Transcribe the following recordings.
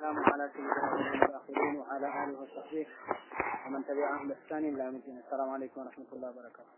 والسلام على سيدنا الآخرين وعلى آله وصحبه ومن تبعهم بإحسان إلى يوم الدين السلام عليكم ورحمة الله وبركاته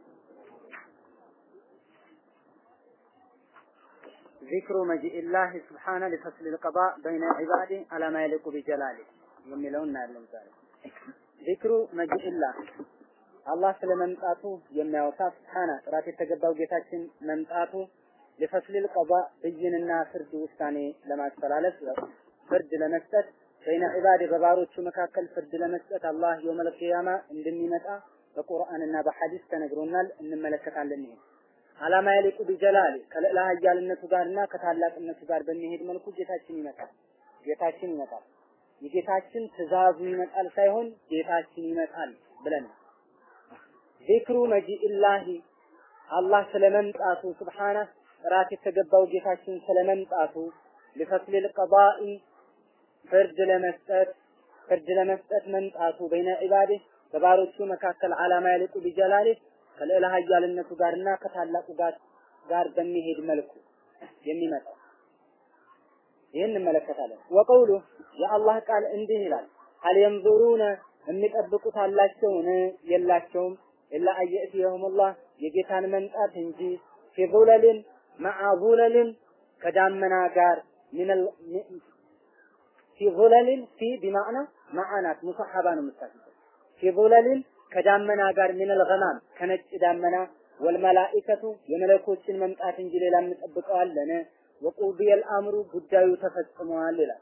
ذكر مجيء الله سبحانه لفصل القضاء بين عباده على ما يليق بجلاله የሚለውን እናያለን ዛሬ ዚክሩ መጂኢላህ አላህ ስለ መምጣቱ የሚያወሳ ስብሓና ጥራት የተገባው ጌታችን መምጣቱ ለፈስሊል ቀባ ብይንና ፍርድ ውሳኔ ለማስተላለፍ ፍርድ ለመስጠት በይነ ዒባድ በባሮቹ መካከል ፍርድ ለመስጠት አላህ የውመል ቂያማ እንደሚመጣ በቁርአንና በሐዲስ ተነግሮናል። እንመለከታለን። ይሄ አላማ ያሊቁ ቢጀላሊ ከልዕለ ኃያልነቱ ጋርና ከታላቅነቱ ጋር በሚሄድ መልኩ ጌታችን ይመጣል። ጌታችን ይመጣል። የጌታችን ትእዛዙ ይመጣል ሳይሆን ጌታችን ይመጣል ብለን ዚክሩ መጂኢላሂ አላህ ስለመምጣቱ ስብሓነ ጥራት የተገባው ጌታችን ስለመምጣቱ ሊፈስሊል ቀዳኢ ፍርድ ለመስጠት ፍርድ ለመስጠት መምጣቱ በይነ ዒባዴ በባሮቹ መካከል አላማ ያልቁ ቢጀላሌ ከልዕለ ኃያልነቱ ጋርና ከታላቁ ጋር ጋር በሚሄድ መልኩ የሚመጣው ይህን እንመለከታለን። ወቀውሉ የአላህ ቃል እንዲህ ይላል፣ ሀል የንዙሩነ የሚጠብቁት አላቸውን? የላቸውም ኢላ አየእትየሁሙላህ የጌታን መምጣት እንጂ ፊ ዙለልን መዓ ዙለልን ከዳመና ጋር ሚነል ፊ ዙለልን ፊ ቢማዕና መዓናት ሙሰሐባ ነው የምታስበው ፊ ዙለልን ከዳመና ጋር ሚነል ገማም ከነጭ ዳመና ወልመላኢከቱ የመለኮችን መምጣት እንጂ ሌላ እንጠብቀዋለን ወቁድየል አምሩ ጉዳዩ ተፈጽሟል ይላል።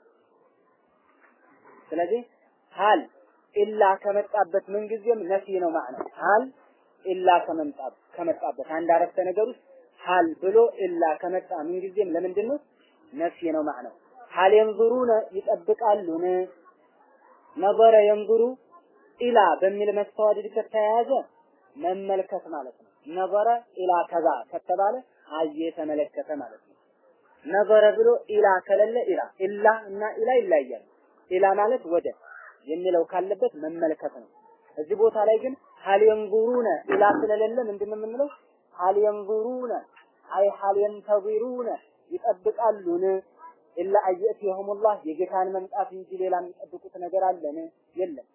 ስለዚህ ሀል ኢላ ከመጣበት ምንጊዜም ነፊ ነው ማለት ሀል ኢላ ከመምጣ ከመጣበት አንድ አረፍተ ነገር ውስጥ ሀል ብሎ ኢላ ከመጣ ምንጊዜም ለምንድን ነው ነፊ ነው ማለት ነው። ሀል የንዙሩነ ይጠብቃሉን ነበረ የንዙሩ ኢላ በሚል መስተዋድድ ከተያያዘ መመልከት ማለት ነው። ነበረ ኢላ ከዛ ከተባለ አየ ተመለከተ ማለት ነው። ነበረ ብሎ ኢላ ከሌለ ኢላ ኢላ እና ኢላ ይለያያል። ኢላ ማለት ወደ የሚለው ካለበት መመልከት ነው። እዚህ ቦታ ላይ ግን ሀል የንዙሩነ ኢላ ስለሌለ ምንድን ነው የምንለው? ሀል የንዙሩነ አይ ሀል የንተዚሩነ ይጠብቃሉን ኢላ አየእትየሁሙላህ የጌታን መምጣት እንጂ ሌላ የሚጠብቁት ነገር አለን? የለም።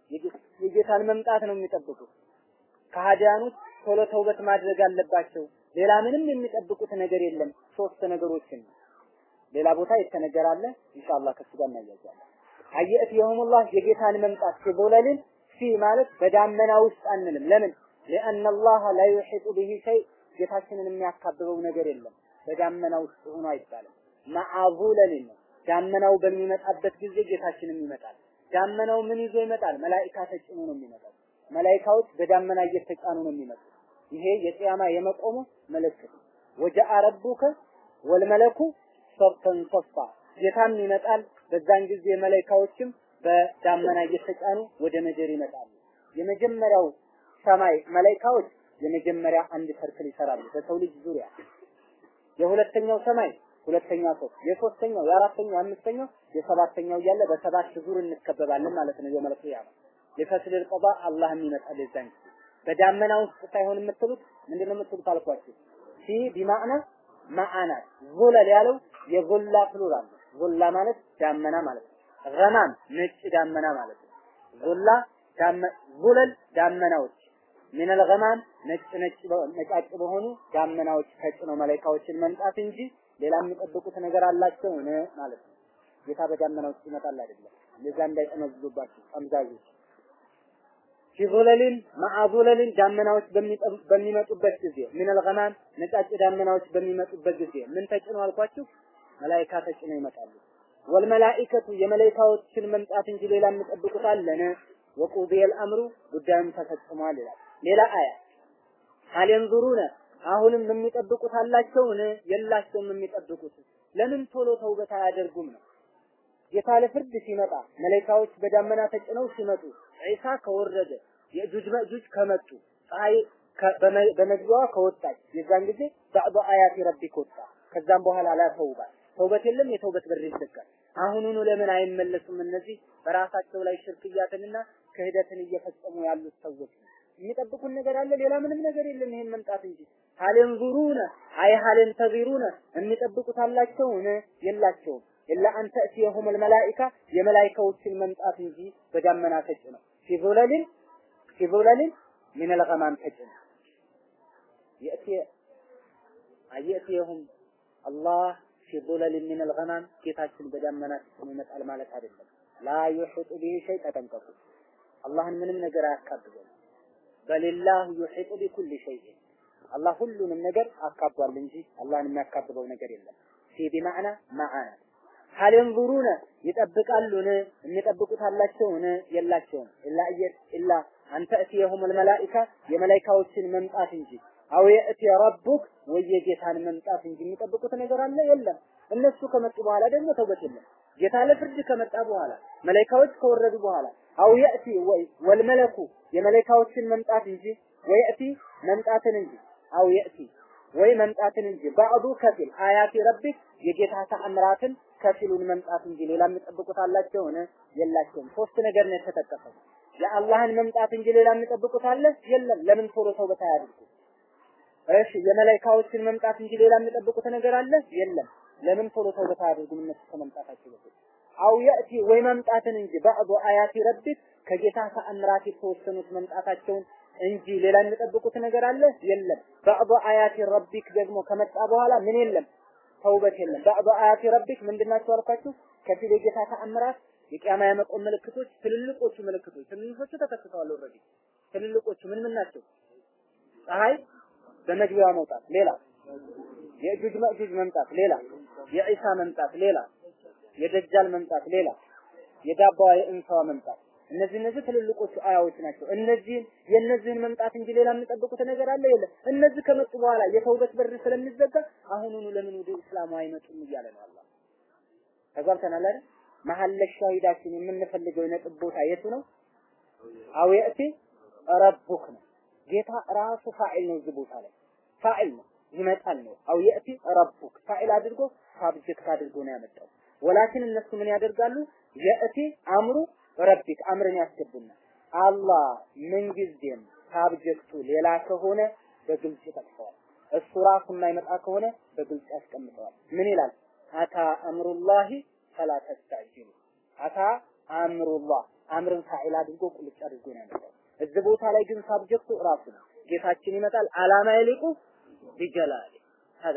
የጌታን መምጣት ነው የሚጠብቁት። ከሃዲያኖች ቶሎ ተውበት ማድረግ አለባቸው። ሌላ ምንም የሚጠብቁት ነገር የለም። ሶስት ነገሮችን ሌላ ቦታ የተነገራለ ኢንሻአላህ ከሱ ጋር እናያያለን። አየእትየሁሙላህ የጌታን መምጣት ሲቦለልን ፊ ማለት በዳመና ውስጥ አንልም። ለምን? لأن الله لا يحيط به شيء ጌታችንን የሚያካብበው ነገር የለም። በዳመና ውስጥ ሆኖ አይባልም። ማዓዙለልን ነው። ዳመናው በሚመጣበት ጊዜ ጌታችንም ይመጣል። ዳመናው ምን ይዞ ይመጣል? መላኢካ ተጭኖ ነው የሚመጣው። መላኢካዎች በዳመና እየተጫኑ ነው የሚመጡት። ይሄ የቂያማ የመቆሙ ምልክት ወጀአ ረቡከ ወልመለኩ ሰፍተን ሰፋ ጌታም ይመጣል። በዛን ጊዜ መላኢካዎችም በዳመና እየተጫኑ ወደ ምድር ይመጣሉ። የመጀመሪያው ሰማይ መላኢካዎች የመጀመሪያ አንድ ሰርክል ይሰራሉ በሰው ልጅ ዙሪያ። የሁለተኛው ሰማይ ሁለተኛ ሰው፣ የሶስተኛው፣ የአራተኛው፣ የአምስተኛው፣ የሰባተኛው እያለ በሰባት ዙር እንከበባለን ማለት ነው። የውመል ቂያማ ሊፈስል ቀባ አላህም ይመጣል የዛን ጊዜ በዳመና ውስጥ ሳይሆን የምትሉት ምንድነው የምትሉት አልኳችሁ። ፊ ቢማዕና ማዓናት ዙለል ያለው የዙላ ፕሉራል ነው። ዙላ ማለት ዳመና ማለት ነው። ገማም ነጭ ዳመና ማለት ነው። ዙላ ዙለል ዳመናዎች ሚነል ገማም ነጭ ነጭ ነጫጭ በሆኑ ዳመናዎች ተጭነው መላኢካዎችን መምጣት እንጂ ሌላ የሚጠብቁት ነገር አላቸው ማለት ነው። ጌታ በዳመና ውስጥ ይመጣል አይደለም። ለዛ እንዳይጠመዝዙባችሁ ጠምዛዦች ፊዙለልን ማዓዙለልን ዳመናዎች በሚመጡበት ጊዜ ሚነል ገማም ነጫጭ ዳመናዎች በሚመጡበት ጊዜ ምን ተጭነው አልኳችሁ? መላኢካ ተጭነው ይመጣሉ። ወልመላኢከቱ የመላኢካዎችን መምጣት እንጂ ሌላ የሚጠብቁት አለን? ወቁዲየል አምሩ ጉዳዩም ተፈጽሟል ይላል። ሌላ አያ ሀል የንዙሩነ አሁንም የሚጠብቁት አላቸውን? የላቸውም የሚጠብቁት ለምን ቶሎ ተውበት አያደርጉም ነው። ጌታ ለፍርድ ሲመጣ መላኢካዎች በዳመና ተጭነው ሲመጡ ዒሳ ከወረደ የእጁጅ መእጁጅ ከመጡ ፀሐይ በመግቢያዋ ከወጣች የዛን ጊዜ ባዕዱ አያት ረቢክ ወጣ። ከዛም በኋላ ላ ተውባት ተውበት የለም፣ የተውበት በር ይዘጋል። አሁኑኑ ለምን አይመለሱም? እነዚህ በራሳቸው ላይ ሽርክያትንና ክህደትን እየፈጸሙ ያሉት ሰዎች የሚጠብቁን ነገር አለ፣ ሌላ ምንም ነገር የለም፣ ይሄን መምጣት እንጂ ሀልን ዙሩነ አይ ሀልን ተዚሩነ የሚጠብቁት አላቸውን? የላቸውም ኢላ አን ተእቲየሁም አልመላኢካ የመላኢካዎችን መምጣት እንጂ በዳመና ተጭነው ፊ ዙለሊን ፊ ዙለሊን ሚን አልገማም ተጭነው የእቲ አየእቲየሁም አላህ ፊ ዙለሊን ሚን አልገማም ጌታችን በዳመና ተጭኖ ይመጣል ማለት አይደለም። ላ ዩሒጡ ቢሂ ሸይ ተጠንቀቁ። አላህን ምንም ነገር አያካብበው። በሊላህ ዩሒጡ ቢኩል ሸይእ አላህ ሁሉንም ነገር አካቧል እንጂ አላህን የሚያካብበው ነገር የለም። ፊ ቢማዕና ማዓና ሀል የንዙሩነ ይጠብቃሉን የሚጠብቁት አላቸውን የላቸውም ኢላ እየ ኢላ አንተ እትየሁም አልመላኢካ የመላኢካዎችን መምጣት እንጂ አው የእቲ ረቡክ ወይ የጌታን መምጣት እንጂ የሚጠብቁት ነገር አለ የለም። እነሱ ከመጡ በኋላ ደግሞ ተውበት የለም። ጌታ ለፍርድ ከመጣ በኋላ መላኢካዎች ከወረዱ በኋላ አው የእቲ ወይ ወልመለኩ የመላኢካዎችን መምጣት እንጂ ወየእቲ መምጣትን እንጂ አው የእቲ ወይ መምጣትን እንጂ ባዕዱ ከፊል አያቲ ረቢክ የጌታ ተአምራትን ከፊሉን መምጣት እንጂ ሌላ የሚጠብቁት አላቸውን? የላቸውም። ሶስት ነገር ነው የተጠቀሰው። የአላህን መምጣት እንጂ ሌላ የሚጠብቁት አለ? የለም። ለምን ቶሎ ተውበት አያድርጉ? እሺ የመላኢካዎችን መምጣት እንጂ ሌላ የሚጠብቁት ነገር አለ? የለም። ለምን ቶሎ ተውበት አያድርጉም? እነሱ ከመምጣታቸው በፊት አው የእቲ ወይ መምጣትን እንጂ ባዕዱ አያቲ ረቢክ ከጌታ ተአምራት የተወሰኑት መምጣታቸውን እንጂ ሌላ የሚጠብቁት ነገር አለ? የለም። ባዕዱ አያቲ ረቢክ ደግሞ ከመጣ በኋላ ምን የለም? ተውበት የለም። ባዕዱ አያቲ ረቢክ ምንድናቸው አልኳችሁ? ከፊል የጌታ ተአምራት የቂያማ የመቆም ምልክቶች፣ ትልልቆቹ ምልክቶች ትንንሾቹ ተከስተዋል። ኦልሬዲ ትልልቆቹ ምን ምን ናቸው? ፀሐይ በመግቢያዋ መውጣት፣ ሌላ የእጁጅ መእጁጅ መምጣት፣ ሌላ የዒሳ መምጣት፣ ሌላ የደጃል መምጣት፣ ሌላ የዳባዋ የእንሳዋ መምጣት እነዚህ እነዚህ ትልልቆቹ አያዎች ናቸው። እነዚህን የእነዚህን መምጣት እንጂ ሌላ የሚጠብቁት ነገር አለ የለም። እነዚህ ከመጡ በኋላ የተውበት በር ስለሚዘጋ አሁኑኑ ለምን ወደ እስላሙ አይመጡም እያለ ነው አላህ። ተጓብተናል አይደል? መሀል ሻሂዳችን የምንፈልገው የነጥብ ቦታ የቱ ነው? አው የእቲ ረቡክ ነው። ጌታ ራሱ ፋዒል ነው። እዚህ ቦታ ላይ ፋዒል ነው ይመጣል ነው። አው የእቲ ረቡክ ፋዒል አድርጎ ሳብጀክት አድርጎ ነው ያመጣው። ወላኪን እነሱ ምን ያደርጋሉ? የእቲ አምሩ ረቢክ አምርን ያስገቡና አላህ ምንጊዜም ሳብጀክቱ ሌላ ከሆነ በግልጽ ይጠቅሰዋል። እሱ ራሱ የማይመጣ ከሆነ በግልጽ ያስቀምጠዋል። ምን ይላል? አታ አምሩላሂ ፈላ ተስተዕጅሉ። አታ አምሩላህ አምርን ፋዒል አድርጎ ቁልጭ አድርጎ ነው ያመጣው። እዚህ ቦታ ላይ ግን ሳብጀክቱ ራሱ ነው። ጌታችን ይመጣል አላማ ይልቁ ቢጀላሊ ሀዳ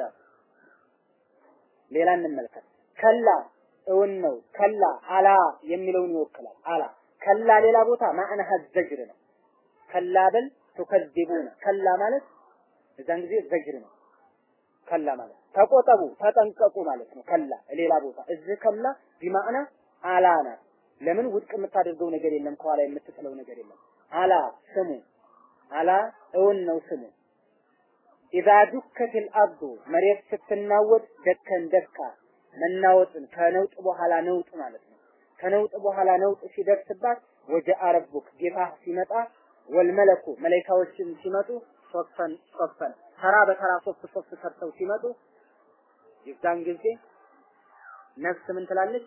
ሌላ እንመልከት። ከላ እውን ነው። ከላ አላ የሚለውን ይወክላል። አላ ከላ ሌላ ቦታ ማዕና ዘጅር ነው። ከላ በል ቱከዚቡነ ከላ ማለት እዛን ጊዜ ዘጅር ነው። ከላ ማለት ተቆጠቡ፣ ተጠንቀቁ ማለት ነው። ከላ ሌላ ቦታ እዚህ ከላ ቢማዕና አላ ናት። ለምን ውድቅ የምታደርገው ነገር የለም፣ ከኋላ የምትጥለው ነገር የለም። አላ ስሙ፣ አላ እውን ነው ስሙ። ኢዛ ዱከቲል አርዱ መሬት ስትናወጥ ደከን ደካ መናወጥን ከነውጥ በኋላ ነውጥ ማለት ነው። ከነውጥ በኋላ ነውጥ ሲደርስባት ወጀአ ረቡክ ጌታ ሲመጣ ወልመለኩ መላኢካዎችም ሲመጡ ሶፈን ሶፈን ተራ በተራ ሶፍ ሶፍ ሰርተው ሲመጡ የዛን ጊዜ ነፍስ ምን ትላለች?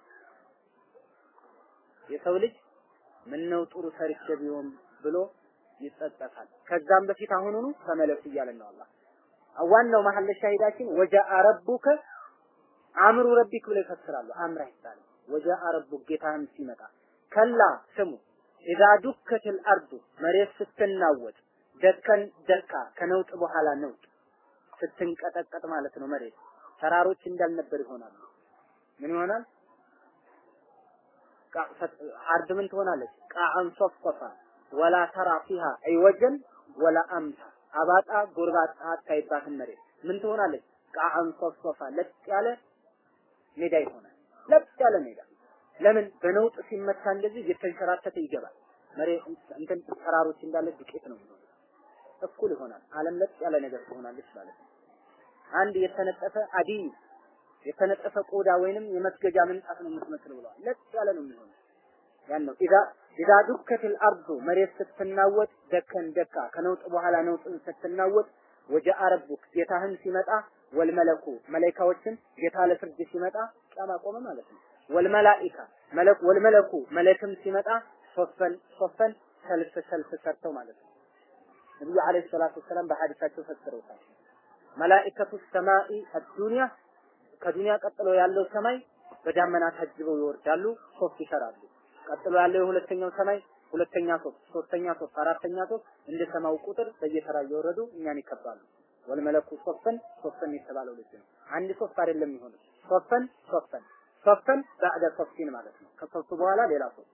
የሰው ልጅ ምን ነው ጥሩ ሰርቼ ቢሆን ብሎ ይጸጸታል። ከዛም በፊት አሁኑኑ ተመለሱ እያለን ነው አላህ። ዋናው መሐል ሻሂዳችን ወጀአ ረቡከ አምሩ ረቢክ ብለው ይፈስራሉ። አምራ ይባላል። ወጀአ ረቡክ ጌታህም ሲመጣ ከላ ስሙ ኢዛ ዱከትል አርዱ መሬት ስትናወጥ ደከን ደካ ከነውጥ በኋላ ነውጥ ስትንቀጠቀጥ ማለት ነው። መሬት ተራሮች እንዳልነበር ይሆናሉ። ምን ይሆናል? አርድ ምን ትሆናለች? ቃዓን ሶፍቆፋ ወላ ተራ ፊሃ አይወጀን ወላ አምታ አባጣ ጎርባጣ አታይባትም። መሬት ምን ትሆናለች? ቃዓን ሶፍቆፋ ለጥ ያለ ሜዳ ይሆናል። ለጥ ያለ ሜዳ ለምን በነውጥ ሲመታ እንደዚህ እየተንሸራተተ ይገባል። መሬት እንትን ተራሮች እንዳለ ዱቄት ነው የሚሆነው። እኩል ይሆናል። ዓለም ለጥ ያለ ነገር ትሆናለች ማለት ነው። አንድ የተነጠፈ አዲ የተነጠፈ ቆዳ ወይንም የመስገጃ ምንጣፍ ነው የምትመስለው ብለዋል። ለጥ ያለ ነው የሚሆነው። ያን ነው ኢዛ ኢዛ ዱከትል አርዱ መሬት ስትናወጥ ደከን ደካ ከነውጥ በኋላ ነውጥን ስትናወጥ ወጀአ ረቡክ ጌታህን ሲመጣ ወልመለኩ መላኢካዎችን ጌታ ለፍርድ ሲመጣ ቂያማ ቆመ ማለት ነው። ወልመላኢካ መለክ ወልመለኩ መለክም ሲመጣ ሶፈን ሶፈን ሰልፍ ሰልፍ ሰርተው ማለት ነው። ነብዩ አለይሂ ሰላቱ ወሰላም በሐዲሳቸው ፈስረውታል። መላኢከቱ ሰማኢ አዱንያ ከዱንያ ቀጥሎ ያለው ሰማይ በዳመና ታጅበው ይወርዳሉ፣ ሶፍ ይሰራሉ። ቀጥሎ ያለው የሁለተኛው ሰማይ ሁለተኛ ሶፍ፣ ሶስተኛ ሶፍ፣ አራተኛ ሶፍ እንደ ሰማው ቁጥር በየተራ እየወረዱ እኛን ይከባሉ። ወልመለኩ ሶፈን ሶፈን የተባለው ልጅ ነው። አንድ ሶፍ አይደለም የሚሆነው ሶፈን ሶፈን ሶፈን ባዕደ ሶፊን ማለት ነው። ከሶፍ በኋላ ሌላ ሶፍ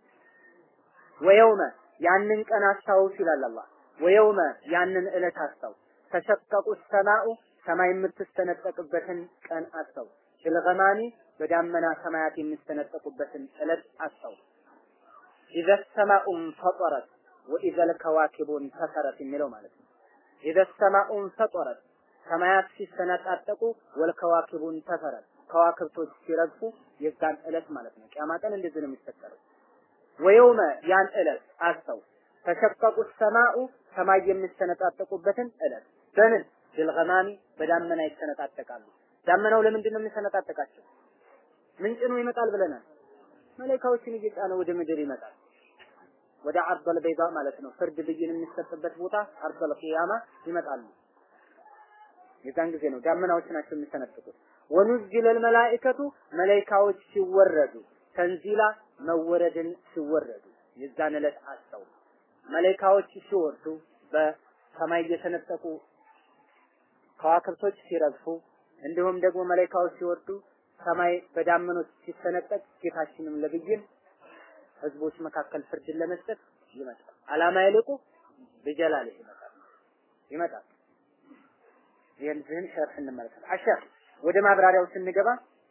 ወየውመ ያንን ቀን አስታውስ ይላል አላህ። ወየውመ ያንን ዕለት አስታውስ ተሸቀቁ ሰማኡ ሰማይ የምትስተነጠቅበትን ቀን አስታውስ። ቢልገማሚ በዳመና ሰማያት የሚስተነጠቁበትን ዕለት አስታውስ። ኢዘ ሰማኡን ፈጠረት ወኢዘ ልከዋኪቡን ተሰረት የሚለው ማለት ነው። ኢዘ ሰማኡን ፈጠረት ሰማያት ሲሰነጣጠቁ ወልከዋኪቡን ተሰረት ከዋክብቶች ሲረግፉ የዛን ዕለት ማለት ነው። ቂያማ ቀን እንደዚህ ነው የሚፈጠረው። ወየውመ ያን ዕለት አስታውስ። ተሸቀቁ ሰማኡ ሰማይ የሚሰነጣጠቁበትን ዕለት በምን ቢልገማሚ በዳመና ይሰነጣጠቃሉ። ዳመናው ለምንድን ነው የሚሰነጣጠቃቸው? ምን ጭኖ ይመጣል ብለናል። መላኢካዎችን እየጫነ ወደ ምድር ይመጣል። ወደ አርበል በይዳ ማለት ነው። ፍርድ ብይን የሚሰጥበት ቦታ አርበል ቂያማ ይመጣሉ። የዛን ጊዜ ነው ዳመናዎች ናቸው የሚሰነጥቁት። ወኑዝለል መላኢከቱ መላኢካዎች ሲወረዱ ተንዚላ መወረድን ሲወረዱ የዛን ዕለት አስተው መላኢካዎች ሲወርዱ በሰማይ እየተነጠቁ ከዋክብቶች ሲረግፉ እንዲሁም ደግሞ መላኢካዎች ሲወርዱ ሰማይ በዳመኖች ሲሰነጠቅ ጌታችንም ለብይን ህዝቦች መካከል ፍርድን ለመስጠት ይመጣል። አላማ ይልቁ በጀላል ይመጣል ይመጣል። ይህን ሸርህ እንመለከት። አሸር ወደ ማብራሪያው ስንገባ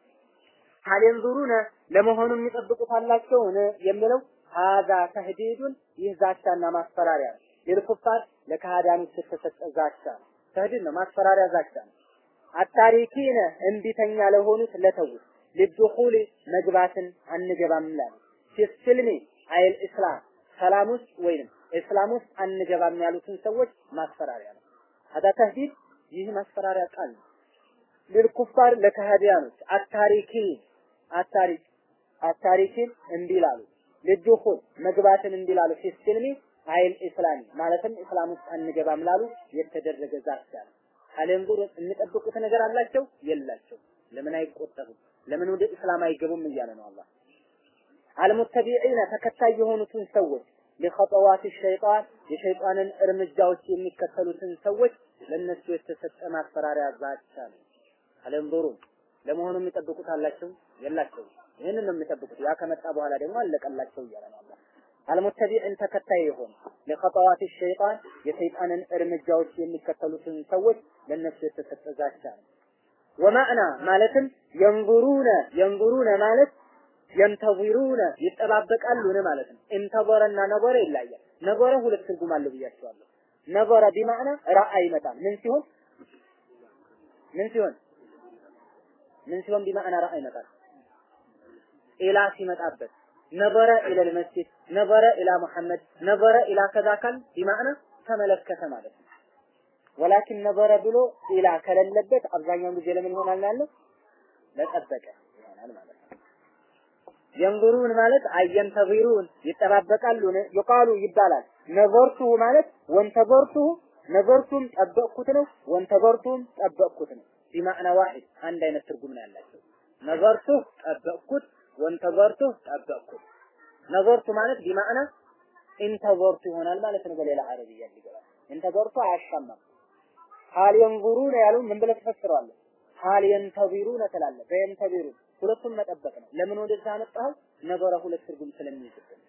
ሀል የንዙሩነ ለመሆኑ የሚጠብቁት አላቸውን የሚለው ሀዛ ተህዲዱን ይህ ዛቻና ማስፈራሪያ ነው። ለልኩፋር ለካህዳኖች የተሰጠ ዛቻ ነው። ተህዲድ ነው፣ ማስፈራሪያ ዛቻ ነው። አታሪኪነ እንቢተኛ ለሆኑት ለተውት ልድኹል መግባትን አንገባም ላሉ ፊስልሚ አይል እስላም ሰላም ውስጥ ወይንም እስላም ውስጥ አንገባም ያሉትን ሰዎች ማስፈራሪያ ነው። ሀዳ ተህዲድ ይህ ማስፈራሪያ ቃል ነው። ልልኩፋር ለካህዲያኖች አታሪኪን አታሪክ አታሪኪን እንዲላሉ ልድኹል መግባትን እንዲላሉ ፊስልሚ አይል እስላሚ ማለትም እስላም ውስጥ አንገባም ላሉ የተደረገ ዛቻ ነው። አለንዙር የሚጠብቁት ነገር አላቸው የላቸው። ለምን አይቆጠቡም? ለምን ወደ እስላም አይገቡም እያለ ነው አላህ። አልሙተቢዒነ ተከታይ የሆኑትን ሰዎች ለኸጠዋት ሸይጣን የሸይጣንን እርምጃዎች የሚከተሉትን ሰዎች ለነሱ የተሰጠ ማስፈራሪያ ዛቻ ነው። አለንዙሩም ለመሆኑ የሚጠብቁት አላቸው የላቸው። ይህንን ነው የሚጠብቁት። ያ ከመጣ በኋላ ደግሞ አለቀላቸው እያለ ነው አላህ። አልሙተቢዕን ተከታይ የሆኑ ለኸጠዋት ሸይጣን የሰይጣንን እርምጃዎች የሚከተሉትን ሰዎች ለነሱ የተሰጠ ዛቻ ነው። ወማዕና ማለትም የንዙሩነ የንዙሩነ ማለት የንተዚሩነ ይጠባበቃሉን ማለት ነው። እንተዘረና ነበረ ይለያል። ነበረ ሁለት ትርጉም አለው ብያቸዋለሁ። ነበረ ቢማዕና ራአ ይመጣል። ምን ሲሆን ምን ሲሆን ምን ሲሆን ቢማዕና ራአ ይመጣል። ኢላ ሲመጣበት ነበረ ኢለል መስጂድ ነበረ ኢላ መሐመድ ነበረ ኢላ ከዛ ካል ቢማዕና ተመለከተ ማለት ነው። ወላኪን ነበረ ብሎ ኢላ ከሌለበት አብዛኛውን ጊዜ ለምን ይሆናል ያለው ለጠበቀ ይሆናል ማለት ነው። የንظሩን ማለት አየንተዚሩን ይጠባበቃሉን ይቃሉ ይባላል። ነዘርቱሁ ማለት ወንተዘርቱሁ ነዘርቱም ጠበቅኩት ነው፣ ወንተዘርቱም ጠበቅኩት ነው። ቢማዕና ዋሂድ አንድ አይነት ትርጉም ነው ያላቸው። ነዘርቱ ጠበቅኩት ወንተዘርቱ ጠበቅኩት። ነዘርቱ ማለት ቢማዕና ኢንተዘርቱ ይሆናል ማለት ነው። በሌላ አረብያ ይገባል። ኢንተዘርቱ አያሻማም። ሀል የንዙሩነ ያሉ ምን ብለህ ትፈስረዋለህ? ሀል የንተዚሩነ ትላለህ። በየንተዚሩ ሁለቱም መጠበቅ ነው። ለምን ወደዛ አመጣኸው? ነበረ ሁለት ትርጉም ስለሚይዝብን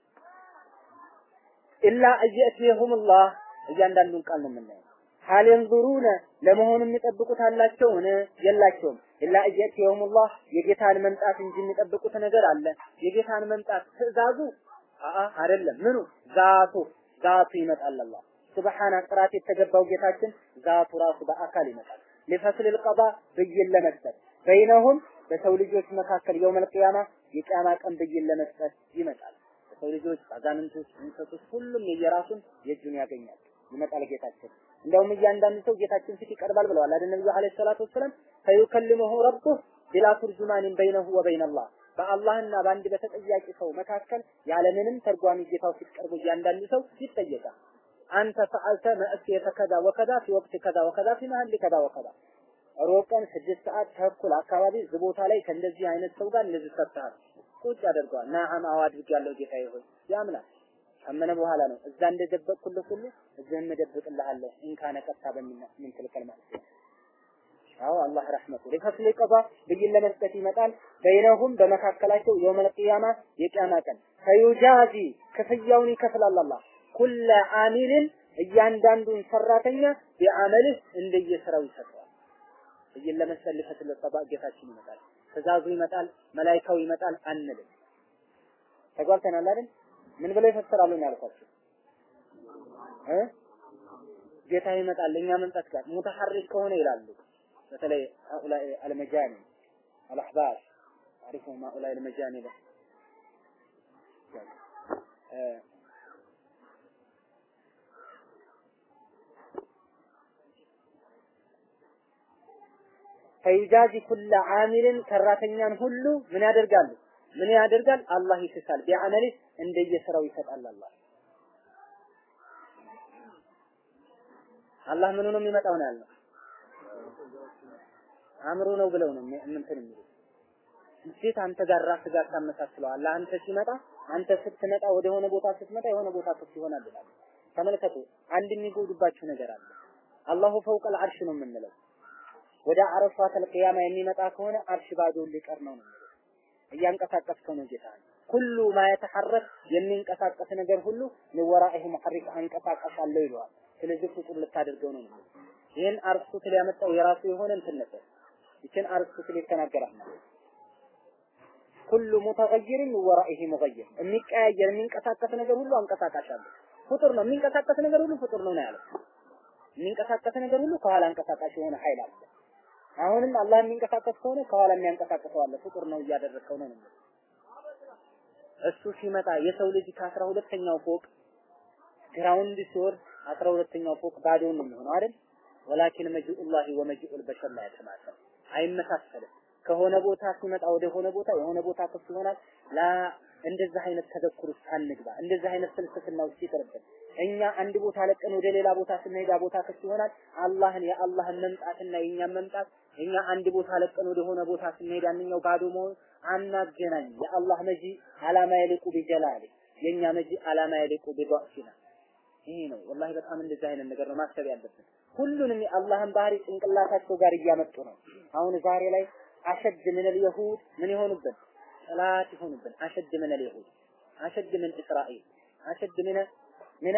ኢላ አየእትየሁሙላህ እያንዳንዱን ቃል ነው የምናየው። ሀል የንዙሩነ ለመሆኑ የሚጠብቁት አላቸውን? የላቸውም። ኢላ አየእትየሁሙላህ የጌታን መምጣት እንጂ የሚጠብቁት ነገር አለ። የጌታን መምጣት ትእዛዙ አአ አይደለም። ምኑ ዛቱ ዛቱ ይመጣል። አላህ ሱብሃነ ጥራት የተገባው ጌታችን ዛቱ ራሱ በአካል ይመጣል። ሊፈስል ልቀባ ብይን ለመስጠት በይነሁም በሰው ልጆች መካከል የውመል ቂያማ የቂያማ ቀን ብይን ለመስጠት ይመጣል። በሰው ልጆች አጋንንቶች፣ እንስሶች ሁሉም የየራሱን የእጁን ያገኛል። ይመጣል ጌታችን። እንደውም እያንዳንዱ ሰው ጌታችን ፊት ይቀርባል ብለዋል አይደል ነብዩ አለይሂ ሰላቱ ወሰለም ፈዩከልሙሁ ረቡህ ቢላ ቱርጁማኒን በይነሁ ወበይነላህ በአላህና በአንድ በተጠያቂ ሰው መካከል ያለምንም ተርጓሚ ጌታው ፊት ቀርቦ እያንዳንዱ ሰው ይጠየቃል። አንተ ፈዐልተ መእስየተ ከዛ ወከዛ ፊ ወቅት ከዛ ወከዛ ፊ መሀል ከዛ ወከዛ ሮብ ቀን ስድስት ሰዓት ተኩል አካባቢ እዚህ ቦታ ላይ ከእንደዚህ አይነት ሰው ጋር እንደዚህ ሰጥተሃል ቁጭ ያደርገዋል። ናዓም አዎ አድርጌያለሁ ጌታዬ ሆይ ያምላል። ካመነ በኋላ ነው እዛ እንደደበቅኩልህ ሁሉ እዚህም እደብቅልሃለሁ ኢንካነ ቀጥታ በሚና ምን ትልከል ማለት ነው። አዎ አላህ ረሕመቱ ሊፈስል ቀባ ብይን ለመስጠት ይመጣል። በይነሁም በመካከላቸው የውመል ቂያማ የቂያማ ቀን ፈዩጃዚ ክፍያውን ይከፍላል አላህ ኩለ አሚልን እያንዳንዱን ሰራተኛ ቢዓመልህ እንደየስራው ይሰጠዋል። ብይን ለመስጠት ሊፈስል ቀባ ጌታችን ይመጣል። ትእዛዙ ይመጣል፣ መላይካው ይመጣል አንልም። ተጓልተናል አይደል? ምን ብለው ይፈስራሉ ነው ያልኳቸው እ ጌታ ይመጣል እኛ መምጣት ጋር ሙተሐሪክ ከሆነ ይላሉ። በተለይ هؤلاء المجاني الأحبار تعرفهم هؤلاء المجاني ده ፈይጃዚ ኩለ አሚልን ሰራተኛን ሁሉ ምን ያደርጋሉ? ምን ያደርጋል? አላህ ይክሳል። ቢዐመሊህ እንደየስራው ይሰጣል አላህ አላህ ምኑ ነው የሚመጣው ነው ያልነው? አእምሮ ነው ብለው ነው እንትን የሚሉት። እንዴት አንተ ጋር ራስ ጋር ታመሳስለዋለህ? አንተ ሲመጣ አንተ ስትመጣ ወደ ሆነ ቦታ ስትመጣ የሆነ ቦታ ክፍት ይሆናል ይላል። ተመልከቱ፣ አንድ የሚጎዱባችሁ ነገር አለ። አላሁ ፈውቀል አርሽ ነው የምንለው። ወደ አረፋተል ቂያማ የሚመጣ ከሆነ አርሽ ባዶ ሊቀር ነው ነው እያንቀሳቀስከው ነው ጌታ ኩሉ ማ የተሐረክ የሚንቀሳቀስ ነገር ሁሉ ለወራኢሁ ሙሐሪክ አንቀሳቀስ አለው ይለዋል። ስለዚህ ፍጡር ልታደርገው ነው ነው ይህን አርስቶትል ያመጣው የራሱ የሆነ እንትን ነበር። ይችን አርስቶትል ይተናገራል ማለት ኩሉ ሙተገይርን ወራኢሂ ሙገይር የሚቀያየር የሚንቀሳቀስ ነገር ሁሉ አንቀሳቃሽ አለ። ፍጡር ነው የሚንቀሳቀስ ነገር ሁሉ ፍጡር ነው ነው ያለው። የሚንቀሳቀስ ነገር ሁሉ ከኋላ አንቀሳቃሽ የሆነ ኃይል አለ። አሁንም አላህ የሚንቀሳቀስ ከሆነ ከኋላ የሚያንቀሳቅሰው አለ። ፍጡር ነው እያደረሰው ነው ነው እሱ ሲመጣ የሰው ልጅ ከአስራ ሁለተኛው ፎቅ ግራውንድ ሲወርድ አስራ ሁለተኛው ፎቅ ባዶውን ነው የሚሆነው አይደል? ወላኪን መጂኡላሂ ወመጂኡል በሸር ላይ ተማሰል አይመሳሰልም። ከሆነ ቦታ ሲመጣ ወደ ሆነ ቦታ የሆነ ቦታ ክፍት ይሆናል። ላ እንደዚህ አይነት ተዘክር ውስጥ አንግባ። እንደዚህ አይነት ፍልስፍና ውስጥ ይቅርብን። እኛ አንድ ቦታ ለቀን ወደ ሌላ ቦታ ስንሄድ ቦታ ክፍት ይሆናል። አላህን የአላህን መምጣትና የእኛን መምጣት እኛ አንድ ቦታ ለቀን ወደ ሆነ ቦታ ስንሄድ አንኛው ባዶ መሆን አናገናኝ። የአላህ መጂ አላማ የሊቁ ቢጀላሊ የእኛ መጂ አላማ የሊቁ ቢዷዕፊና ይሄ ነው ወላሂ በጣም እንደዚህ አይነት ነገር ነው ማሰብ ያለብን። ሁሉንም የአላህን ባህሪ ጭንቅላታቸው ጋር እያመጡ ነው። አሁን ዛሬ ላይ አሸድ ምን اليهود ምን ይሆኑብን ጠላት ይሆኑብን አሸድ ምን اليهود አሸድ ምን እስራኤል አሸድ ምን ምን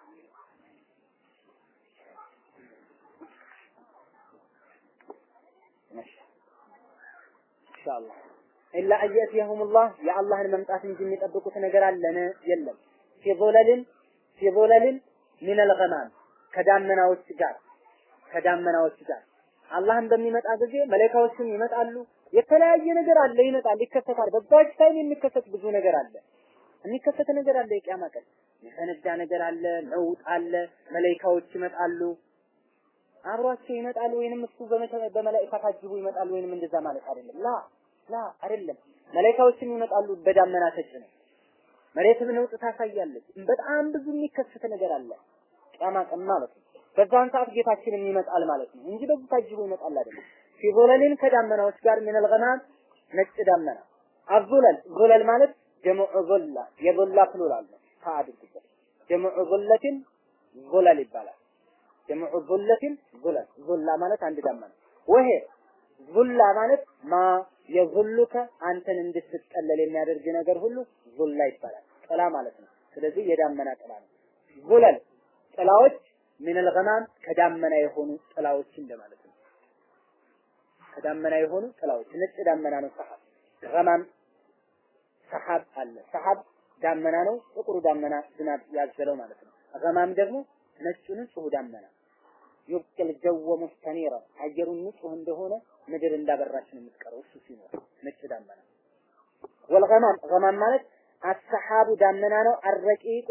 ኢንሻአላህ ኢላ አየትየሁሙላህ የአላህን መምጣት እንጂ የሚጠብቁት ነገር አለን የለም ፊ ظلل ፊ ظلل من الغمام ከዳመናዎች ጋር ከዳመናዎች ጋር አላህን በሚመጣ ጊዜ መላእክቶችም ይመጣሉ። የተለያየ ነገር አለ፣ ይመጣል፣ ይከሰታል። በዛች ታይም የሚከሰት ብዙ ነገር አለ። የሚከሰት ነገር አለ። የቂያማ ቀን የፈነዳ ነገር አለ፣ ነውጥ አለ፣ መላእክቶች ይመጣሉ። አብሯቸው ይመጣሉ ወይንም እሱ በመላእክት ታጅቡ ይመጣሉ ወይንም እንደዛ ማለት አይደለም። ላ ላ አይደለም። መላእክቶችም ይመጣሉ በዳመና ተጭነው። መሬትም ነውጥ ታሳያለች። በጣም ብዙ የሚከሰት ነገር አለ። ቂያማ ቀን ማለት ነው። በዛን ሰዓት ጌታችንም ይመጣል ማለት ነው እንጂ በዚህ ታጅቦ ይመጣል አይደለም። ፊ ዙለልን ከዳመናዎች ጋር ምን አልገማም ነጭ ዳመና አዙለል ዙለል ማለት ጀምዑ ዙላ የዙላ ፕሉራል ነው። ታአድርጉበት ጀምዑ ዙለትን ዙለል ይባላል። ጀምዑ ዙለትን ዙለል ዙላ ማለት አንድ ዳመና ወሄ ዙላ ማለት ማ የዙሉከ አንተን እንድትጠለል የሚያደርግ ነገር ሁሉ ዙላ ይባላል። ጥላ ማለት ነው። ስለዚህ የዳመና ጥላ ነው። ዙለል ጥላዎች ምን الغمام ከዳመና የሆኑ ጥላዎች እንደማለት ነው። ከዳመና የሆኑ ጥላዎች ነጭ ዳመና ነው ሰሐብ። ገማም ሰሐብ አለ። ሰሐብ ዳመና ነው። ጥቁሩ ዳመና ዝናብ ያዘለው ማለት ነው። ገማም ደግሞ ነጩ ንጹህ ዳመና ይብቅል ጀወ ሙስተኒራ አየሩ ንጹህ እንደሆነ ምድር እንዳበራች ነው የምትቀረው እሱ ሲኖር ነጭ ዳመና ወልገማም ገማም ማለት አሰሐቡ ዳመና ነው። አረቂቁ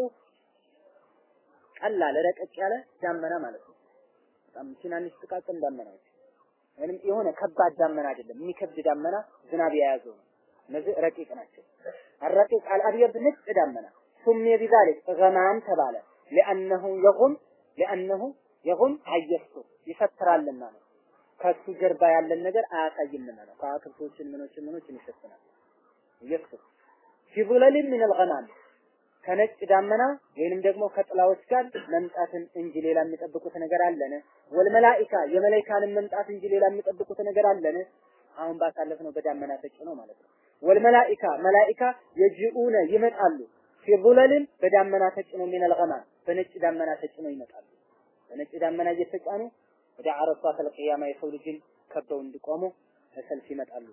ቀላል ረቀቅ ያለ ዳመና ማለት ነው። በጣም ትናንሽ ጥቃቅን ዳመናዎች ወይንም የሆነ ከባድ ዳመና አይደለም፣ የሚከብድ ዳመና ዝናብ የያዘው ነው። እነዚህ ረቂቅ ናቸው። አረቂቅ አልአብየድ ነጭ ዳመና ሱሜ ቢዛሊክ ገማም ተባለ። ሊአነሁ የጉም ሊአነሁ የጉም አየስቱ ይፈትራልና ነው። ከሱ ጀርባ ያለን ነገር አያሳይም ነው። ከዋክብቶችን ምኖችን ምኖችን ይሸፍናል። ይክፍ ፊዙለሊን ሚን አልገማም ከነጭ ዳመና ወይንም ደግሞ ከጥላዎች ጋር መምጣትን እንጂ ሌላ የሚጠብቁት ነገር አለን? ወልመላኢካ የመላኢካንን መምጣት እንጂ ሌላ የሚጠብቁት ነገር አለን? አሁን ባሳለፍነው በዳመና ተጭነው ማለት ነው። ወልመላኢካ መላኢካ የጅኡነ ይመጣሉ ፊዙለልን በዳመና ተጭነው ሚን አልገማም በነጭ ዳመና ተጭነው ይመጣሉ። በነጭ ዳመና እየተጫኑ ወደ አረፋተል ቂያማ የሰው ልጅን ከበው እንዲቆሙ ለሰልፍ ይመጣሉ።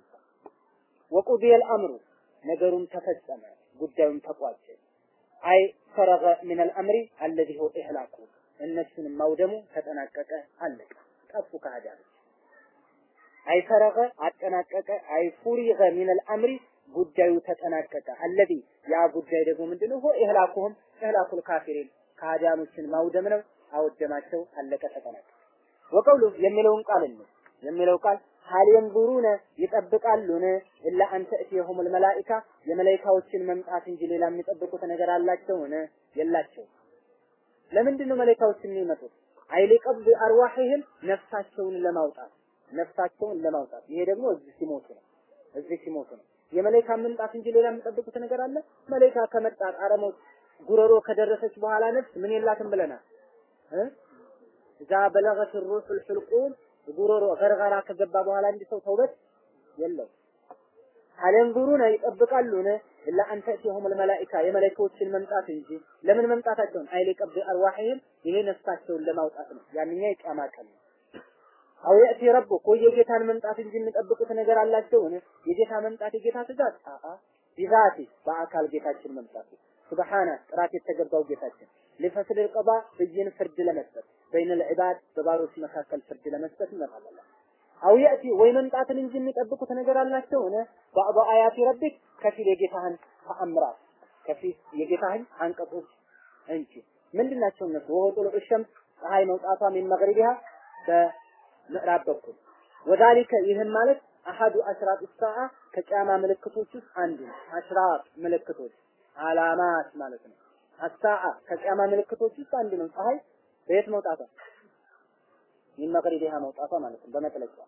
ወቁዲየል አምሩ ነገሩን ተፈጸመ፣ ጉዳዩን ተቋጨ። አይ ፈረገ ሚን አልአምሪ አለዚ ሁ ኢህላኩ እነሱንም ማውደሙ ተጠናቀቀ፣ አለቀ፣ ጠፉ ከሃዲያኖች። አይ ፈረገ አጠናቀቀ፣ አይ ፉሪገ ሚን አልአምሪ ጉዳዩ ተጠናቀቀ። አለዚ ያ ጉዳይ ደግሞ ምንድነው? ሆ ኢህላኩሁም ኢህላኩል ካፊሪን ከሃዲያኖችን ማውደም ነው። አወደማቸው፣ አለቀ፣ ተጠናቀቀ። ወቀውሉ የሚለውን ቃል ነው የሚለው ቃል ሀል የንዙሩነ ይጠብቃሉን ኢላ አን ተእቲየሁሙል መላኢካ የመላኢካዎችን መምጣት እንጂ ሌላ የሚጠብቁት ነገር አላቸውን? የላቸው። ለምንድን ነው መላኢካዎች የሚመጡት? አይሊ ቀብድ አርዋሂህም ነፍሳቸውን ለማውጣት ነፍሳቸውን ለማውጣት። ይሄ ደግሞ እዚህ ሲሞቱ ነው። እዚህ ሲሞቱ ነው። የመላኢካ መምጣት እንጂ ሌላ የሚጠብቁት ነገር አለ? መላኢካ ከመጣ ጣረሞት ጉረሮ ከደረሰች በኋላ ነፍስ ምን የላትም ብለናል እ እዛ በለገት ሩሑል ሕልቁም ጉሮሮ ገርገራ ከገባ በኋላ እንዲ ሰው ተውበት የለው። አለንዙሩነ ይጠብቃሉን ኢላ አን ተእቲየሁሙል መላኢካ የመላኢካዎችን መምጣት እንጂ ለምን መምጣታቸውን አይሊ ቀብድ አርዋሂህም ይሄ ነፍሳቸውን ለማውጣት ነው። ያንኛ የቂያማ ቀን ነው። አው የእቲ ረቡክ ወይ የጌታን መምጣት እንጂ የሚጠብቁት ነገር አላቸውን? የጌታ መምጣት የጌታ ትእዛዝ አአ ቢዛቲ በአካል ጌታችን መምጣት ሱብሃነ ጥራት የተገባው ጌታችን ሊፈስል ቀባ ብይን ፍርድ ለመስጠት በይነ ልዕባድ በባሮች መካከል ፍርድ ለመስጠት ይመጣል። አው የእቲ ወይ መምጣትን እንጂ የሚጠብቁት ነገር አላቸው ሆነ ባዕዱ አያቲ ረቢክ ከፊል የጌታህን ተአምራት ከፊል የጌታህን አንቀጾች እንጂ ምንድናቸው እነሱ? ወሆ ጡሉዕ ሸምስ ፀሐይ መውጣቷ ሚን መግሪቢሃ በምዕራብ በኩል ወዛሊከ ይህም ማለት አሐዱ አሽራጥ ሰዓ ከቂያማ ምልክቶች ውስጥ አንዱ ነው። አሽራጥ ምልክቶች አላማት ማለት ነው። አሳዓ ከቂያማ ምልክቶች ውስጥ አንዱ ነው። ፀሐይ በየት መውጣቷ ሚን መግሪቢሃ መውጣቷ ማለት ነው። በመጥለቂያ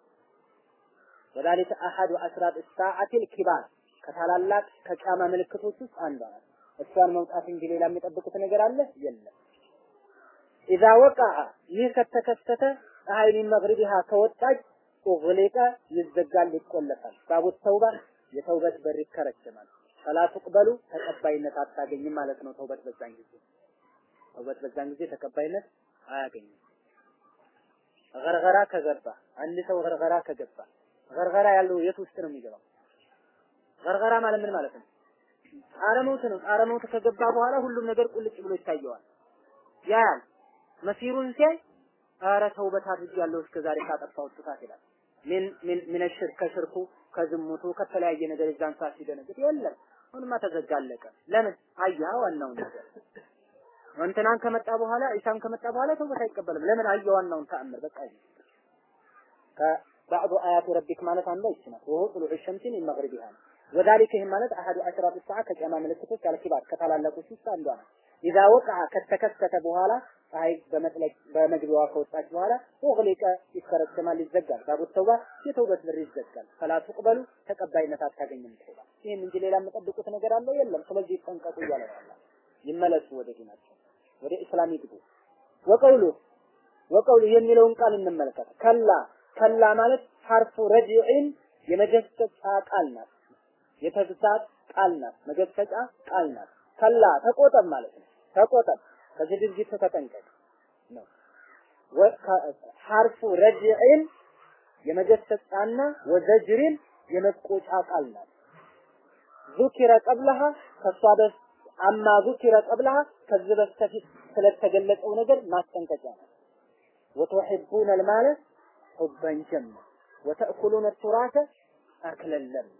ወዛሊከ አሐዱ አሽራጥ ሰዓቲ ልኪባር ከታላላቅ ከቂያማ ምልክቶች ውስጥ አንዷ ናት። እሷን መውጣት እንጂ ሌላ የሚጠብቁት ነገር አለ የለም። ኢዛ ወቃዐ ይህ ከተከሰተ ፀሐይ ሚን መግሪቢሃ ከወጣች ኡግሊቀ ይዘጋል፣ ይቆለፋል። ባቡት ተውባ የተውበት በር ይከረችማል። ፈላ ትቅበሉ ተቀባይነት አታገኝም ማለት ነው። ተውበት በዛን ጊዜ ተውበት በዛን ጊዜ ተቀባይነት አያገኝም። ገርገራ ከገባ አንድ ሰው ገርገራ ከገባ ገርገራ ያለው የት ውስጥ ነው የሚገባው? ገርገራ ማለት ምን ማለት ነው? ጣረ መውት ነው። ጣረ መውት ከገባ በኋላ ሁሉም ነገር ቁልጭ ብሎ ይታየዋል። ያያል መሲሩን ሲያይ ኧረ ተውበት አድርጌያለሁ እስከ ዛሬ ካጠፋሁት ጥፋት ይላል። ምን ምን ምን ሽርክ ከሽርኩ ከዝሙቱ ከተለያየ ነገር እዛን ሰዓት ሲደነግጥ የለም አሁንማ ተዘጋለቀ። ለምን አያ ዋናውን ነገር እንትናን ከመጣ በኋላ ኢሳም ከመጣ በኋላ ተውበት አይቀበልም። ለምን አየ ዋናውን ተአምር በቃ ከባዕዱ አያቱ ረቢክ ማለት አንዷ ይች ናት። ወሆ ጥሉዕ ሸምሲን መግሪቢሃ ነው። ወዛሊከ ይህም ማለት አሐዱ አሽራጡ ሰዓ ከቂያማ ምልክቶች አልኪባር ከታላላቆች ውስጥ አንዷ ናት። ኢዛ ወቀዐ ከተከሰተ በኋላ ፀሐይ በመጥለቅ በመግቢያዋ ከወጣች በኋላ ኡግሊቀ ይከረከማል፣ ይዘጋል። ባቡ ተውባ የተውበት በር ይዘጋል። ፈላ ትቅበሉ ተቀባይነት አታገኝም ተውባ። ይህን እንጂ ሌላ የምጠብቁት ነገር አለ የለም። ስለዚህ ይጠንቀቁ እያለ ነው። ይመለሱ ወደ ዲናቸው፣ ወደ እስላም ይግቡ። ወቀውሉ ወቀውሉ የሚለውን ቃል እንመልከት። ከላ ከላ ማለት ሐርፉ ረጅዕን የመገሰጫ ቃል ናት። የተግሳጽ ቃል ናት። መገሰጫ ቃል ናት። ከላ ተቆጠብ ማለት ነው። ተቆጠብ ከዚህ ድርጊት ተጠንቀቅ ነው። ሐርፉ ረጅዕን የመገሰጫና ወዘጅሪን የመቆጫ ቃል ናት። ዙኪረ ቀብለሃ ከሷ በስ አማ ዙኪረ ቀብለሃ ከዚህ በስተፊት ስለተገለጸው ነገር ማስጠንቀቂያ ነው። ወቱሒቡነ ልማለ ሑበን ጀማ ወተእኩሉነ ቱራተ አክለን ለማ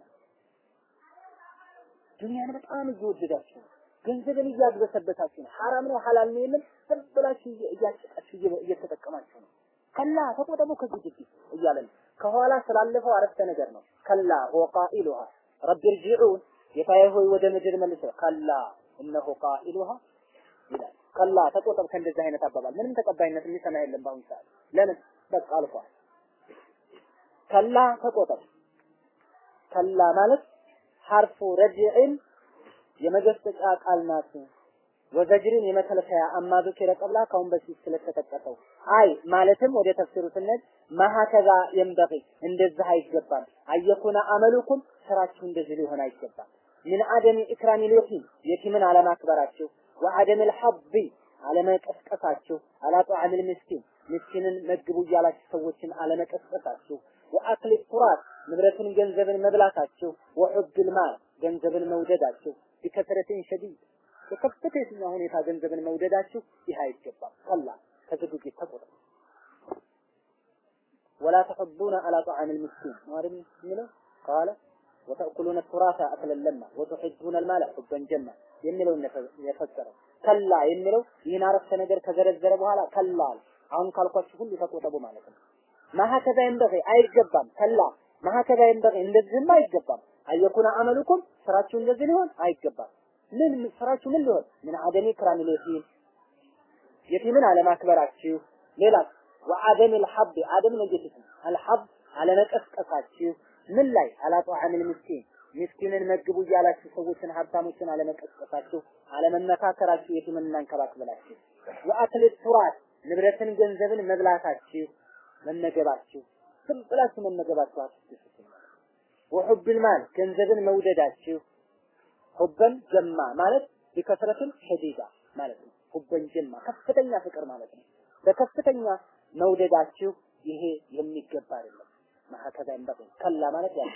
ዱንያን በጣም እየወደዳችሁ ነው። ገንዘብን እያግበሰበታችሁ ነው። ሐራም ነው ሐላል ነው የምን ብላችሁ እያጨቃችሁ እየተጠቀማችሁ ነው። ከላ ተቆጠቡ ከዚህ ድርጊት እያለ ነው። ከኋላ ስላለፈው አረፍተ ነገር ነው። ከላ ሁወ ቃኢሉሃ ረቢ ርጂዑን ጌታዬ ሆይ ወደ ምድር መልሰው ከላ እነሆ ቃኢሉሃ ይላል። ከላ ተቆጠብ ከእንደዚህ አይነት አባባል ምንም ተቀባይነት የሚሰማ የለም በአሁኑ ሰዓት። ለምን በቃ አልፏል። ከላ ተቆጠር ከላ ማለት ሐርፉ ረጅዕን የመገሰጫ ቃል ናት። ወዘጅርን የመከልከያ አማዱ ኪረ ቀብላ ካሁን በፊት ስለተጠቀሰው አይ ማለትም ወደ ተፍሲሩ ስንሄድ ማሀከዛ የንበቂ እንደዚህ አይገባም። አየኩነ አመሉኩም ስራችሁ እንደዚህ ሊሆን አይገባም። ምን አደም ኢክራሚ ልየቲም የቲምን አለማክበራችሁ ወአደም ልሐቢ አለመቀስቀሳችሁ አላ ጧዕሚል ምስኪን ምስኪንን መግቡ እያላችሁ ሰዎችን አለመቀስቀሳችሁ ወአክሊ ቱራት ንብረትን ገንዘብን መብላታችሁ ወሑብል ማል ገንዘብን መውደዳችሁ ቢከስረትን ሸዲድ በከፍተኛ ሁኔታ ገንዘብን መውደዳችሁ ይህ አይገባም። ቀላ ከዝግጅት ተቆጠሩ። ወላ ተሐቡነ አላ ጣዓሚል ምስኪን ማለም የሚለው ቃለ ወተእኩሉነ ቱራታ አክለን ለማ ወቱሒቡነ ልማለ ሑበን ጀማ የሚለውን የፈሰረው ከላ የሚለው ይህን አረፍተ ነገር ከዘረዘረ በኋላ ከላ አሁን ካልኳችሁ ሁሉ ተቆጠቡ ማለት ነው። ማሀከዛ ይንበቂ አይገባም። ከላ ማሀከዛ ይንበቂ እንደዚህም አይገባም። አየኩነ አመሉኩም ስራችሁ እንደዚህ ሊሆን አይገባም። ምን ስራችሁ ምን ሊሆን ምን አደሚ ክራሚል የቲም የቲምን አለማክበራችሁ ሌላ ወአደም الحب አደም ነጀት አልሐብ አለመቀስቀሳችሁ ምን ላይ አላ ጧዓሚል ምስኪን ምስኪንን መግቡ እያላችሁ ሰዎችን ሀብታሞችን አለመቀስቀሳችሁ አለመመካከራችሁ የቲምን እናንከባክበላችሁ ወአክል ቱራት ንብረትን ገንዘብን መብላታችሁ መመገባችሁ ዝም ብላችሁ መመገባችሁ አትስቱ ወሑብል ማል ገንዘብን መውደዳችሁ ሁበን ጀማ ማለት ቢከስረትን ሸዲዳ ማለት ነው። ሁበን ጀማ ከፍተኛ ፍቅር ማለት ነው። በከፍተኛ መውደዳችሁ ይሄ የሚገባ አይደለም። ማሐከዛ እንደቁ ከላ ማለት ያ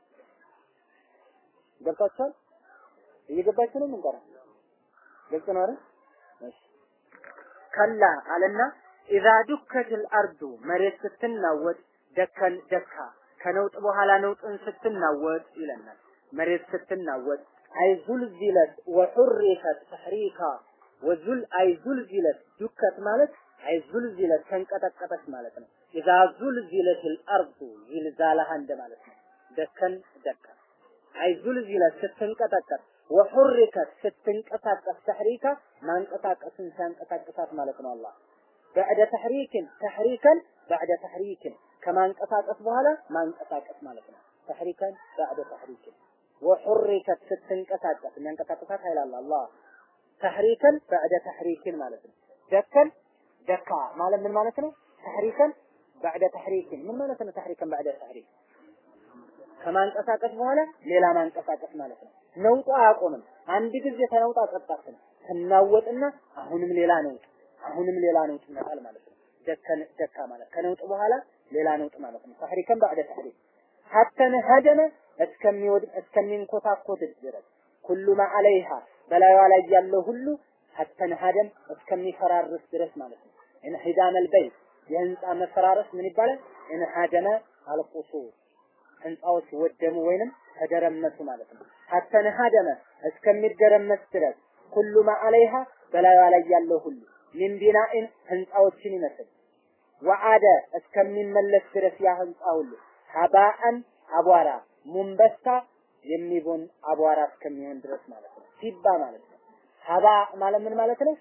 ገብታችኋል? እየገባችሁ ነው? ምን ቀረ? ግልጽ ነው አይደል? እሺ ከላ አለና ኢዛ ዱከትል አርዱ መሬት ስትናወጥ ደከን ደካ ከነውጥ በኋላ ነውጥን ስትናወጥ ይለናል። መሬት ስትናወጥ አይ ዙልዚለት ወሑሪከት ተሕሪካ ወዙል አይ ዙልዚለት ዱከት ማለት አይ ዙልዚለት ተንቀጠቀጠች ማለት ነው። ኢዛ ዙልዚለት አልአርዱ ዚልዛላሃ እንደ ማለት ነው። ደከን ደካ አይ ዙልዚለት ስትንቀጠቀጥ ወሑሪከት ስትንቀሳቀስ ተሕሪካ ማንቀሳቀስን ሲያንቀሳቀሳት ማለት ነው አላህ በዕደ ተሕሪክን ተሕሪከን በዕደ ተሕሪክን ከማንቀሳቀስ በኋላ ማንቀሳቀስ ማለት ነው። ተሕሪከን በዕደ ተሕሪክን ወሑሪከት ስትንቀሳቀስ የሚያንቀሳቀሳት ኃይል አለ አላህ ተሕሪከን በዕደ ተሕሪክን ማለት ነው። ደከን ደካ ማለት ምን ማለት ነው? ተሕሪከን በዕደ ተሕሪክን ምን ማለት ነው? ተሕሪከን በዕደ ተሕሪክ ከማንቀሳቀስ በኋላ ሌላ ማንቀሳቀስ ማለት ነው። ነውጡ አያቆምም። አንድ ጊዜ ተነውጣ ጸጣት ነው። ትናወጥና አሁንም ሌላ ነውጥ አሁንም ሌላ ነውጥ ይመጣል ማለት ነው። ደከን ደካ ማለት ከነውጥ በኋላ ሌላ ነውጥ ማለት ነው። ተሕሪከን በዕደ ተሕሪክ ሐተን ሀደመ እስከሚወድቅ እስከሚንኮታኮት ድረስ ኩሉ ማ አለይሃ በላይዋ ላይ ያለው ሁሉ ሐተን ሀደም እስከሚፈራርስ ድረስ ማለት ነው። እንሂዳም አልበይት የህንፃ መፈራረስ ምን ይባላል? እንሃደመ አልቁሱር ህንፃዎች ወደሙ ወይንም ተደረመሱ ማለት ነው። ሐተን ሀደመ እስከሚደረመስ ድረስ ኩሉ ማ አለይሃ በላይዋ ላይ ያለው ሁሉ ሚን ቢናኢን ህንፃዎችን ይመስል ወአደ እስከሚመለስ ድረስ ያ ህንፃ ሁሉ ሀባአን አቧራ ሙንበሳ የሚቦን አቧራ እስከሚሆን ድረስ ማለት ነው። ሲባ ማለት ነው። ሀባ ማለት ምን ማለት ነው?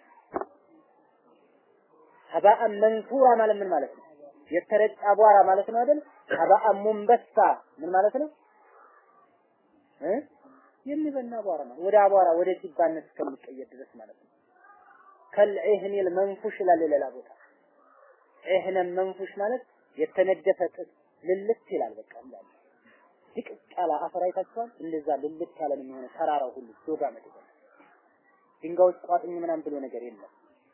ሀባአን መንሱራ ማለት ምን ማለት ነው? የተረጨ አቧራ ማለት ነው አይደል? ሀባአን ሙንበሳ ምን ማለት ነው? እ የሚበና አቧራ ነው። ወደ አቧራ ወደ ሲባነት እስከሚቀየር ድረስ ማለት ነው። ከልዕህኒል መንፉሽ ይላል ሌላ ቦታ ዕህነን መንፉሽ ማለት የተነደፈ ጥጥ ልልት ይላል። በቃ እንዳለ ድቅቅ ያለ አፈር አይታችኋል። እንደዛ ልልት ያለ ነው የሚሆነው ተራራው ሁሉ ዶጋ መድገ ድንጋዮች ቋጥኝ ምናምን ብሎ ነገር የለም።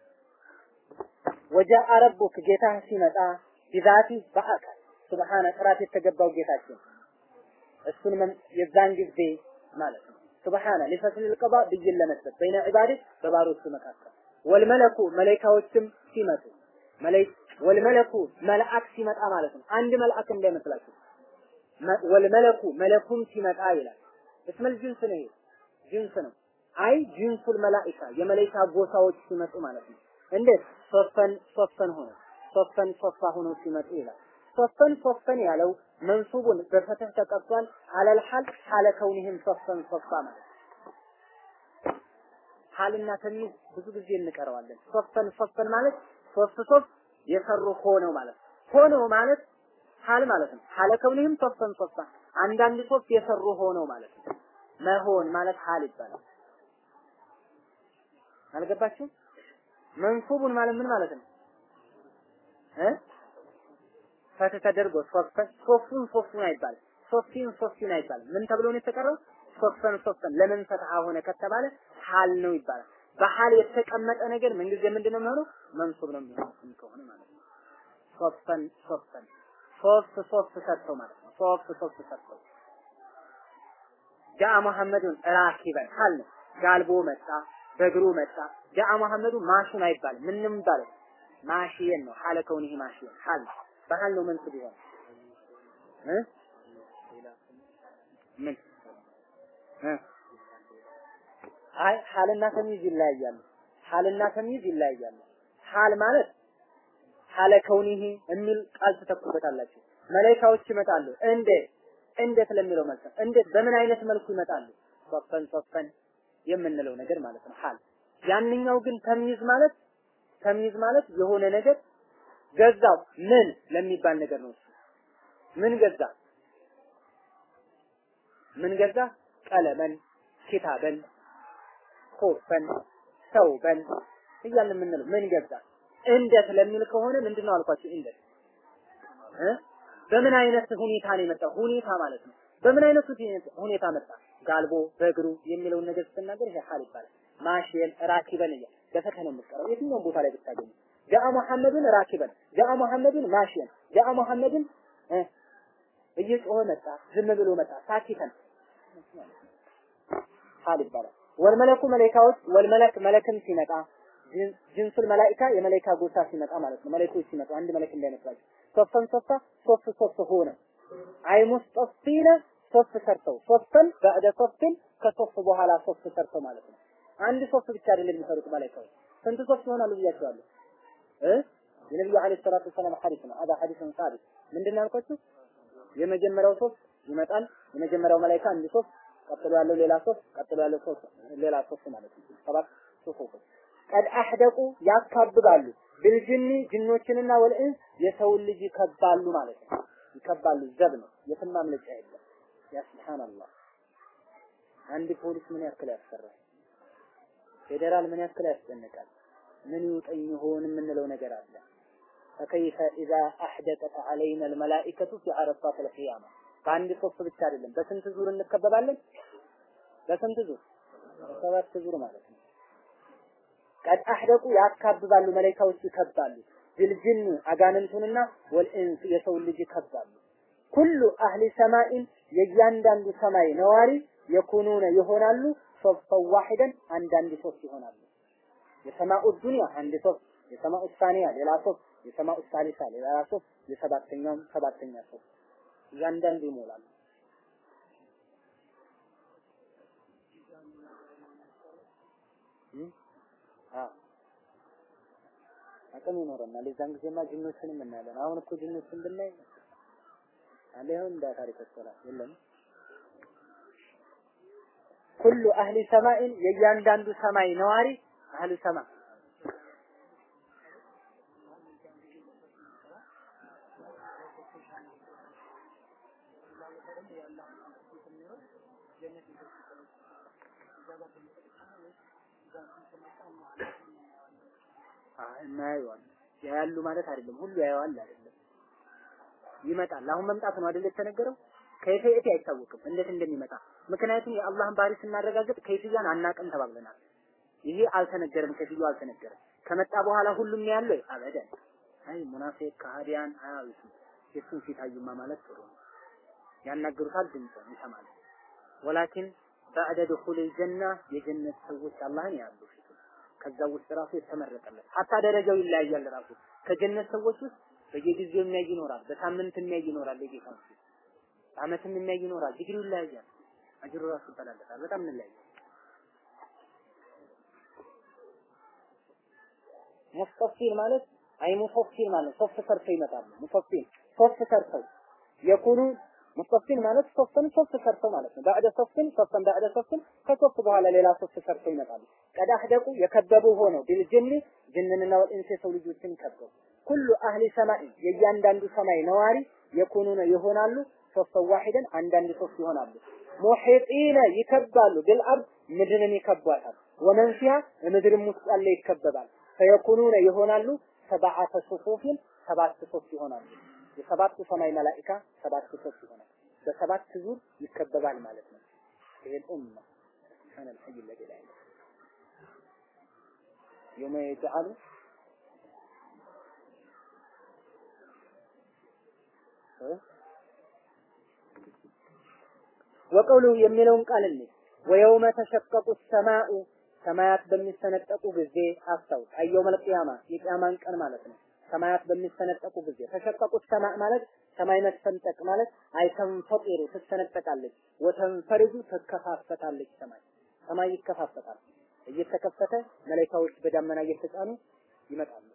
ወጃአ ረቡክ ጌታ ሲመጣ ቢዛቲ በአካል ሱብሃነ ጥራት የተገባው ጌታችን እሱን የዛን ጊዜ ማለት ነው። ሱብሃነ ሊፈስል ልቀባ ብይን ለመስጠት በይነ ዒባዴ በባሮቹ መካከል ወልመለኩ መላኢካዎችም ሲመጡ መላኢክ ወልመለኩ መልአክ ሲመጣ ማለት ነው። አንድ መልአክ እንዳይመስላችሁ ወልመለኩ መለኩም ሲመጣ ይላል። እስመል ጅንስ ነው ይሄ ጅንስ ነው። አይ ጅንሱል መላኢካ የመላኢካ ጎሳዎች ሲመጡ ማለት ነው። እንዴት ሶፈን ሶፈን ሆነ ሶፈን ሶፋ ሆኖ ሲመጡ ይላል። ሶፈን ሶፈን ያለው መንሱቡን በፈተህ ተቀርጿል። አለል ሐል ሐለ ከውኒህም ሶፈን ሶፋ ማለት ሐልና ተሚዝ ብዙ ጊዜ እንቀረዋለን። ሶፈን ሶፈን ማለት ሶፍ ሶፍ የሰሩ ሆነው ማለት ሆነው ማለት ሀል ማለት ነው። ሀለ ከውኒህም ሶፍተን ሶፍታ አንዳንድ ሶፍት የሰሩ ሆነው ማለት ነው። መሆን ማለት ሀል ይባላል። አልገባችሁም? መንሱቡን ማለት ምን ማለት ነው? እ ፈት ተደርጎ ሶፍተን ሶፍቱን ሶፍቱን አይባልም። ሶፍቲን ሶፍቲን አይባልም። ምን ተብሎ ነው የተቀረው? ሶፍተን ሶፍተን ለምን ፈትሐ ሆነ ከተባለ ሀል ነው ይባላል። በሀል የተቀመጠ ነገር ምንጊዜ ምንድን ነው የሚሆነው? መንሱብ ነው የሚሆነው ከሆነ ማለት ነው። ሶፍተን ሶፍተን ሶስት ሶስት ሰርተው ማለት ነው። ሶስት ሶስት ሰርተው ጃአ መሐመዱን ራኪበን ሀል ነው። ጋልቦ መጣ፣ በእግሩ መጣ። ጃአ መሐመዱ ማሹን አይባልም። ምንም ይባላል ማሽየን ነው። ሀለ ከውኒህ ማሽየን ሀል ነው። በሀል ነው መንሱብ ይሆን እ ምን እ አይ ሀልና ተምይዝ ይለያያሉ። ሀልና ተምይዝ ይለያያሉ። ሀል ማለት ሀለ ከውኒሂ የሚል ቃል ትተኩበታላችሁ። መላኢካዎች ይመጣሉ። እንዴት እንዴት ለሚለው መልስ እንዴት በምን አይነት መልኩ ይመጣሉ? ሶፈን ሶፈን የምንለው ነገር ማለት ነው ሀል። ያንኛው ግን ተምይዝ ማለት ተምይዝ ማለት የሆነ ነገር ገዛው ምን ለሚባል ነገር ነው። እሱ ምን ገዛ ምን ገዛ? ቀለመን፣ ኪታበን፣ ኮፈን፣ ሰውበን እያልን የምንለው ምን ገዛ? እንዴት ለሚል ከሆነ ምንድነው አልኳችሁ? እንዴት እ በምን አይነት ሁኔታ ነው የመጣው? ሁኔታ ማለት ነው። በምን አይነት ሁኔታ መጣ? ጋልቦ በእግሩ የሚለውን ነገር ስትናገር ይሄ ሐል ይባላል። ማሽየን ራኪበን እያ በፈተህ ነው የምትቀረው የትኛውም ቦታ ላይ ብታገኙ። ጃአ መሐመድን ራኪበን፣ ጃአ መሐመድን ማሽየን፣ ጃአ መሐመድን እየጮኸ መጣ፣ ዝም ብሎ መጣ፣ ሳኪተን ሐል ይባላል። ወልመለኩ መላኢካዎች ወልመለክ መለክም ሲመጣ ጅንሱል መላኢካ የመላኢካ ጎሳ ሲመጣ ማለት ነው። መላኢኮች ሲመጡ አንድ መለክ እንዳይመስላችሁ ሶፍተን ሶፍታ ሶፍት ሶፍት ሆነ አይ ሙስጠፊነ ሶፍት ሰርተው ሶፍተን በዕደ ሶፍትን ከሶፍት በኋላ ሶፍት ሰርተው ማለት ነው። አንድ ሶፍት ብቻ አይደለም የሚሰሩት መላኢካዎች ስንት ሶፍት ይሆናሉ ብያቸዋለሁ እ የነብዩ አለይሂ ሰላቱ ወሰላም ሐዲስ ነው። አዳ ሐዲስን ሳቢት ምንድን ነው ያልኳችሁ? የመጀመሪያው ሶፍት ይመጣል። የመጀመሪያው መላኢካ አንድ ሶፍት፣ ቀጥሎ ያለው ሌላ ሶፍት፣ ቀጥሎ ያለው ሶፍት ሌላ ሶፍት ማለት ነው። ሰባት ሶፍት ቀድ አህደቁ ያካብባሉ ብልጅኒ ጅኖችንና ወልኢንስ የሰውን ልጅ ይከባሉ ማለት ነው። ይከባሉ ዘብ ነው። የትም ማምለጫ የለም። ያ ሱብሃንአላህ አንድ ፖሊስ ምን ያክል ያስፈራል? ፌዴራል ምን ያክል ያስጨንቃል? ምን ይውጠኝ ይሆን የምንለው ነገር አለ። ፈከይፈ ኢዛ አህደቀት ዐለይና አልመላኢከቱ ፊ አረፋት አልቂያማ በአንድ ሶፍ ብቻ አይደለም። በስንት ዙር እንከበባለን? በስንት ዙር? በሰባት ዙር ማለት ነው። ቀድ አህደቁ ያካብባሉ፣ መላኢካዎች ይከባሉ። ቢልጅን አጋንንቱንና ወልኢንስ የሰው ልጅ ይከባሉ። ኩሉ አህሊ ሰማኢን የእያንዳንዱ ሰማይ ነዋሪ የኩኑነ ይሆናሉ ሶፍተን ዋሂደን አንዳንድ ሶስት ይሆናሉ። የሰማኡ ዱንያ አንድ ሶስት፣ የሰማኡ ሳኒያ ሌላ ሶስት፣ የሰማኡ ሳሊሳ ሌላ ሶስት፣ የሰባተኛውም ሰባተኛ ሶስት እያንዳንዱ ይሞላሉ። አቅም ይኖረናል። የዛን ጊዜማ ጅኖችንም እናያለን። አሁን እኮ ጅኖችን ብናይ አለ ይሁን እንደ ታሪክ ይሰራል የለም ኩሉ አህሊ ሰማኢን የእያንዳንዱ ሰማይ ነዋሪ አህሊ ሰማ እናየዋል ያያሉ ማለት አይደለም። ሁሉ ያየዋል አይደለም። ይመጣል። አሁን መምጣት ነው አይደል የተነገረው? ከይፈየት አይታወቅም እንዴት እንደሚመጣ። ምክንያቱም የአላህን ባህሪ ስናረጋግጥ ከይፍያን አናቅም ተባብለናል። ይሄ አልተነገረም፣ ከይፍያው አልተነገረም። ከመጣ በኋላ ሁሉም ያለው አበደን። አይ ሙናፊቅ ከሃዲያን አያዩትም። የሱን ፊት አዩማ ማለት ጥሩ ነው። ያናገሩታል፣ ድምፅን ይሰማል። ወላኪን ባዕደ ድኹል ጀና የጀነት ሰዎች አላህን ያሉ ፊቱ ከዛ ውስጥ ራሱ የተመረጠለት ሀታ ደረጃው ይለያያል። ራሱ ከጀነት ሰዎች ውስጥ በየጊዜው የሚያይ ይኖራል፣ በሳምንት የሚያይ ይኖራል፣ የጌታ ፊት በአመትም የሚያይ ይኖራል። ዲግሪው ይለያያል። አጅሩ ራሱ ይበላለታል። በጣም እንለያያል። ሙስጠፊን ማለት አይ ሙፈሲል ማለት ሶፍት ሰርተው ይመጣሉ። ሙፈሲል ሶፍት ሰርተው የኩኑ ሙስጠፊን ማለት ሶፍትን ሶፍት ሰርተው ማለት ነው። ባዕደ ሶፍትን ሶፍትን ባዕደ ሶፍትን ከሶፍት በኋላ ሌላ ሶፍት ሰርተው ይመጣሉ። ቀድ አህደቁ የከበቡ ሆነው ቢልጅኒ ጅንንና ወልኢንስ የሰው ልጆችን ከበቡ። ኩሉ አህሊ ሰማይ የእያንዳንዱ ሰማይ ነዋሪ የኩኑነ ይሆናሉ ሶስት ዋሂደን አንዳንድ ሶስት ይሆናሉ ሙሒጢነ ይከባሉ ቢልአርድ ምድርን ይከቧታል ወመን ፊሃ ምድርም ውስጥ ያለ ይከበባል ፈየኩኑነ ይሆናሉ ሰብዓተ ሱፉፊን ሰባት ሶስት ይሆናሉ የሰባቱ ሰማይ መላኢካ ሰባት ሶስት ይሆናል በሰባት ዙር ይከበባል ማለት ነው ይሄን ኡማ سبحان الحي الذي لا اله يوم يجعل ወቀውሉ የሚለውን ቃል እንይ ወየውመ ተሸቀቁ ሰማኡ ሰማያት በሚሰነጠቁ ጊዜ አስታውስ አየውመል ቂያማ የቂያማን ቀን ማለት ነው ሰማያት በሚሰነጠቁ ጊዜ ተሸቀቁ ሰማዕ ማለት ሰማይ መሰንጠቅ ማለት አይተንፈጢሩ ትሰነጠቃለች ወተንፈርጁ ትከፋፈታለች ሰማይ ሰማይ ይከፋፈታል እየተከፈተ መላእክቶች በዳመና እየተጫኑ ይመጣሉ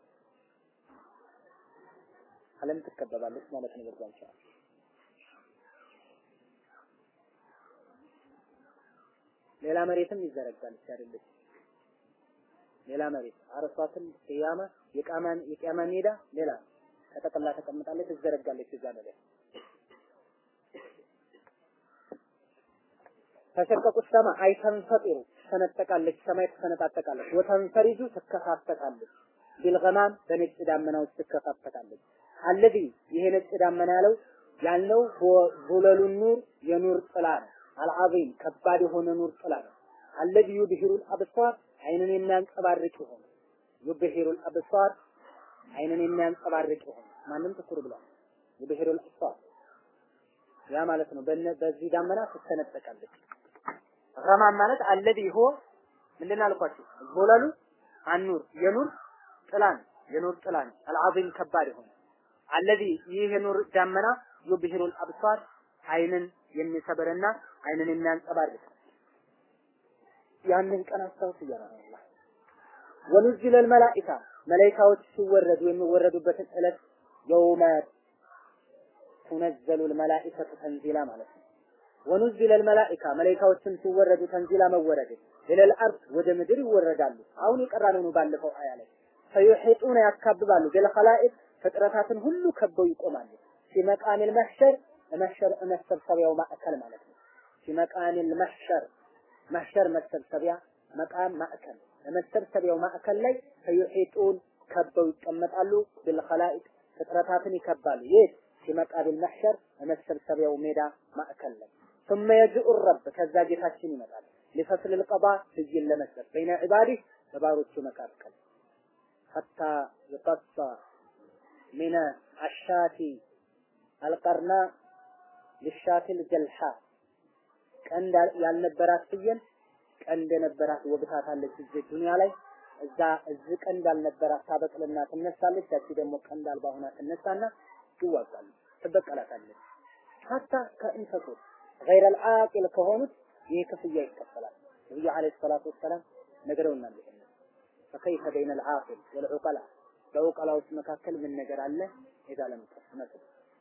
ዓለም ትከበባለች ማለት ነው በዛን ሰዓት ሌላ መሬትም ይዘረጋል አይደለች ሌላ መሬት አረሷትን ቅያማ የቃማን የቂያማ ሜዳ ሌላ ተጠቅላ ተቀምጣለች ትዘረጋለች እዛ ነገር ተሸቀቁ ሰማ አይተንፈጢሩ ትሰነጠቃለች ሰማይ ትሰነጣጠቃለች ወተንፈሪጁ ትከፋፈታለች ቢልገማም በነጭ ዳመናዎች ትከፋፈታለች አለዚ ይሄ ነጭ ዳመና ያለው ያልነው ዙለሉ ኑር የኑር ጥላ ነው አልዓዚም ከባድ የሆነ ኑር ጥላ ነው አለዚ ዩድሂሩል አብሳር አይንን የሚያንጸባርቅ የሆነ ዩብሂሩል አብሳር አይንን የሚያንጸባርቅ የሆነ ማንም ትኩር ብሏል ዩብሂሩል አብሳር ያ ማለት ነው በዚህ ዳመና ትሰነጠቃለች ረማን ማለት አለዚ ሆ ምንድን አልኳችሁ ዞለሉ አኑር የኑር ጥላን የኑር ጥላን አልዓዚም ከባድ የሆነ አለዚ ይህ የኑር ዳመና ዩብሂሩል አብሳር አይንን የሚሰብርና አይንን የሚያንጸባርቅ ያንን ቀን አስታውስ እያለ ነው አላህ ወኑዚለ መላኢካ መላኢካዎች ሲወረዱ የሚወረዱበትን ዕለት የውመ ቱነዘሉ መላኢከቱ ተንዚላ ማለት ነው ወኑዚለ መላኢካ መላኢካዎችም ሲወረዱ ተንዚላ መወረድ ኢለል አርድ ወደ ምድር ይወረዳሉ አሁን የቀራነው ነው ባለፈው አያ ላይ ፈዩሒጡነ ያካብባሉ ቢልኸላኢቅ ፍጥረታትን ሁሉ ከበው ይቆማሉ ሲመቃሚል መሕሸር መሕሸር መሰብሰቢያው ማዕከል ማለት ነው ሲመቃሚል መሕሸር መሕሸር መሰብሰቢያ መቃም ማዕከል መሰብሰቢያው ማዕከል ላይ ፈዩሒጡን ከበው ይቀመጣሉ ቢልኸላኢቅ ፍጥረታትን ይከባሉ የት ሲመቃቢል መሕሸር መሰብሰቢያው ሜዳ ማዕከል ላይ ثم يجيء الرب ከዛ ጌታችን ይመጣል ሊፈስል القضاء ብይን ለመስጠት በይነ ዒባዲህ በባሮቹ መካከል حتى يقص من الشاة القرناء للشاة الجلحاء ቀንድ ያልነበራት ፍየል ቀንድ የነበራት ወግታታለች እዚህ ዱንያ ላይ እዛ እዚህ ቀንድ ያልነበራት ታበቅልና ትነሳለች። ያቺ ደግሞ ቀንድ አልባ ሆና ትነሳና ይዋጋሉ፣ ትበቀላታለች። ሀታ ከእንሰሶች ገይረ አልዓቂል ከሆኑት ይህ ክፍያ ይከፈላል። ነብዩ አለይሂ ሰላቱ ወሰላም ነግረውናል። ይሄን ፈከይፈ በይነ አልዓቂል ወልዑቀላ በዑቀላዎች መካከል ምን ነገር አለ? ኢዛ ለም ተስመት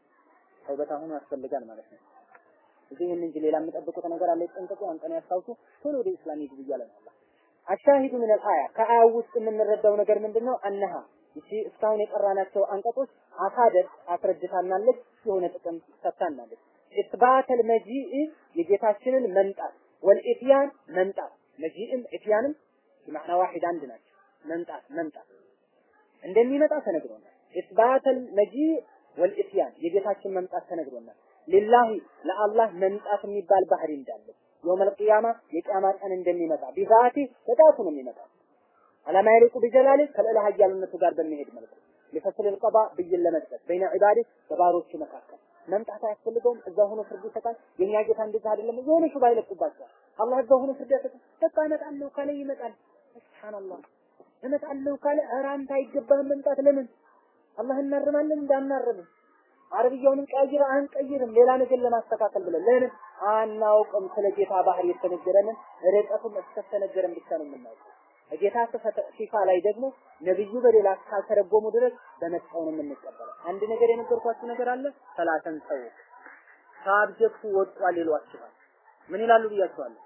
ተውበት አሁን ያስፈልጋል ማለት ነው። እዚህ ይህን እንጂ ሌላ የምጠብቁት ነገር አለ። ይጠንቀቁ፣ አንተን ያስታውሱ፣ ቶሎ ወደ ኢስላም ይግቡ እያለ ነው አላህ። አሻሂዱ ምን አልአያ ከአያው ውስጥ የምንረዳው ነገር ምንድነው? አነሃ እቺ እስካሁን የቀራናቸው አንቀጾች አሳደር አስረድታናለች፣ የሆነ ጥቅም ሰጥታናለች። ኢስባተል መጂኢ የጌታችንን መምጣት ወልኢትያን መምጣት መጂእም ኢትያንም በማዕና ዋሂድ አንድ ናቸው። መምጣት መምጣት እንደሚመጣ ተነግሮናል። ኢስባተል መጂእ ወልኢትያን የጌታችን መምጣት ተነግሮናል። ሊላሂ ለአላህ መምጣት የሚባል ባህሪ እንዳለ የውመል ቂያማ የቂያማ ቀን እንደሚመጣ ቢዛቲ በጣቱ ነው የሚመጣው አላማ ይልቁ ቢጀላሊ ከልዕለ ኃያልነቱ ጋር በሚሄድ መልኩ ሊፈስል ልቀባ ብይን ለመስጠት በይነ ዒባዲ በባሮቹ መካከል መምጣት አያስፈልገውም። እዛ ሆኖ ፍርድ ይሰጣል። የኛ ጌታ እንደዛ አይደለም። የሆነ ሹባ ይለቁባቸዋል። አላህ እዛ ሆኖ ፍርድ ያሰጣል። በቃ እመጣለሁ ካለ ይመጣል። ሱብሃንአላህ እመጣለሁ ካለ ኧረ አንተ አይገባህም መምጣት። ለምን አላህ እናርማለን እንዳናርምም አረብያውንም ቀይር አንቀይርም ሌላ ነገር ለማስተካከል ብለን ለምን አናውቅም። ስለ ጌታ ባህሪ የተነገረንን ርቀቱን እስከተነገረን ብቻ ነው የምናውቀው። ጌታ ሲፋ ላይ ደግሞ ነብዩ በሌላ ካልተረጎሙ ድረስ በመጣው ነው የምንቀበለው። አንድ ነገር የነገርኳችሁ ነገር አለ። ሰላተን ሰው ሳብጀክቱ ወጥቷል ይሏችኋል። ምን ይላሉ ብያችኋለሁ።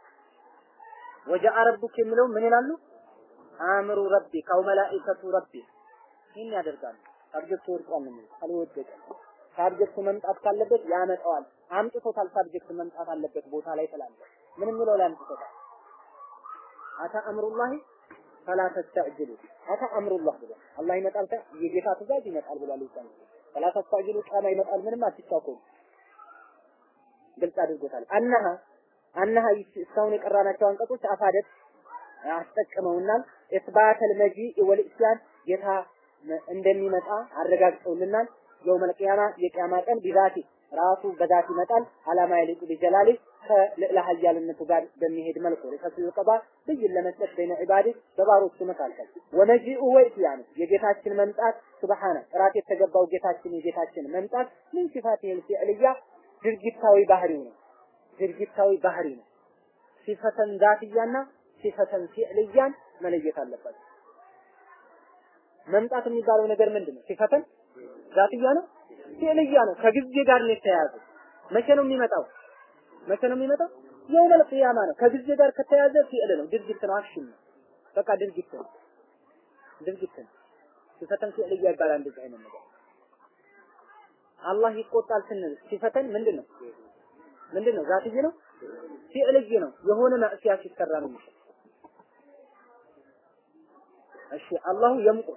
ወጃአ ረቡክ የሚለው ምን ይላሉ? አምሩ ረቢ ካው መላኢከቱ ረቢ ይህን ያደርጋሉ። ሳብጀክቱ ወጥቷል ነው የሚሉት። አልወደቀም ሳብጀክቱ መምጣት ካለበት ያመጣዋል። አምጥቶታል። ሳብጀክቱ መምጣት አለበት ቦታ ላይ ስላለ ምን የሚለው ላይ አምጥቶታል። አታ አምሩላሂ ፈላ ተስተዕጅሉ አታ አምሩላህ ብሎ አላህ ይመጣል የጌታ ትእዛዝ ይመጣል ብሏል። ይባል ፈላ ተስተዕጅሉ ቃማ ይመጣል ምንም አትቻኮሉ ግልጽ አድርጎታል። አነሃ አነሃ እስካሁን የቀራናቸው አንቀጾች አፋደት አስጠቅመውናል። ኢስባተል መጂእ ወልኢስያን ጌታ እንደሚመጣ አረጋግጠውልናል። የውመል ቂያማ የቂያማ ቀን ቢዛቲ ራሱ በዛት ይመጣል። አላማ ይልቁ ቢጀላሊ ከልዕለ ኃያልነቱ ጋር በሚሄድ መልኩ ለፈስል ቀባ ብይን ለመስጠት በይነ ዒባዲ በባሮቹ መካከል ወመጂኡ ወኢትያኑ የጌታችን መምጣት ሱብሃነ ጥራት የተገባው ጌታችን የጌታችን መምጣት ምን ሲፋት ይል ፊዕልያ ድርጊታዊ ባህሪው ነው። ድርጊታዊ ባህሪ ነው። ሲፈተን ዛትያና ሲፈተን ፊዕልያን መለየት አለባቸው። መምጣት የሚባለው ነገር ምንድን ነው? ሲፈተን ዛትያ ነው፣ ፊዕልያ ነው። ከጊዜ ጋር ነው የተያያዘ። መቼ ነው የሚመጣው? መቼ ነው የሚመጣው? የውመል ቂያማ ነው። ከጊዜ ጋር ከተያያዘ ፊዕል ነው፣ ድርጊት ነው፣ አክሽን ነው። በቃ ድርጊት ነው፣ ድርጊት ነው። ሲፈተን ፊዕልያ ይባላል እንደዚህ አይነት ነገር። አላህ ይቆጣል ስንል ሲፈተን ምንድን ነው? ምንድን ነው? ዛትዬ ነው፣ ፊዕልይ ነው። የሆነ ማዕሲያ ሲሰራ ነው የሚሸጥ እሺ አላሁ የምቁት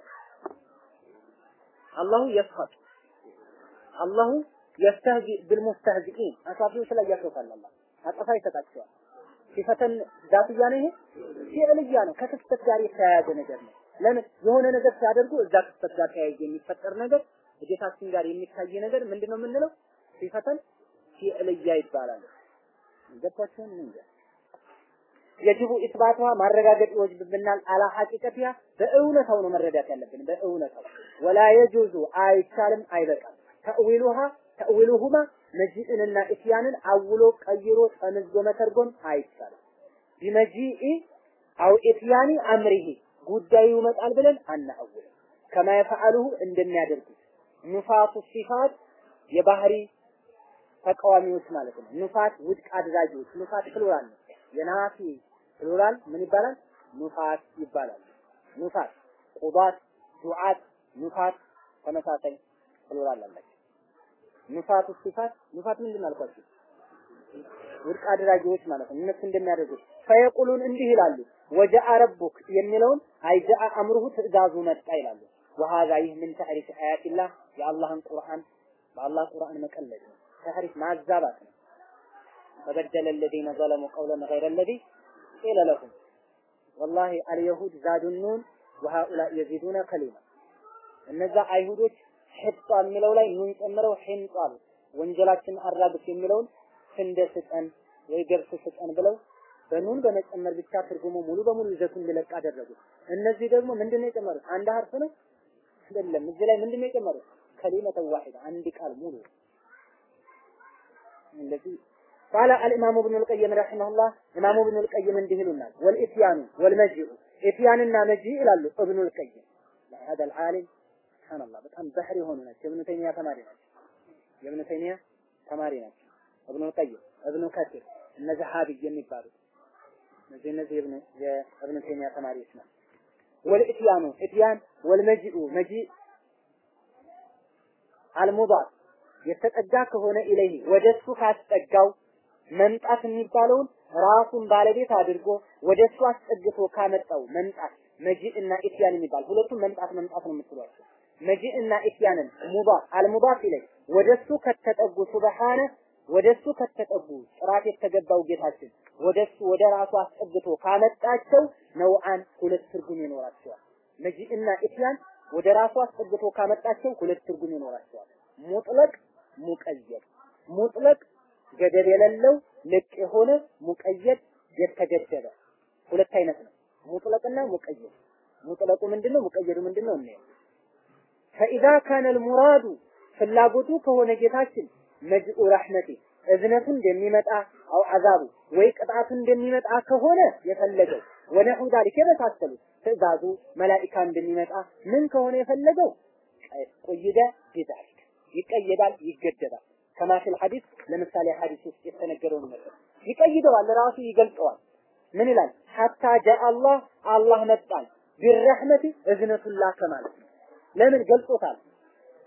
አላሁ የስሐቅ አላሁ የስተህዚ ብልሙስተህዚኢን አሳፊዎች ላይ ያሾፋል። አላህ አጠፋ ይሰጣቸዋል። ሲፈተን ዛትያ ነው። ይሄ ፊዕልያ ነው። ከክስተት ጋር የተያያዘ ነገር ነው። ለምን የሆነ ነገር ሲያደርጉ እዛ ክስተት ጋር ተያይዞ የሚፈጠር ነገር ጌታችን ጋር የሚታይ ነገር ምንድነው የምንለው? ሲፈተን ፊዕልያ ይባላል። ገባችሁን? እንዴ የጅቡ ኢስባቷ ማረጋገጥ ይወጅብብናል። አላ ሐቂቀቲያ በእውነታው ነው መረዳት ያለብን። በእውነታው ወላ የጁዙ አይቻልም፣ አይበቃም። ተእዊሉሃ ተእዊሉሁማ መጂእንና ኢትያንን አውሎ ቀይሮ ጠምዞ መተርጎም አይቻልም። ቢመጂኢ አው ኢትያኒ አምሪሂ ጉዳዩ ይመጣል ብለን አናአውልም። ከማ የፈዓሉሁ እንደሚያደርጉት ኑፋቱ ሲፋት የባህሪ ተቃዋሚዎች ማለት ነው። ኑፋት ውድቅ አድራጊዎች። ኑፋት ፕሉራል ነው። የናፊ ፕሉራል ምን ይባላል? ኑፋት ይባላል። ኑፋት፣ ቁባት፣ ዱዓት፣ ኑፋት ተመሳሳይ ፕሉራል አላቸው። ኑፋቱ ሲፋት ኑፋት ምንድን ነው አልኳችሁ? ውድቅ አድራጊዎች ማለት ነው። እነሱ እንደሚያደርጉት ፈየቁሉን እንዲህ ይላሉ። ወጀአ ረቡክ የሚለውን አይጀአ አምሩሁ ትእዛዙ መጣ ይላሉ። ወሃዛ ይህ ምን ተሕሪፍ አያቲላህ የአላህን ቁርአን በአላህ ቁርአን መቀለድ ነው። ተሕሪፍ ማዛባት ነው። فبدل الذين ظلموا قولا غير الذي قيل لهم والله اليهود زادوا النون وهؤلاء يزيدون كلمة እነዛ አይሁዶች ሒጣ የሚለው ላይ ኑን ጨምረው ሒንጣ አሉ። ወንጀላችን አራግፍ የሚለውን ስንዴ ስጠን ወይ ገብስ ስጠን ብለው በኑን በመጨመር ብቻ ትርጉሙ ሙሉ በሙሉ ይዘቱን እንዲለቅ አደረጉት። እነዚህ ደግሞ ምንድነው የጨመሩት? አንድ ሀርፍ ነው አይደለም። እዚህ ላይ ምንድነው የጨመሩት? ከሊመተ ዋሂዳ አንድ ቃል ሙሉ እንደዚህ قال الامام ابن القيم رحمه الله امام ابن القيم እንዲህ ይሉናል والاتيان والمجيء اتيانና መጂእ ይላሉ ابن القيم هذا العالم سبحان الله በጣም ባህር የሆኑ ናቸው ابن تيميه ተማሪ ናቸው የابن تيميه ተማሪ ናቸው ابن القيم ابن كثير እነ ዘሃቢ የሚባሉት እነዚህ እነዚህ የابن تيميه ተማሪዎች ናቸው والاتيان اتيان والمجيء مجيء አልሙዳፍ የተጠጋ ከሆነ ኢለይህ ወደሱ ካስጠጋው መምጣት የሚባለውን ራሱን ባለቤት አድርጎ ወደሱ አስጠግቶ ካመጣው መምጣት መጂእ እና ኢትያን የሚባል ሁለቱም መምጣት መምጣት ነው የምትሏቸው። መጂእ እና ኢትያንን ሙዳፍ አልሙዳፍ ኢለይ ወደሱ ከተጠጉ ሱብሃነ ወደሱ ከተጠጉ ጥራት የተገባው ጌታችን ወደሱ ወደ ራሱ አስጠግቶ ካመጣቸው ነውአን ሁለት ትርጉም ይኖራቸዋል። መጂእ እና ኢትያን ወደ ራሱ አስጠግቶ ካመጣቸው ሁለት ትርጉም ይኖራቸዋል። ሙጥለቅ ሙቀየድ። ሙጥለቅ ገደብ የሌለው ልቅ የሆነ ሙቀየድ የተገደበ ሁለት አይነት ነው። ሙጥለቅና ሙቀየድ። ሙጥለቁ ምንድነው? ሙቀየዱ ምንድነው? እንየው። ፈኢዛ ካነ አልሙራዱ ፍላጎቱ ከሆነ ጌታችን መጅኡ ረሕመቲ እዝነቱ እንደሚመጣ አው አዛቡ ወይ ቅጣቱ እንደሚመጣ ከሆነ የፈለገው ወነሑ ዛሊከ የመሳሰሉት ትእዛዙ መላኢካ እንደሚመጣ ምን ከሆነ የፈለገው ቁይደ ቢዛሊክ ይቀየዳል፣ ይገደባል። ከማ ፊል ሐዲስ ለምሳሌ ሐዲስ ውስጥ የተነገረውን ነገር ይቀይደዋል፣ ራሱ ይገልጸዋል። ምን ይላል? ሐታ ጃአ አላህ አላህ መጣን ቢረሕመቲ እዝነቱን ላከ ማለት ነው። ለምን ገልጾታል?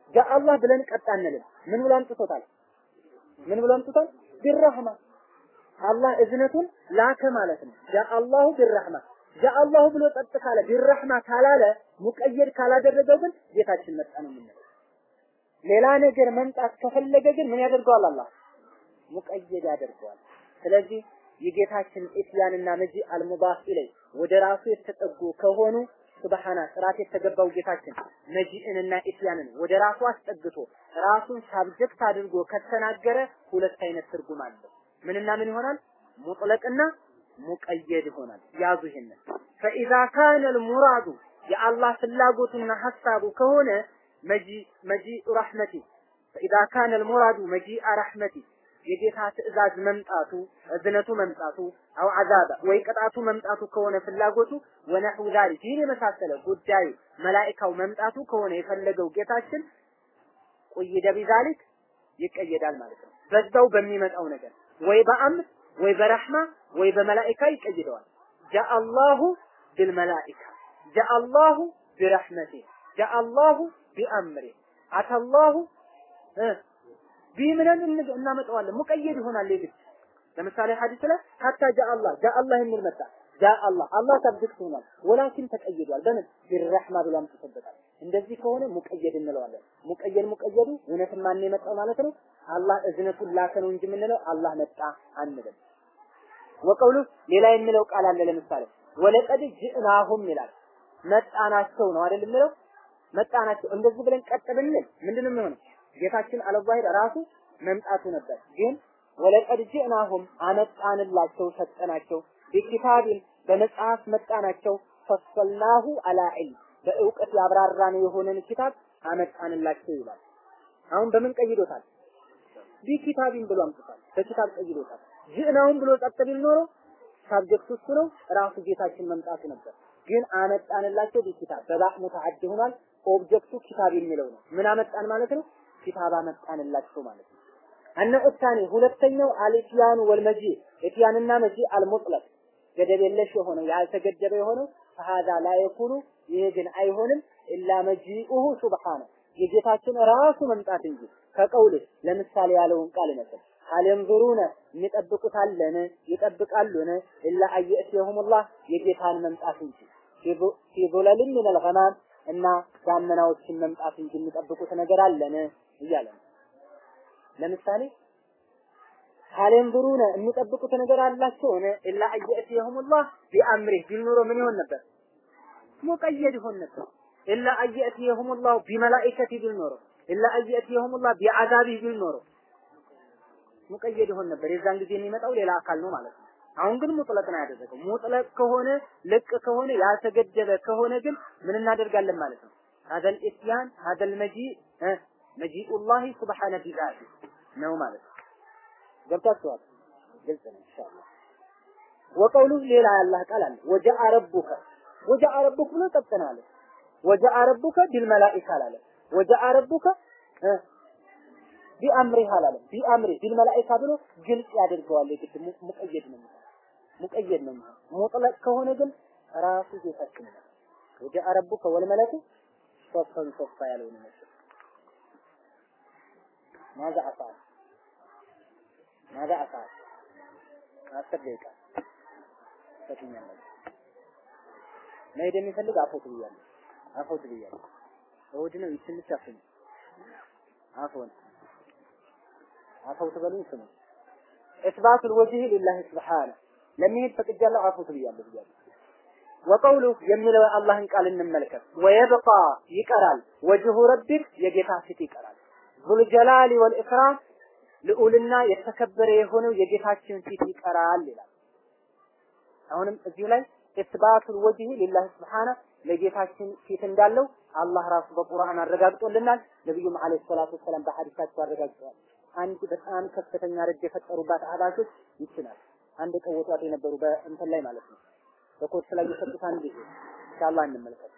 ጃ አላህ ብለን ቀጥ አንልም። ምን ብሎ አምጥቶታል? ምን ብሎ አምጥቶታል? ቢረህማ አላህ እዝነቱን ላከ ማለት ነው። ጃ አላሁ ቢረህማ ጃ አላሁ ብሎ ጸጥ ካለ ቢረህማ ካላለ ሙቀየድ ካላደረገው ግን ጌታችን መጣ ነው የምንለው። ሌላ ነገር መምጣት ከፈለገ ግን ምን ያደርገዋል? አላህ ሙቀየድ ያደርገዋል። ስለዚህ የጌታችን ኢትያንና መጂ አልሙዳፍ ኢለይ ወደ ራሱ የተጠጉ ከሆኑ ሱብሃና ጥራት የተገባው ጌታችን መጂእንና ኢትያንን ወደ ራሱ አስጠግቶ ራሱን ሳብጀክት አድርጎ ከተናገረ ሁለት አይነት ትርጉም አለው። ምንና ምን ይሆናል? ሙጥለቅና ሙቀየድ ይሆናል። ያዙ ይሄንን ፈኢዛ ካነ ልሙራዱ የአላህ ፍላጎቱና ሐሳቡ ከሆነ መጂ መጂ ረሕመቲ ፈኢዛ ካነ ልሙራዱ መጂአ ረሕመቲ የጌታ ትእዛዝ መምጣቱ እዝነቱ መምጣቱ አው አዛባ ወይ ቅጣቱ መምጣቱ ከሆነ ፍላጎቱ ወነሑ ዛሊክ ይህን የመሳሰለ ጉዳዩ መላኢካው መምጣቱ ከሆነ የፈለገው ጌታችን ቁይደ ቢዛሊክ ይቀየዳል ማለት ነው። በዛው በሚመጣው ነገር ወይ በአምር ወይ በረሕማ ወይ በመላኢካ ይቀይደዋል። ጃአላሁ ቢልመላኢካ ጃአላሁ ቢረሕመቴ ጃአላሁ ቢአምሬ አተላሁ ቢምለን እናመጣዋለን። ሙቀየድ ይሆናል የግድ ለምሳሌ ሐዲስ ላይ ሀታ ጃአላህ ጃአላህ የሚል መጣ። ጃአላህ አላህ ሰብጀክት ሆኗል። ወላኪን ተቀይዷል። በምን ቢረሕማ ብሎ አምጥቶበታል። እንደዚህ ከሆነ ሙቀየድ እንለዋለን። ሙቀየድ ሙቀየዱ እውነትም ማን የመጣው ማለት ነው? አላህ እዝነቱን ላከ ነው እንጂ የምንለው አላህ መጣ አንልም። ወቀውሉ ሌላ የሚለው ቃል አለ። ለምሳሌ ወለቀድ ጅእናሁም ይላል። መጣናቸው ነው አይደል የሚለው መጣናቸው። እንደዚህ ብለን ቀጥ ብንል ምንድነው የሚሆነው? ጌታችን አለዛሂር ራሱ መምጣቱ ነበር። ግን ወለቀድ ጅእናሁም አመጣንላቸው ሰጠናቸው ቢኪታቢን በመጽሐፍ መጣናቸው ፈሰልናሁ አላ ዒልም በእውቀት ያብራራነው የሆነን ኪታብ አመጣንላቸው ይላል። አሁን በምን ቀይዶታል? ቢኪታቢን ብሎ አምጥቷል። በኪታብ ቀይዶታል። ጅእናሁም ብሎ ጸጥ ቢል ኖሮ ሳብጀክቱ እሱ ነው፣ ራሱ ጌታችን መምጣቱ ነበር። ግን አመጣንላቸው ቢኪታብ በባዕ ሙተዓድ ሆኗል። ኦብጀክቱ ኪታብ የሚለው ነው። ምን አመጣን ማለት ነው? ኪታብ አመጣንላቸው ማለት ነው። አነ ኡታኒ ሁለተኛው አልኢትያኑ ወልመጂ ኢትያንና መጂ አልሙጥለቅ ገደብ የለሽ የሆነው ያልተገደበ የሆነው ፈሃዛ ላ የኩኑ ይሄ ግን አይሆንም ኢላ መጂኡሁ ሱብሓነ የጌታችን ራሱ መምጣት እንጂ ከቀውል ለምሳሌ ያለውን ቃል ነበር ሀል የንዙሩነ የሚጠብቁት አለን ይጠብቃሉን ኢላ አየእትየሁሙላህ የጌታን መምጣት እንጂ ፊ ዙለልን ሚነል ገማም እና ዳመናዎችን መምጣት እንጂ የሚጠብቁት ነገር አለን እያለ ነው። ለምሳሌ ካሌንብሩነ የሚጠብቁት ነገር አላቸው ሆነ ኢላ አየእትየሁሙላህ ቢአምሪህ ቢል ኖሮ ምን ይሆን ነበር? ሙቀየድ ይሆን ነበር። ኢላ አየእትየሁሙላህ ቢመላኢከቲ ቢል ኖሮ ኢላ አየእትየሁሙላህ ቢዓዛቢህ ቢል ኖሮ ሙቀየድ ይሆን ነበር። የዛን ጊዜ የሚመጣው ሌላ አካል ነው ማለት ነው። አሁን ግን ሙጥለቅ ነው ያደረገው። ሙጥለቅ ከሆነ ልቅ ከሆነ ያልተገደበ ከሆነ ግን ምን እናደርጋለን ማለት ነው? ሀደል ኢትያን ሀደል መጂ መጂኡላሂ ሱብሓነ ቢዛቲ ነው ማለት ነው። ገብታችኋል? ግልጽ ነው ኢንሻአላህ። ወቀውሉ ሌላ ያላህ ቃል አለ ወጀአ ረቡከ ወጀአ ረቡክ ብሎ ጠጥናለ ወጀአ ረቡከ ቢልመላኢካ አላለ ወጀአ ረቡከ ቢአምሪህ አላለም ቢአምሪ ቢልመላኢካ ብሎ ግልጽ ያደርገዋል። የግድ ሙቀየድ ነው ሙቀየድ ነው ሙጥለቅ ከሆነ ግን ራሱ ጌታችን ነው። ወጀአ ረቡከ ወልመለኩ ሶፈን ሶፋ ያለው ነው ማዛ አፋል ማዛ አፋል አስር ደቂቃ ሰጥኛለሁ። መሄድ የሚፈልግ አፎት ብያለሁ። አፎት ብያለሁ። እሑድ ነው ትንሽ አፍኝ አፎን አፈውት በሉኝ ስሙ ኢስባቱ الوجه لله سبحانه ለሚሄድ ፈቅጃለሁ አፉት ብያለሁ ብያለሁ ወቀውሉ የሚለው የአላህን ቃል እንመልከት ወየብቃ ይቀራል ወጅሁ ረቢክ የጌታ ፊት ይቀራል ዙል ጀላሊ ወልኢክራም ልዑልና የተከበረ የሆነው የጌታችን ፊት ይቀራል ይላል አሁንም እዚሁ ላይ ኢስባቱል ወጅህ ሊላህ ስብሓነ ለጌታችን ፊት እንዳለው አላህ ራሱ በቁርአን አረጋግጦልናል ነብዩም አለይሂ ሰላቱ ወሰላም በሐዲሳቸው አረጋግጠዋል አንድ በጣም ከፍተኛ ረድ የፈጠሩባት አህባሾች ይችላል አንድ ቀወጧት የነበሩ በእንትን ላይ ማለት ነው በኮርስ ላይ የሰጡት አንድ ጊዜ ኢንሻአላህ እንመልከት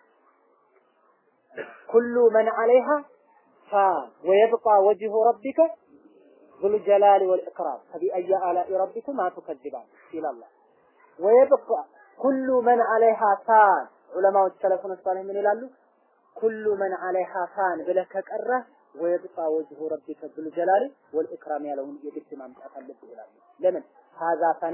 ኩሉ መን አለይሃ ፋን ወየብቃ ወጅሁ ረቢከ ذو الجلال والإكرام فبأي آلاء ربكما تكذبان إلى الله ويبقى كل من عليها فان ዑለማዎች ሰለፉን ሷሊህ ምን ይላሉ? ኩሉ መን አለይሃ ፋን ብለህ ከቀረህ ወይብቃ ወጅሁ ረቢከ ዙል ጀላሊ ወልኢክራም ያለውን የግድ ማምጣት አለብህ ይላሉ። ለምን ሀዛ ፈና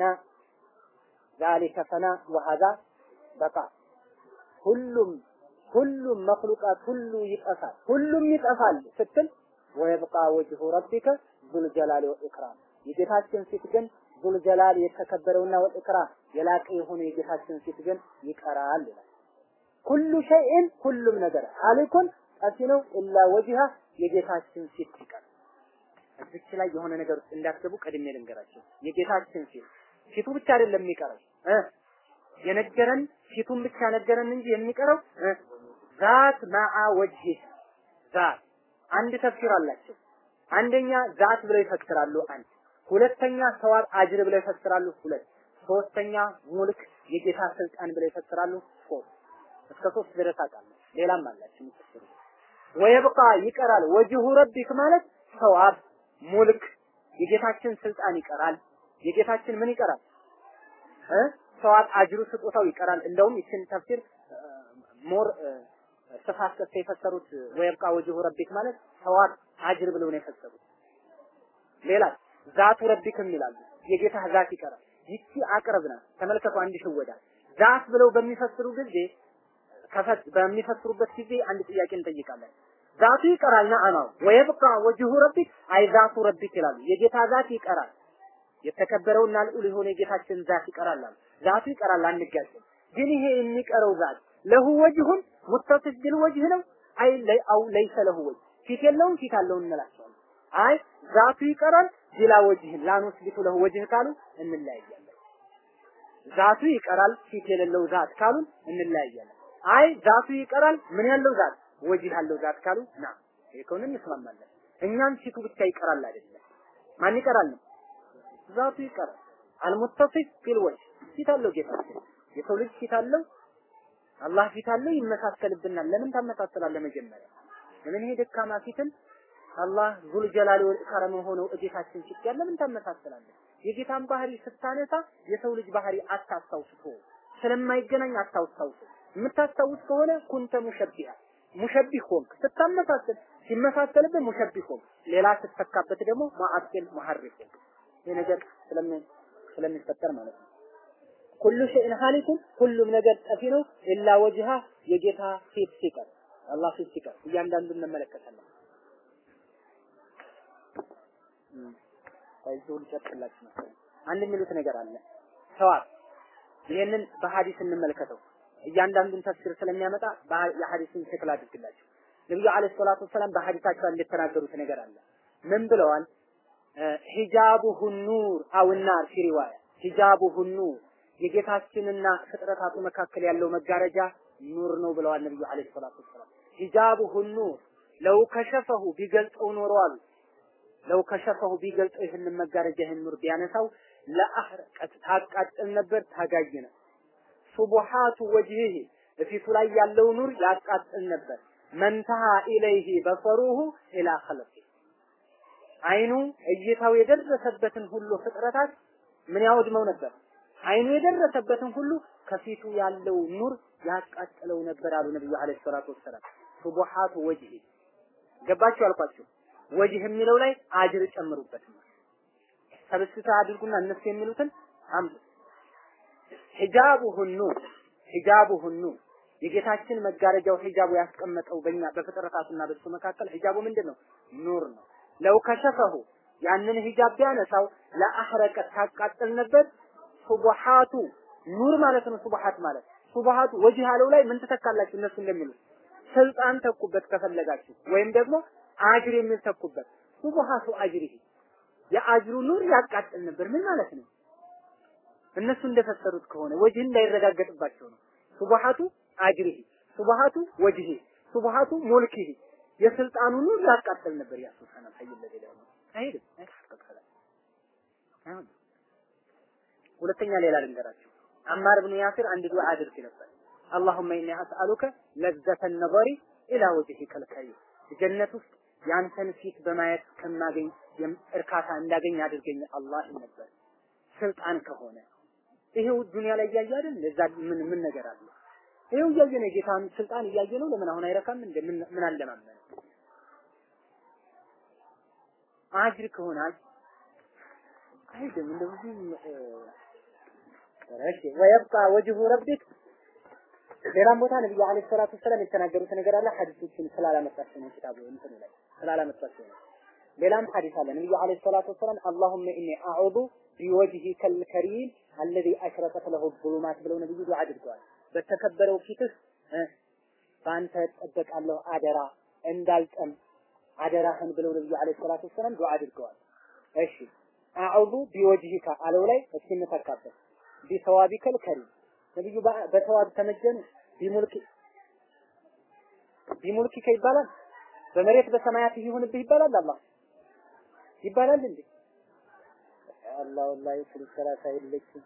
ዛሊከ ፈና ወሀዛ በቃ ሁሉም ሁሉም መክሉቃት ሁሉ ይጠፋል፣ ሁሉም ይጠፋል ስትል ወይብቃ ወጅሁ ረቢከ ዙል ጀላሊ ወልኢክራም የጌታችን ፊት ግን ዙል ጀላል የተከበረውና ወልኢክራም የላቀ የሆነ የጌታችን ፊት ግን ይቀራል ይላል። ኩሉ ሸይእን ሁሉም ነገር ሀሊኩን ጠፊ ነው ኢላ ወጅሃ የጌታችን ፊት ይቀር። እዚች ላይ የሆነ ነገር ውስጥ እንዳትገቡ ቀድሜ ልንገራቸው። የጌታችን ፊት ፊቱ ብቻ አይደለም የሚቀረው እ የነገረን ፊቱን ብቻ ነገረን እንጂ የሚቀረው እ ዛት ማዓ ወጅህ ዛት አንድ ተፍሲር አላቸው። አንደኛ ዛት ብለው ይፈክራሉ አንድ ሁለተኛ ሰዋት አጅር ብለው ይፈስራሉ ሁለት ሶስተኛ ሙልክ የጌታ ስልጣን ብለው ይፈስራሉ ሶስት እስከ ሶስት ድረስ አውቃለሁ ሌላም አላችሁ የሚፈስሩ ወይብቃ ይቀራል ወጅሁ ረቢክ ማለት ሰዋብ ሙልክ የጌታችን ስልጣን ይቀራል የጌታችን ምን ይቀራል እ ሰዋብ አጅሩ ስጦታው ይቀራል እንደውም ይችን ተፍሲር ሞር ስፋት ሰጥተው የፈሰሩት ወይብቃ ወጅሁ ረቢክ ማለት ሰዋብ አጅር ብለው ነው የፈሰሩት ሌላ ዛቱ ረቢክም ይላሉ የጌታ ዛት ይቀራል ይቺ አቅርብ ናት ተመልከቱ አንድ ሽወዳ ዛት ብለው በሚፈስሩ ጊዜ ከፈት በሚፈስሩበት ጊዜ አንድ ጥያቄ እንጠይቃለን ዛቱ ይቀራል ነአማው ወይብቃ ወጅሁ ረቢክ አይ ዛቱ ረቢክ ይላሉ የጌታ ዛት ይቀራል የተከበረውና ልዑል የሆነ የጌታችን ዛት ይቀራል አሉ ዛቱ ይቀራል አንጋጭም ግን ይሄ የሚቀረው ዛት ለሁ ወጅሁን ሙተሲፍ ቢል ወጅህ ነው አይ ለይ አው ለይሰ ለሁ ወጅህ ፊት የለውም ፊት አለው እንላቸዋለን አይ ዛቱ ይቀራል ቢላ ወጅህን ላኑስቢቱ ለሁ ወጅህ ካሉ እንለያያለን ዛቱ ይቀራል ፊት የሌለው ዛት ካሉ እንለያያለን አይ ዛቱ ይቀራል ምን ያለው ዛት ወጅህ ያለው ዛት ካሉ ና ይሄን እንስማማለን እኛም ፊቱ ብቻ ይቀራል አይደለም ማን ይቀራል ነው ዛቱ ይቀራል አልሙተሲፍ ቢል ወጅህ ፊት አለው ጌታችን የሰው ልጅ ፊት አለው አላህ ፊት አለው ይመሳሰልብናል ለምን ታመሳሰላለህ መጀመሪያ ለምን ይሄ ደካማ ፊትን አላህ ዙል ጀላሊ ወል ኢክራም ሆነው እጌታችን ፊት ያለ ምን ታመሳሰላለህ የጌታን ባህሪ ስታነሳ የሰው ልጅ ባህሪ አታስታውሱ ስለማይገናኝ አታስታውሱ የምታስታውስ ከሆነ ኩንተ ሙሸቢሃ ሙሸቢህ ሆንክ ስታመሳሰል ሲመሳሰልብህ ሙሸቢህ ሆንክ ሌላ ስትተካበት ደግሞ ማአክል ሙሐሪፍ ሆንክ ይሄ ነገር ስለምን ስለሚፈጠር ማለት ነው ኩሉ ሸይን ሀሊኩን ሁሉም ነገር ጠፊ ነው ኢላ ወጅሃ የጌታ ፊት ሲቀር አላህ ፊት ሲቀር እያንዳንዱን እንመለከታለን ከዚህ ልጨርቅላችሁ መሰለኝ አንድ የሚሉት ነገር አለ ሰዋብ ይህንን በሐዲስ እንመልከተው እያንዳንዱን ተፍሲር ስለሚያመጣ የሐዲስን ሸክል አድርግላችሁ ነብዩ አለይሂ ሰላቱ ወሰላም በሐዲሳቸው እንደተናገሩት ነገር አለ ምን ብለዋል ሂጃቡሁ ኑር አው ናር ፊ ሪዋያ ሂጃቡሁ ኑር የጌታችንና ፍጥረታቱ መካከል ያለው መጋረጃ ኑር ነው ብለዋል ነብዩ አለይሂ ሰላቱ ወሰላም ሂጃቡሁ ኑር ለው ከሸፈሁ ቢገልጸው ኖሮ አሉ ለው ከሸፈሁ ቢገልጸው ይህንን መጋረጃ ይህን ኑር ቢያነሳው ለአህረቀት ታቃጥል ነበር ታጋይ ነው ሱቡሃቱ ወጅሂ በፊቱ ላይ ያለው ኑር ያቃጥል ነበር መንተሃ ኢለይሂ በሰሩሁ ኢላ ኸልቂ አይኑ እይታው የደረሰበትን ሁሉ ፍጥረታት ምን ያወድመው ነበር አይኑ የደረሰበትን ሁሉ ከፊቱ ያለው ኑር ያቃጥለው ነበር አሉ ነብዩ አለይሂ ሰላቱ ወሰላም ሱቡሃቱ ወጅሂ ገባችሁ አልኳችሁ ወጅህ የሚለው ላይ አጅር ጨምሩበት ሰብስታ አድርጉና እነሱ የሚሉትን አምጡ ሂጃቡሁ ኑር ሂጃቡሁ ኑር የጌታችን መጋረጃው ሂጃቡ ያስቀመጠው በእኛ በፍጥረታቱና በሱ መካከል ሂጃቡ ምንድን ነው ኑር ነው ለው ከሸፈሁ ያንን ሂጃብ ቢያነሳው ለአህረቀት ታቃጥል ነበር ሱቡሃቱ ኑር ማለት ነው ሱቡሃት ማለት ሱቡሃቱ ወጅህ ያለው ላይ ምን ትተካላችሁ እነሱ እንደሚሉት ስልጣን ተኩበት ከፈለጋችሁ ወይም ደግሞ አጅር የሚል ተኩበት ሱቡሃቱ አጅሪሂ የአጅሩ ኑር ያቃጥል ነበር ምን ማለት ነው እነሱ እንደፈሰሩት ከሆነ ወጅህ እንዳይረጋገጥባቸው ነው ሱቡሃቱ አጅሪሂ ሱቡሃቱ ወጅሂ ሱቡሃቱ ሙልኪሂ የስልጣኑ ኑር ያቃጥል ነበር ያ ሱብሃነ ሐይ ለሌላ ነው አይሄድም አይተፈቀቀለ አይሆን ሁለተኛ ሌላ ልንገራችሁ አማር ብኑ ያሲር አንድ ዱዓ አድርግ ነበር اللهم اني اسالك لذة النظر الى وجهك الكريم ጀነት ውስጥ ያንተን ፊት በማየት ከማገኝ እርካታ እንዳገኝ አድርገኝ አላህ ነበር ስልጣን ከሆነ ይሄው ዱንያ ላይ እያየ አይደል ለዛ ምን ምን ነገር አለ ይሄው እያየ ነው ጌታን ስልጣን እያየ ነው ለምን አሁን አይረካም እንደ ምን ምን አለማመን አጅር ከሆነ አይደለም እንደው እሺ ወይብቃ ወጅሁ ረቢክ ሌላም ቦታ ነብዩ አለይሂ ሰላቱ ወሰላም የተናገሩት ነገር አለ ሐዲሶችን ስላላመጣቸው ነው ኪታቡ እንትኑ ላይ ስላላመጣቸው ነው ሌላም ሐዲስ አለ ነብዩ አለይሂ ሰላቱ ወሰላም አላሁመ ኢኒ አዑዙ ቢወጅሂከል ከሪም አለዚ አሽረቀት ለሁ ዙሉማት ብለው ነብዩ ዱዓ አድርገዋል በተከበረው ፊትህ በአንተ እጠበቃለሁ አደራ እንዳልጠም አደራህን ብለው ነብዩ አለይሂ ሰላቱ ወሰላም ዱዓ አድርገዋል እሺ አዑዙ ቢወጅሂካ አለው ላይ እስኪ እንተካበት ቢሰዋቢከል ከሪም ነብዩ በተዋብ ተመጀኑ ቢሙልክ ቢሙልኪከ ይባላል በመሬት በሰማያት ይሁንብህ ይባላል አላህ ይባላል እንዴ አላህ ወላሂ ስለ ሰላሳ የለችም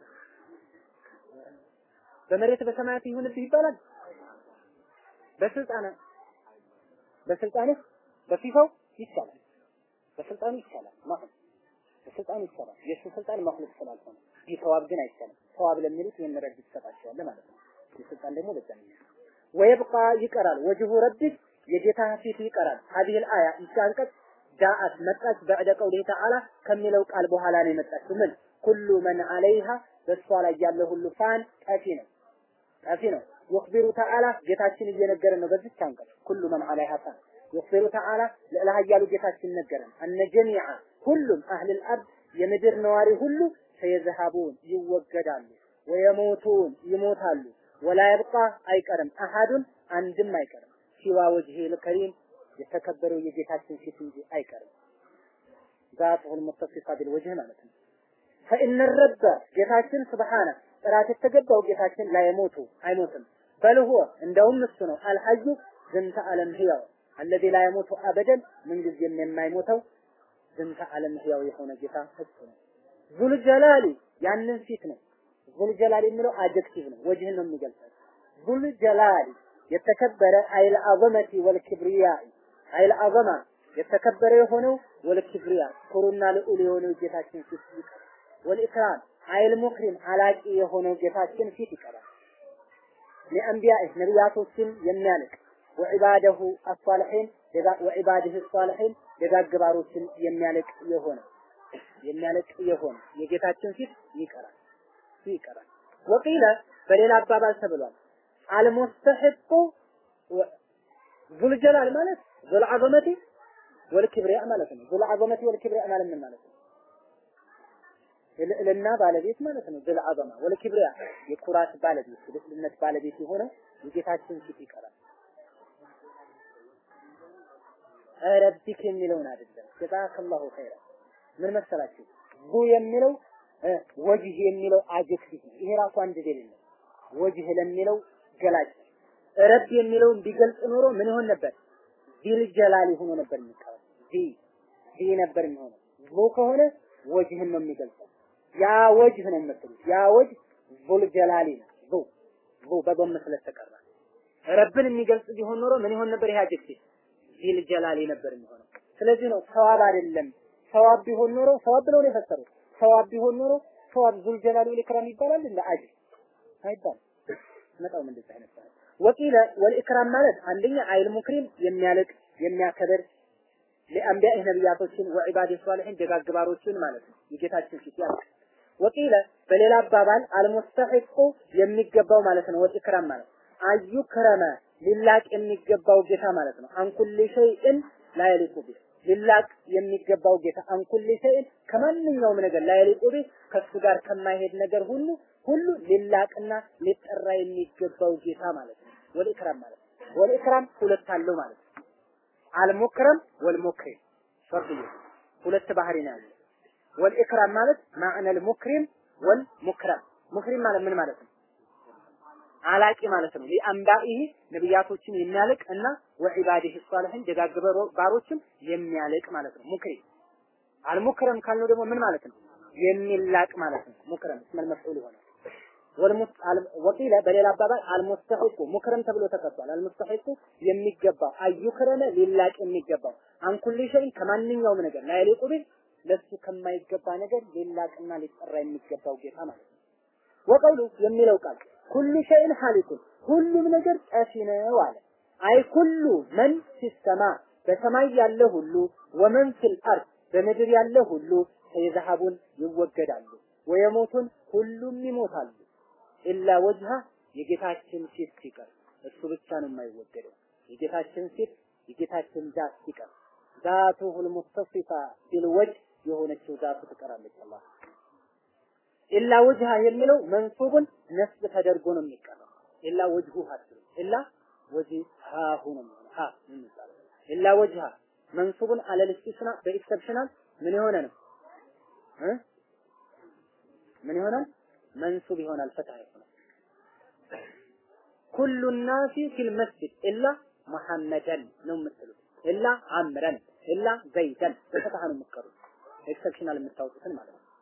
በመሬት በሰማያት ይሁንብህ ይባላል በስልጣነ በስልጣንህ በፊፋው ይቻላል በስልጣኑ ይቻላል ማለት በስልጣኑ ይቻላል የእሱ ስልጣን መክሉቅ ስላልሆነ ቢተዋብ ግን አይቻልም ተዋብ ለሚሉት ይህን ረድ ትሰጣቸዋለህ ማለት ነው የስልጣን ደግሞ ለዛ ነው ወይብቃ ይቀራል ወጅሁ ረቢክ የጌታ ፊት ይቀራል ሀዲህል አያ ይቺ አንቀጽ ጃአት መጣች በዕደ ቀውሊህ ተዓላ ከሚለው ቃል በኋላ ነው የመጣችው ምን ኩሉ መን አለይሃ በእሷ ላይ ያለ ሁሉ ፋን ጠፊ ነው ጠፊ ነው ይኽቢሩ ተዓላ ጌታችን እየነገረን ነው በዚች አንቀጽ ኩሉ መን አለይሃ ፋን ይኽቢሩ ተዓላ ልዕለ ኃያሉ ጌታችን ነገረን አነ ጀሚዓ ሁሉም አህልል አርድ የምድር ነዋሪ ሁሉ ሰየዝሃቡን ይወገዳሉ ወየሞቱን ይሞታሉ ወላ ይብቃ አይቀርም አሃዱን አንድም አይቀርም ሲዋ ወጅሂል ከሪም የተከበረው የጌታችን ፊት እንጂ አይቀርም ዛቱል ሙተሲፋ ቢልወጅህ ማለት ነው ፈኢነ ረበ ጌታችን ስብሓነ ጥራት የተገባው ጌታችን ላይሞቱ አይሞትም በልሆ እንደውም እሱ ነው አልሐዩ ዝንተ ዓለም ህያው አለዚ ላይሞቱ አበደን ምንጊዜም የማይሞተው ዝንተ ዓለም ህያው የሆነ ጌታ እሱ ነው ዙል ጀላሊ ያንን ፊት ነው ዙል ጀላሊ የሚለው አጀክቲቭ ነው ወጅህን ነው የሚገልጸው ዙል ጀላሊ የተከበረ አይል አዘመቲ ወልክብሪያ አይል አዘማ የተከበረ የሆነው ወልክብሪያ ኩሩና ልዑል የሆነው ጌታችን ፊት ይቀራል ወልኢክራም አይል ሙክሪም አላቂ የሆነው ጌታችን ፊት ይቀራል ለአንቢያء ነቢያቶችን የሚያልቅ ወዒባደሁ አሷልሒን ወዒባድህ አሷልሒን ደጋግ ባሮችን የሚያልቅ የሆነ የሚያለቅ የሆነ የጌታችን ፊት ይቀራል ይቀራል ወቂለ በሌላ አባባል ተብሏል አልሙስተሒቁ ዙልጀላል ማለት ዙልዓዘመቲ ወልክብሪያ ማለት ነው ዙልዓዘመቲ ወልክብሪያ ማለት ምን ማለት ነው የልዕልና ባለቤት ማለት ነው ዙልዓዘማ ወልክብሪያ የኩራት ባለቤት የልዕልነት ባለቤት የሆነ የጌታችን ፊት ይቀራል ረቢክ የሚለውን አይደለም ጀዛከላሁ ኸይራ ምን መሰላችሁ ቡ የሚለው ወጅህ የሚለው አጀክቲቭ ይሄ ራሱ አንድ ደሊል ነው ወጅህ ለሚለው ገላጭ ረብ የሚለውን ቢገልጽ ኖሮ ምን ይሆን ነበር ዚል ጀላሊ ሆኖ ነበር የሚቀረው ዚ ዚ ነበር የሚሆነው ቡ ከሆነ ወጅህን ነው የሚገልጸው ያ ወጅህ ነው የምትሉት ያ ወጅህ ዙል ጀላሊ ነው ዙ ዙ በጎም ስለተቀራ ረብን የሚገልጽ ቢሆን ኖሮ ምን ይሆን ነበር ይሄ አጀክቲቭ ዚል ጀላሊ ነበር የሚሆነው ስለዚህ ነው ሰዋብ አይደለም ሰዋብ ቢሆን ኖሮ ሰዋብ ብለው ነው የፈሰሩት ሰዋብ ቢሆን ኖሮ ሰዋብ ዙል ጀላሊ ወልኢክራም ይባላል እንደ አጅር አይባልም መጣው ምን እንደዚህ አይነት ወቂለ ወልኢክራም ማለት አንደኛ አይል ሙክሪም የሚያልቅ የሚያከብር ለአንቢያህ ነቢያቶችን ወዒባድ ሷሊሒን ደጋግባሮችን ማለት ነው የጌታችን ፊት ያልቅ ወቂለ በሌላ አባባል አልሙስተሒቁ የሚገባው ማለት ነው ወልኢክራም ማለት አዩ ከረመ ሊላቅ የሚገባው ጌታ ማለት ነው አንኩል ሸይእን ላይሊቁ ቢህ ሊላቅ የሚገባው ጌታ አንኩል ሸይእን ከማንኛውም ነገር ላይሊቁ ቢህ ከሱ ጋር ከማይሄድ ነገር ሁሉ ሁሉ ሊላቅና ሊጠራ የሚገባው ጌታ ማለት ነው ወልኢክራም ማለት ነው ወልኢክራም ሁለት አለው ማለት ነው አልሙክረም ወልሙክሪም ፈርቅ ሁለት ባህሪ ነው ያለው ወልኢክራም ማለት ማዕነል ሙክሪም ወልሙክረም ሙክሪም ማለት ምን ማለት ነው አላቂ ማለት ነው ሊአንባኢህ ነብያቶችን የሚያልቅ እና ወዒባዲህ ሷሊሒን ደጋግ ባሮችን የሚያልቅ ማለት ነው ሙክሪም አልሙክረም ካልነው ደግሞ ምን ማለት ነው የሚላቅ ማለት ነው ሙክረም እስመል መፍዑል ይሆናል ወቂለ በሌላ አባባል አልሙስተሒቁ ሙክረም ተብሎ ተቀጥቷል አልሙስተሒቁ የሚገባው አዩክረመ ሊላቅ የሚገባው አንኩል ሸይን ከማንኛውም ነገር ላይሊቁ ቢል ለሱ ከማይገባ ነገር ሊላቅና ሊጠራ የሚገባው ጌታ ማለት ነው ወቀውሉ የሚለው ቃል ኩሉ ሸይን ሐሊኩን ሁሉም ነገር ጠፊ ነው አለ አይ ኩሉ መን ሲሰማ በሰማይ ያለ ሁሉ ወመን ፊል አርድ በምድር ያለ ሁሉ የዘሃቡን ይወገዳሉ ወየሞቱን ሁሉም ይሞታሉ ኢላ ወጅሃ የጌታችን ፊት ሲቀር እሱ ብቻ ነው የማይወገደው የጌታችን ፊት የጌታችን ዛት ሲቀር ዛቱሁል ሙስተፊፋ ቢልወጅህ የሆነችው ዛቱ ትቀራለች አላህ ኢላ ወጅሃ የሚለው መንሱብን ነስብ ተደርጎ ነው የሚቀረው ኢላ ወጅሁ ሀስብ ኢላ ወጅሃሁ ነው የሚሆነው ሀ የሚባለው ኢላ ወጅሃ መንሱብን አለል ኢስቲስና በኤክሰፕሽናል ምን የሆነ ነው እ ምን ይሆናል መንሱብ ይሆናል ፈትሐ ይሆናል ኩሉ ናሲ ፊል መስጂድ ኢላ መሐመደን ነው የምትሉት ኢላ አምረን ኢላ ዘይደን በፈትሐ ነው የምትቀሩት ኤክሰፕሽናል የምታወጡትን ማለት ነው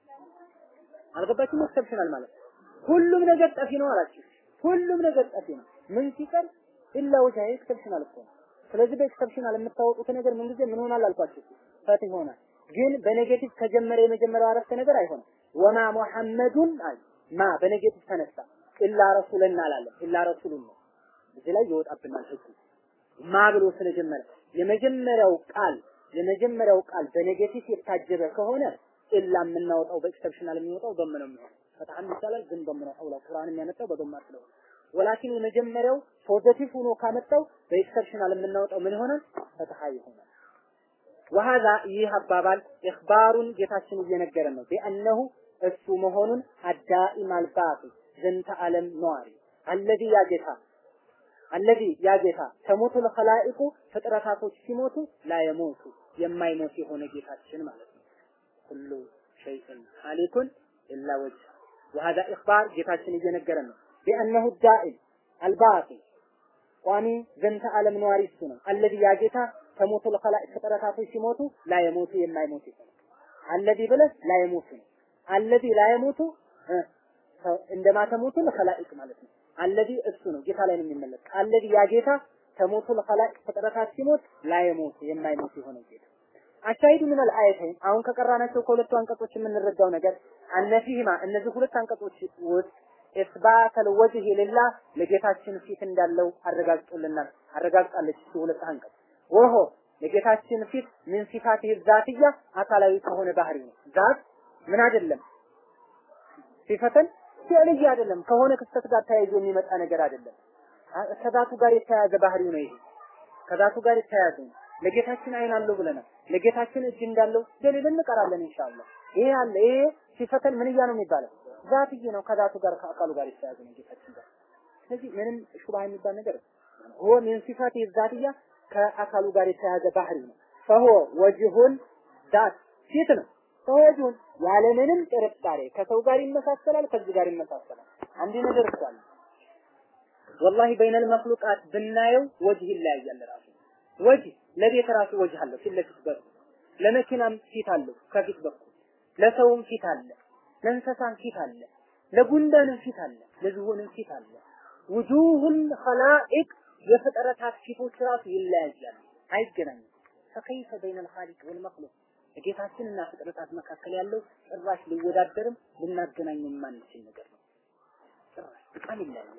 አልገባችሁም ኤክሰፕሽናል ማለት ሁሉም ነገር ጠፊ ነው አላችሁ ሁሉም ነገር ጠፊ ነው ምን ሲቀር ኢላ ወጃ ኤክሰፕሽናል እኮ ነው ስለዚህ በኤክሰፕሽናል የምታወጡት ነገር ምን ጊዜ ምን ሆናል አልኳችሁ ፈትህ ይሆናል ግን በኔጌቲቭ ከጀመረ የመጀመሪያው አረፍተ ነገር አይሆንም ወማ ሙሐመዱን አይ ማ በኔጌቲቭ ተነሳ ኢላ ረሱልና አላለም ኢላ ረሱሉን ነው እዚህ ላይ ይወጣብናል ህጉ ማ ብሎ ስለጀመረ የመጀመሪያው ቃል የመጀመሪያው ቃል በኔጌቲቭ የታጀበ ከሆነ ኢላ የምናወጣው በኤክሰፕሽናል የሚወጣው ደም ነው የሚሆነው ፈትሐም ይቻላል ግን ደም ነው አውላ ቁርአን የሚያመጣው በደማ ስለሆነ ወላኪን የመጀመሪያው ፖዚቲቭ ሆኖ ካመጣው በኤክሰፕሽናል የምናወጣው ምን ይሆናል ፈትሐ ይሆናል ወሃዛ ይህ አባባል ኢኽባሩን ጌታችን እየነገረ ነው ቢአነሁ እሱ መሆኑን አዳኢም አልባቂ ዘንተ ዓለም ነዋሪ አለዚ ያ ጌታ አለዚ ያ ጌታ ተሞቱ ለኸላኢቁ ፍጥረታቶች ሲሞቱ ላ የሞቱ የማይሞት የሆነ ጌታችን ማለት ነው ሁሉ ሸይእን ሀሊኩን ኢላ ወጅህ ወሃዛ ኢኽባር ጌታችን እየነገረ ነው ቢአነሁ ዳኢም አልባቂ ቋሚ ዘንተ ዓለም ነዋሪ እሱ ነው አለዚ ያ ጌታ ተሞቱ ለኸላኢቅ ፍጥረታቶች ሲሞቱ ላ የሞቱ የማይሞት ይሆናል አለዚ ብለህ ላ የሞቱ ነው አለዚ ላ የሞቱ እንደማ ተሞቱ ለኸላኢቅ ማለት ነው አለዚ እሱ ነው ጌታ ላይ ነው የሚመለስ አለዚ ያ ጌታ ተሞቱ ለኸላኢቅ ፍጥረታት ሲሞት ላ የሞቱ የማይሞት የሆነ ጌታ አሻሂዱ ምን አልአየተይን አሁን ከቀራናቸው ከሁለቱ አንቀጾች የምንረዳው ነገር አነፊህማ እነዚህ ሁለት አንቀጾች ውስጥ ኢስባት አልወጅህ ሊላህ ለጌታችን ፊት እንዳለው አረጋግጦልናል አረጋግጣለች እሱ ሁለት አንቀጽ ወሆ ለጌታችን ፊት ምን ሲፋት ዛትያ አካላዊ ከሆነ ባህሪ ነው ዛት ምን አይደለም ሲፈተን ፊዕልያ አይደለም ከሆነ ክስተት ጋር ተያይዞ የሚመጣ ነገር አይደለም ከዛቱ ጋር የተያያዘ ባህሪው ነው ይሄ ከዛቱ ጋር የተያያዘ ነው ለጌታችን አይን አለው ብለናል ለጌታችን እጅ እንዳለው ደሊል እንቀራለን ኢንሻአላህ ይሄ አለ ይሄ ሲፈተን ምንያ ነው የሚባለው ዛትዬ ነው ከዛቱ ጋር ከአካሉ ጋር የተያያዘ ነው ጌታችን ጋር ስለዚህ ምንም ሹባህ የሚባል ነገር ሆ ምን ሲፋት ዛትያ ከአካሉ ጋር የተያያዘ ባህሪ ነው ፈሆ ወጅሁን ዛት ፊት ነው ፈሆ ወጅሁን ያለምንም ጥርጣሬ ከሰው ጋር ይመሳሰላል ከዚህ ጋር ይመሳሰላል አንድ ነገር እሷል ወላሂ በይነል መክሉቃት ብናየው ወጅህ ይለያያል ራሱ ወጅህ ለቤት ራሱ ወጅህ አለው ፊት ለፊት በኩል ለመኪናም ፊት አለው ከፊት በኩል ለሰውም ፊት አለ ለእንስሳም ፊት አለ ለጉንዳንም ፊት አለ ለዝሆንም ፊት አለ ውጁሁል ኸላኢቅ የፍጥረታት ፊቶች ራሱ ይለያያሉ አይገናኙም ፈከይፈ በይነ الخالق والمخلوق ጌታችንና ፍጥረታት መካከል ያለው ጭራሽ ሊወዳደርም ልናገናኝ የማንችል ነገር ነው ጭራሽ በጣም ይለያያል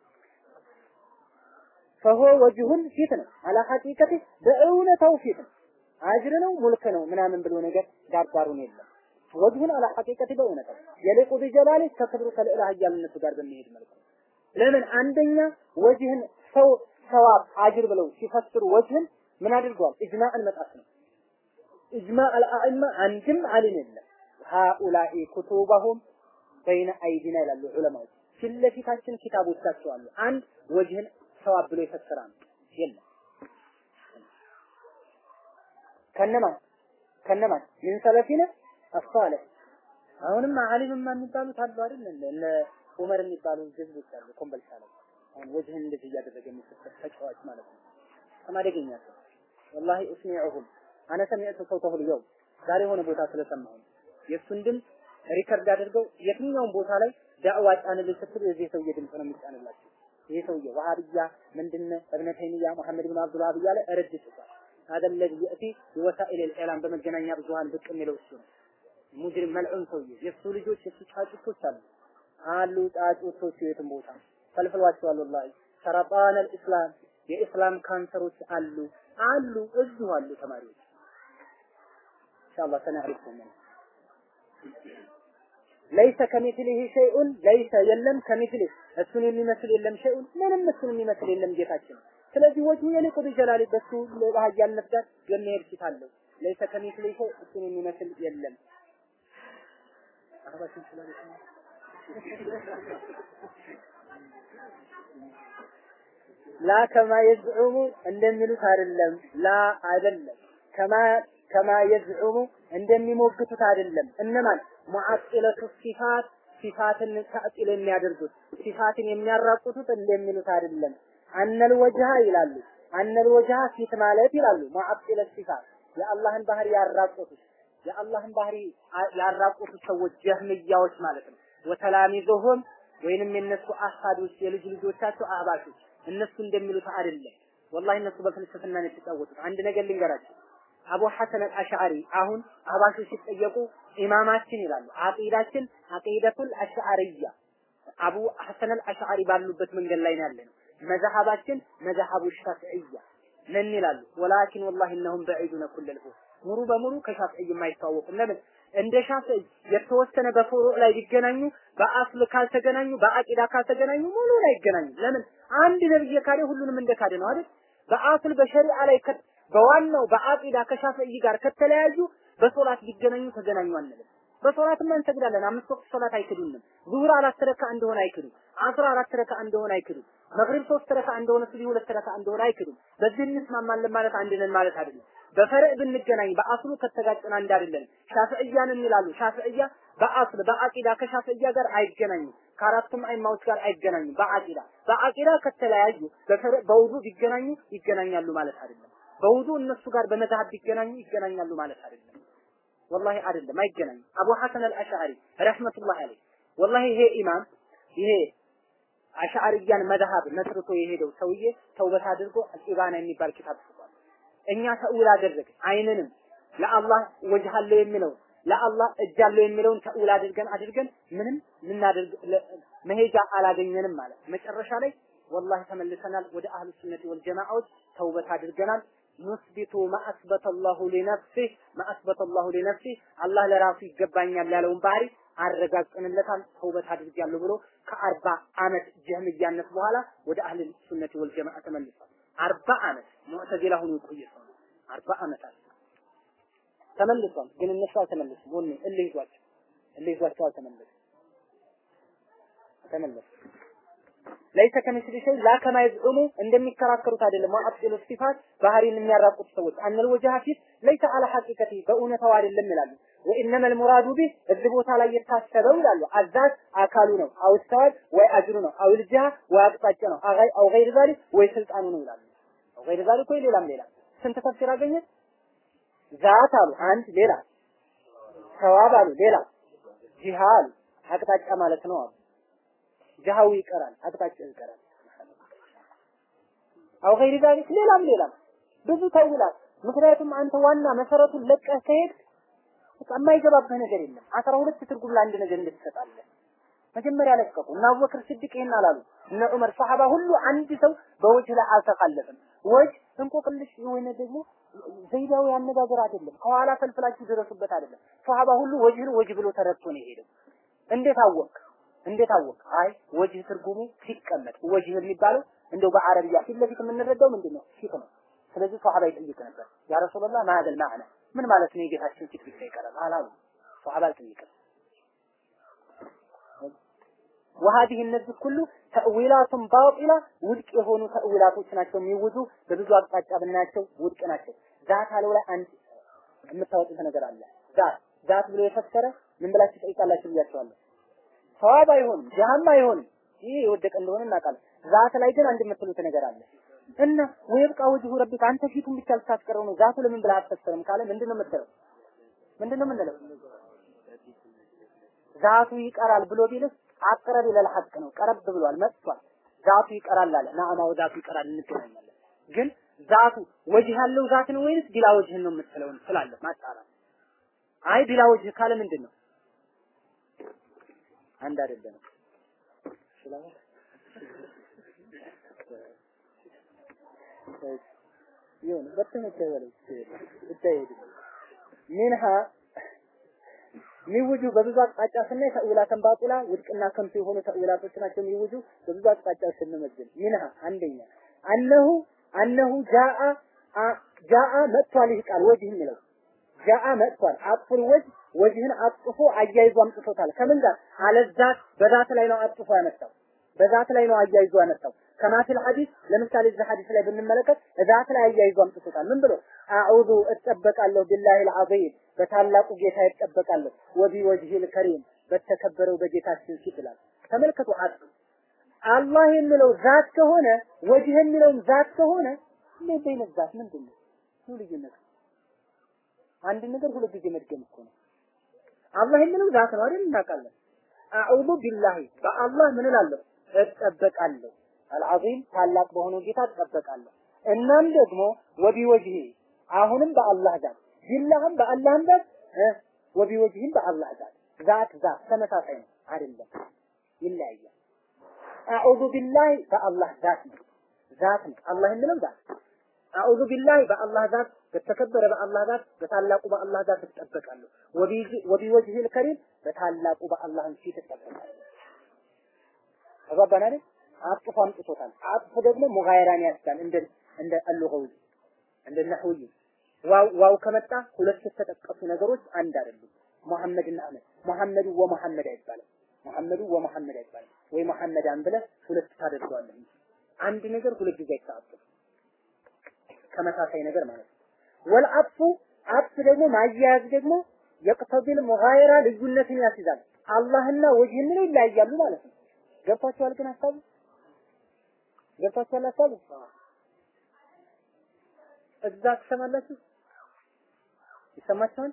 ፈሆ ወጅሁን ፊት ነው አላ ሐቂቀት በእውነታው ፊት ነው አጅር ነው ሙልክ ነው ምናምን ብሎ ነገር ዳርዳሩን የለም ወጅሁን አላ ሐቂቀት በእውነታው የሊቁ ቢጀላሊ ከክብሩ ከልዕላ ኃያልነቱ ጋር በሚሄድ መልኩ ለምን አንደኛ ወጅህን ሰው ሰዋብ አጅር ብለው ሲፈስሩ ወጅህን ምን አድርገዋል ኢጅማዕን መጣስ ነው ኢጅማዕ አልአኢማ አንድም አሊም የለም ሃኡላኢ ኩቱበሁም በይነ አይዲና ይላሉ ዑለማዎች ፊት ለፊታችን ኪታቦቻቸው አሉ አንድ ወጅህን ሰዋብ ብሎ ይፈስራል የለም ከነማን ከነማን ምን ሰለፊነ አሳለህ አሁንም አሊምማ የሚባሉት አሉ አይደል እነ ዑመር የሚባሉ ህዝቦች አሉ ኮምበልቻ ላይ አሁን ወጅህን እንደዚህ እያደረገ የሚፈሰር ተጫዋች ማለት ነው ከማደገኛ ሰው ወላሂ እስሚዑሁም አነ ሰሚዕቱ ሰውተሁ ልየውም ዛሬ የሆነ ቦታ ስለሰማሁ የእሱን ድምፅ ሪከርድ አድርገው የትኛውም ቦታ ላይ ዳዕዋ ጫንልኝ ስትሉ የዚህ ሰውዬ ድምፅ ነው የሚጫንላቸው ይሄ ሰውዬ ወሃብያ ምንድነ እብነ ተይሚያ መሐመድ ብን አብዱል ወሃብ እያለ ረድ ጽፏል هذا الذي يأتي بوسائل الإعلام በመገናኛ ብዙሃን ብቅ የሚለው እሱ ነው ሙጅሪም መልዑን ሰውዬ የእሱ ልጆች የእሱ ጫጩቶች አሉ አሉ ጫጩቶቹ የትም ቦታ ፈልፍሏቸዋል ወላሂ ሰረጣን አልኢስላም የኢስላም ካንሰሮች አሉ አሉ እዚሁ አሉ ተማሪዎች ኢንሻአላህ ሰነዕሪፍኩም ለይሰ ከሚስሊሂ ሸይኡን ለይሰ የለም ከሚስሊህ እሱን የሚመስል የለም ሸይኡን ምንም እሱን የሚመስል የለም ጌታችን ስለዚህ ወጅሁ የሊቁ ቢጀላሊ በሱ በሀያልነት ጋር የሚሄድ ፊት አለው ለይሰ ከሚስሊሂ ሸይ እሱን የሚመስል የለም አረባችን ስላለች ላ ከማ የዝዑሙ እንደሚሉት አይደለም ላ አይደለም ከማ ከማ የዝዑሙ እንደሚሞግቱት አይደለም እነማን ሙዓጢለቱ ሲፋት ሲፋትን ታዕጢል የሚያደርጉት ሲፋትን የሚያራቁቱት እንደሚሉት አይደለም አነል ወጅሃ ይላሉ አነል ወጅሃ ፊት ማለት ይላሉ ሙዓጢለ ሲፋት የአላህን ባህሪ ያራቁቱት የአላህን ባህሪ ያራቁቱ ሰዎች ጀህምያዎች ማለት ነው ወተላሚዙሁም ወይንም የነሱ አሳዶች የልጅ ልጆቻቸው አህባሾች እነሱ እንደሚሉት አይደለም ወላሂ እነሱ በፍልስፍና ነው የተጫወቱት አንድ ነገር ልንገራቸው አቡ ሐሰን አልአሽዓሪ አሁን አህባሾች ሲጠየቁ ኢማማችን ይላሉ አቂዳችን አቂደቱል አሽዓሪያ አቡ ሐሰን አልአሽዓሪ ባሉበት መንገድ ላይ ነው ያለነው መዛሀባችን መዛሀቡ ሻፊዕያ ነን ይላሉ ወላኪን ወላሂ እነሁም በዒዱነ ኩለል ሙሉ በሙሉ ከሻፊዒ የማይተዋወቁም ለምን እንደ ሻፊዒ የተወሰነ በፍሩዕ ላይ ቢገናኙ በአስል ካልተገናኙ በአቂዳ ካልተገናኙ ሙሉ ላይ ይገናኙ ለምን አንድ ነብይ ካደ ሁሉንም እንደ ካደ ነው አይደል በአስል በሸሪዓ ላይ በዋናው በአቂዳ ከሻፊዒ ጋር ከተለያዩ በሶላት ቢገናኙ ተገናኙ አንልም በሶላትማ እንሰግዳለን አምስት ወቅት ሶላት አይክዱንም ዙሁር አራት ረካ እንደሆነ አይክዱ አስራ አራት ረካ እንደሆነ አይክዱ መግሪብ ሶስት ረካ እንደሆነ ሱብሂ ሁለት ረካ እንደሆነ አይክዱ በዚህ እንስማማለን ማለት አንድ ነን ማለት አይደለም በፈርዕ ብንገናኝ በአስሉ ከተጋጨን አንድ አይደለም ሻፊዕያንን ይላሉ ሻፊዕያ በአስል በአቂዳ ከሻፊዕያ ጋር አይገናኙም ከአራቱም አይማዎች ጋር አይገናኙም በአቂዳ በአቂዳ ከተለያዩ በፈርዕ በውዱ ቢገናኙ ይገናኛሉ ማለት አይደለም በውዱ እነሱ ጋር በመዛሀብ ቢገናኙ ይገናኛሉ ማለት አይደለም ወላሂ አይደለም አይገናኙም አቡ ሐሰን አልአሽዓሪ ረህመቱላህ አለይህ ወላሂ ይሄ ኢማም ይሄ አሽዓሪያን መዝሀብ መስርቶ የሄደው ሰውዬ ተውበት አድርጎ ኢባና የሚባል ኪታብ ጽፏል እኛ ተውል አደረግ አይንንም ለአላህ ወጅህ አለው የሚለው ለአላህ እጅ አለው የሚለውን ተውል አድርገን አድርገን ምንም ልናደርግ መሄጃ አላገኘንም ማለት መጨረሻ ላይ ወላሂ ተመልሰናል ወደ አህሉ ሱነቲ ወል ጀማዓዎች ተውበት አድርገናል ኑስቢቱ ማአስበተ አላሁ ሊነፍሲህ ማአስበተ አላሁ ሊነፍሲህ አላህ ለራሱ ይገባኛል ያለውን ባህሪ አረጋግጠንለታል ተውበት አድርጊያለሁ ብሎ ከአርባ አመት ጀህምያነት በኋላ ወደ አህል ሱነቲ ወል ጀማዓ ተመልሷል አርባ አመት ሙዕተዚላ ሆኖ የቆየ ሰው ነው አርባ አመታት ተመልሷል ግን እነሱ አልተመለሱም ወኔ እልህ ይዟቸው እልህ ይዟቸው አልተመለሱም ተመለሱ ለይሰ ከሚስሊ ሸይ ላ ከማ የዝዑሙ እንደሚከራከሩት አይደለም ወአጥሉ ሲፋት ባህሪን የሚያራቁት ሰዎች አነል ወጀሃ ፊት ለይሰ አለ ሐቂቀቲ በእውነታው አይደለም ይላሉ ወኢነመ ልሙራዱ ቢህ እዚህ ቦታ ላይ የታሰበው ይላሉ አዛዝ አካሉ ነው አውስተዋል ወይ አጅሩ ነው አው ልጅሃ ወይ አቅጣጫ ነው አው ገይር ዛሊክ ወይ ስልጣኑ ነው ይላሉ አው ገይር ዛሊክ ወይ ሌላም ሌላ ስንት ተፍሲር አገኘ ዛት አሉ አንድ ሌላ ሰዋብ አሉ ሌላ ጂሃ አሉ አቅጣጫ ማለት ነው አሉ ጀሃው ይቀራል አቅጣጫው ይቀራል አው ገይር ዛሊክ ሌላም ሌላም ብዙ ተውላል ምክንያቱም አንተ ዋና መሰረቱን ለቀህ ከሄድ የማይገባብህ ነገር የለም አስራ ሁለት ትርጉም ለአንድ ነገር እንድትሰጣለህ መጀመሪያ ለቀቁ እና አቡበክር ስድቅ ይሄን አላሉ እነ ዑመር ሰሃባ ሁሉ አንድ ሰው በወጅህ ላይ አልተካለፈም ወጅ እንቆቅልሽ የሆነ ደግሞ ዘይዳዊ አነጋገር አይደለም ከኋላ ፈልፍላችሁ ድረሱበት አይደለም ሰሃባ ሁሉ ወጅህን ወጅ ብሎ ተረድቶ ነው የሄደው እንዴት አወቅ እንዴት አወቅ አይ ወጅህ ትርጉሙ ሲቀመጥ ወጅህ የሚባለው እንደው በአረብያ ፊት ለፊት የምንረዳው ምንድን ነው ፊት ነው ስለዚህ ሰሃባ ይጠይቅ ነበር ያ ረሱላህ ማዕደል ማዕና ምን ማለት ነው የጌታችን ፊት ብቻ ይቀራል አላሉ ሰሃባ አልጠየቅም وهذه እነዚህ ሁሉ ተእዊላቱን ባጢላ ውድቅ የሆኑ ተእዊላቶች ናቸው የሚውዙ በብዙ አቅጣጫ ብናያቸው ውድቅ ናቸው ዛት አለው ላይ አንድ የምታወጡት ነገር አለ ዛት ዛት ብሎ የፈሰረ ምን ብላችሁ ጠይቃላችሁ ብያቸዋለሁ ሰዋብ አይሆንም ጀሃም አይሆንም ይህ የወደቀ እንደሆነ እናውቃለን ዛት ላይ ግን አንድ የምትሉት ነገር አለ እና ወይብቃ ወጅሁ ረቢክ አንተ ፊቱን ብቻ ልታስቀረው ነው ዛቱ ለምን ብለህ አትፈስርም ካለ ምንድን ነው የምትለው ምንድን ነው የምንለው ዛቱ ይቀራል ብሎ ቢልስ አቅረብ ይላል ሐቅ ነው ቀረብ ብሏል መጥቷል ዛቱ ይቀራል አለ ናአማው ዛቱ ይቀራል እንገናኛለን ግን ዛቱ ወጅህ ያለው ዛት ነው ወይንስ ቢላ ወጅህ ነው የምትለው ስላለ ማጣራት አይ ቢላ ወጅህ ካለ ምንድን ነው አንድ አይደለም ይሁን በተመቸ በለው ይታየድ ሚንሃ ሚውጁ በብዙ አቅጣጫ ስናይ ተእዊላተን ባጢላ ውድቅና ከንቱ የሆኑ ተእዊላቶች ናቸው። ሚውጁ በብዙ አቅጣጫ ስንመዝን ሚንሃ አንደኛ አነሁ አነሁ ጃአ ጃአ መጥቷል። ይህ ቃል ወጅህ የሚለው ጃአ መጥቷል። አጥፉል ወጅህ ወጅህን አጥፎ አያይዞ አምጥቶታል። ከምን ጋር አለዛት በዛት ላይ ነው አጥፎ ያመጣው። በዛት ላይ ነው አያይዞ ያመጣው። ከማፊል ሐዲስ ለምሳሌ እዚህ ሐዲስ ላይ ብንመለከት ዛት ላይ አያይዞ አምጥቶታል። ምን ብሎ አዑዙ እጠበቃለሁ ቢላሂ አልዓዚም በታላቁ ጌታ እጠበቃለሁ ወቢ ወጅሂል ከሪም በተከበረው በጌታችን ፊት ይላል። ተመልከቱ አጥ አላህ የሚለው ዛት ከሆነ ወጅህ የሚለውም ዛት ከሆነ ምን በይነት ዛት ምንድን ነው? ነው ልዩነት አንድ ነገር ሁለት ጊዜ መድገም እኮ ነው። አላህ የሚለው ዛት ነው አይደል? እናውቃለን። አዑዙ ቢላሂ በአላህ ምን እላለሁ እጠበቃለሁ። አልዓዚም ታላቅ በሆነው ጌታ እጠበቃለሁ። እናም ደግሞ ወቢ ወጅሂ አሁንም በአላህ ዛት ቢላህም በአላህም ዛት ወቢ ወጅሂም በአላህ ዛት ዛት ዛት ተመሳሳይ ነው አይደለም፣ ይለያያል። አዑዙ ቢላሂ በአላህ ዛት ነው ዛት ነው አላህ የሚለው ዛት አዑዙ ቢላሂ በአላህ ዛት በተከበረ በአላህ ዛት በታላቁ በአላህ ዛት እጠበቃለሁ። ወቢ ወጅሂል ከሪም በታላቁ በአላህም ፊት እጠበቃለሁ። ተግባባን አይደል? አጥፎ አምጥቶታል። አጥፎ ደግሞ ሙጋይራን ያስዳል እንደ እንደ አልሉገዊ እንደ ነህዊ ዋው ዋው ከመጣ ሁለት የተጠቀሱ ነገሮች አንድ አይደሉም። መሐመድና አህመድ መሐመዱ ወመሐመድ አይባልም። መሐመዱ ወመሐመድ አይባልም። ወይ መሐመዳን ብለህ ሁለት ታደርገዋለህ እንጂ አንድ ነገር ሁለት ጊዜ አይታጠፍ ተመሳሳይ ነገር ማለት ነው። ወልአጥፉ አጥፍ ደግሞ ማያያዝ ደግሞ የቅተቢል ሙጋይራ ልዩነትን ያስይዛል። አላህና ወጅህ የሚለው ይለያያሉ ማለት ነው። ገብታችኋል ግን ሀሳቡ ገብታችኋል ሀሳቡ እዛ ትሰማላችሁ ይሰማችኋል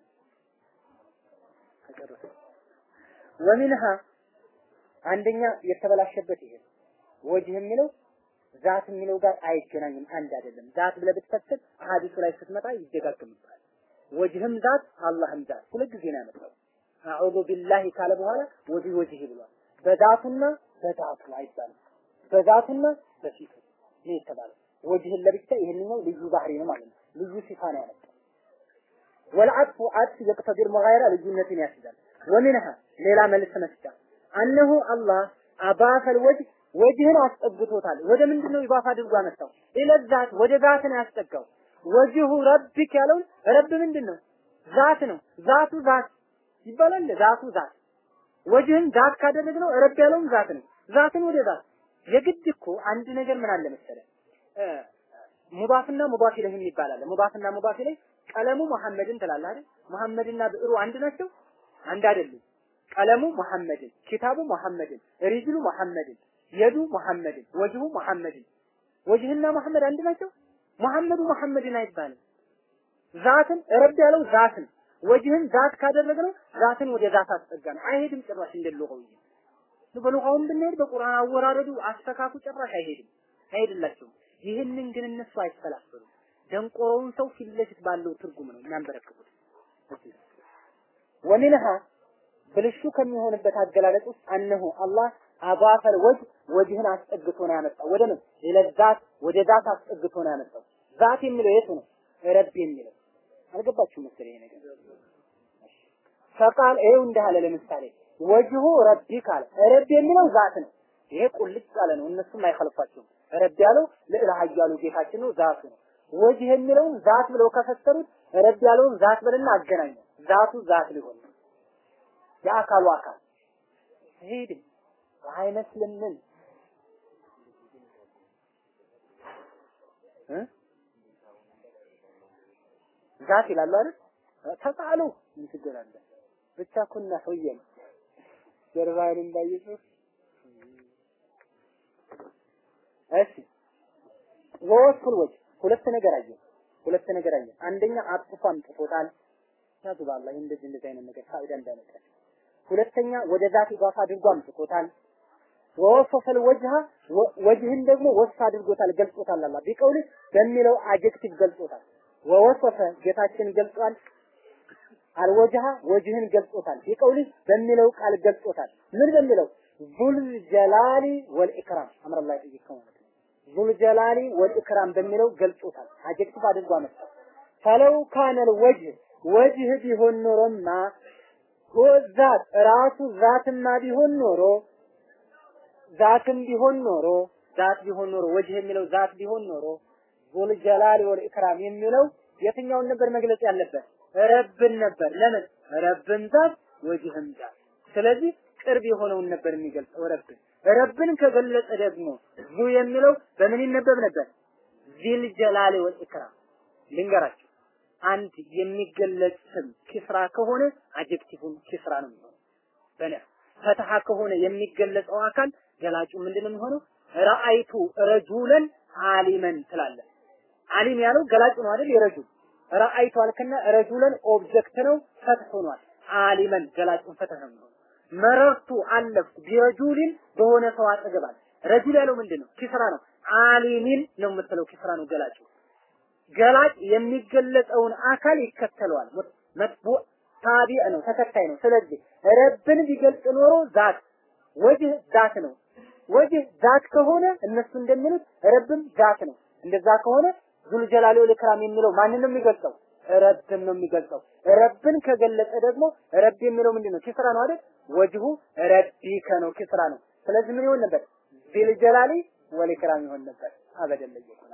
ተጨረሰ ወሚንሃ አንደኛ የተበላሸበት ይሄ ወጅህ የሚለው ዛት የሚለው ጋር አይገናኝም፣ አንድ አይደለም። ዛት ብለህ ብትፈትል አሐዲሱ ላይ ስትመጣ ይደጋግምብሃል። ወጅህም ዛት አላህም ዛት ሁለት ጊዜ ነው ያመጣው። አዑዙ ቢላሂ ካለ በኋላ ወዲ ወጅህ ብሏል። በዛቱና በዛቱ አይባልም። በዛቱና በፊቱ ነው የተባለው። ወጅህን ለብቻ ይሄንኛው ልዩ ባህሪ ነው ማለት ነው። ልዩ ሲፋ ነው ያመጣው። ወልዐጥፉ ዐጥፍ የቅተዲር መጋየራ ልዩነትን ያስይዛል። ወሚንሃ ሌላ መልስ መስጫ አነሁ አላህ አባፈል ወጅህ ወጅህን አስጠግቶታል። ወደ ምንድን ነው ይባፍ አድርጎ አመጣው? ኢለዛት ወደ ዛት ነው ያስጠጋው። ወጅሁ ረቢክ ያለውን ረብ ምንድን ነው? ዛት ነው። ዛቱ ዛት ይባላል። ዛቱ ዛት ወጅህን ዛት ካደረግነው ረብ ያለውን ዛት ነው። ዛትን ወደ ዛት የግድ እኮ አንድ ነገር ምን አለ መሰለህ ሙባፍና ሙባፍ ኢለይህ ይባላል። ሙባፍና ሙባፍ ኢለይህ ቀለሙ መሐመድን ትላለህ አይደል? መሐመድና ብዕሩ አንድ ናቸው? አንድ አይደሉም። ቀለሙ መሐመድን፣ ኪታቡ መሐመድን፣ ሪጅሉ መሐመድን፣ የዱ መሐመድን፣ ወጅሁ መሐመድን። ወጅህና መሐመድ አንድ ናቸው? መሐመዱ መሐመድን አይባልም። ዛትን ረብ ያለው ዛትን ወጅህን ዛት ካደረግነው ዛትን ወደ ዛት አስጠጋን። አይሄድም ጭራሽ እንደልቀው በሉቃውም ብንሄድ በቁርአን አወራረዱ አስተካኩ ጭራሽ አይሄድም፣ አይሄድላቸውም። ይህንን ግን እነሱ አይፈላሰሉም። ደንቆሮውን ሰው ፊት ለፊት ባለው ትርጉም ነው የሚያንበረክኩት። ወሚንሃ ብልሹ ከሚሆንበት አገላለጽ ውስጥ አነሁ አላህ አባፈል ወጅ ወጅህን አስጠግቶ ነው ያመጣው። ወደ ምን ለዛት ወደ ዛት አስጠግቶ ነው ያመጣው። ዛት የሚለው የቱ ነው? ረብ የሚለው አልገባችሁም መሰለኝ ይሄ ነገር። ፈቃል ይኸው እንዳለ ለምሳሌ ወጅሁ ረቢ ካለ ረብ የሚለው ዛት ነው። ይሄ ቁልጭ ያለ ነው። እነሱም አይኸልፋቸውም። ረብ ያለው ልዕለ ኃያሉ ጌታችን ነው፣ ዛቱ ነው። ወጅህ የሚለውን ዛት ብለው ከፈሰሩት ረብ ያለውን ዛት ብልና አገናኘው። ዛቱ ዛት ሊሆን ነው። የአካሉ አካል ሄድም አይመስልምን ዛት ይላሉ አይደል? ተቃሉ ምን ችግር አለ? ብቻ ኩና ሆየን ጀርባዬን እንዳይጽፍ እሺ ወወስኩል ወጅ ሁለት ነገር አየ ሁለት ነገር አየ አንደኛ አጥፎ አምጥቶታል ያዙ ባላህ እንደዚህ እንደዚህ አይነት ነገር ፋይዳ እንዳመጣ ሁለተኛ ወደ ዛት ኢዳፋ አድርጎ አምጥቶታል ወወሰፈል ወጅሃ ወጅህን ደግሞ ወስፍ አድርጎታል ገልጾታል አላህ ቢቀውል በሚለው አጀክቲቭ ገልጾታል ወወሰፈ ጌታችን ገልጿል አልወጅሃ ወጅህን ገልጾታል ቢቀውል በሚለው ቃል ገልጾታል ምን በሚለው ዙል ጀላሊ ወልኢክራም አምረላህ ይጠይቀው ማለት ነው ዙል ጀላሊ ወልኢክራም በሚለው ገልጾታል አጀክቲቭ አድርጎ አመጣ ፈለው ካነል ወጅህ ወጅህ ቢሆን ኖሮማ ዛት ራሱ ዛትማ ቢሆን ኖሮ ዛትም ቢሆን ኖሮ ዛት ቢሆን ኖሮ ወጅህ የሚለው ዛት ቢሆን ኖሮ ዙል ጀላል ወል ኢክራም የሚለው የትኛውን ነበር መግለጽ ያለበት? ረብን ነበር። ለምን ረብን ዛት ወጅህም ዛት። ስለዚህ ቅርብ የሆነውን ነበር የሚገልጸው ረብን። ረብን ከገለጸ ደግሞ ዙ የሚለው በምን ይነበብ ነበር? ዚል ጀላል ወል ኢክራም። ልንገራችሁ አንድ የሚገለጽ ስም ኪስራ ከሆነ አጀክቲቭን ኪስራ ነው የሚሆነው። በነ ፈትሐ ከሆነ የሚገለጸው አካል ገላጩ ምንድነው የሚሆነው? ረአይቱ ረጁለን አሊመን ትላለህ። አሊም ያለው ገላጭ ነው አይደል? የረጁል ረአይቱ አልክና ረጁለን ኦብጀክት ነው ፈትህ ሆኗል። አሊመን ገላጩን ፈትህ ነው የሚሆነው። መረርቱ አለፍኩ ቢረጁሊን በሆነ ሰው አጠገባል። ረጁል ያለው ምንድን ነው? ኪስራ ነው። አሊሚን ነው የምትለው ኪስራ ነው ገላጩ። ገላጭ የሚገለጸውን አካል ይከተለዋል። መጥቡዕ ታቢዕ ነው፣ ተከታይ ነው። ስለዚህ ረብን ቢገልጽ ኖሮ ዛት ወጅህ ዛት ነው። ወጅህ ዛት ከሆነ እነሱ እንደሚሉት ረብም ዛት ነው። እንደዛ ከሆነ ዙል ጀላሊ ወል ኢክራም የሚለው ማንን ነው የሚገልጸው? ረብን ነው የሚገልጸው። ረብን ከገለጸ ደግሞ ረብ የሚለው ምንድን ነው? ኪስራ ነው አይደል? ወጅሁ ረቢከ ነው፣ ኪስራ ነው። ስለዚህ ምን ይሆን ነበር? ዚል ጀላሊ ወል ኢክራም ይሆን ነበር። አበደን ለየኩና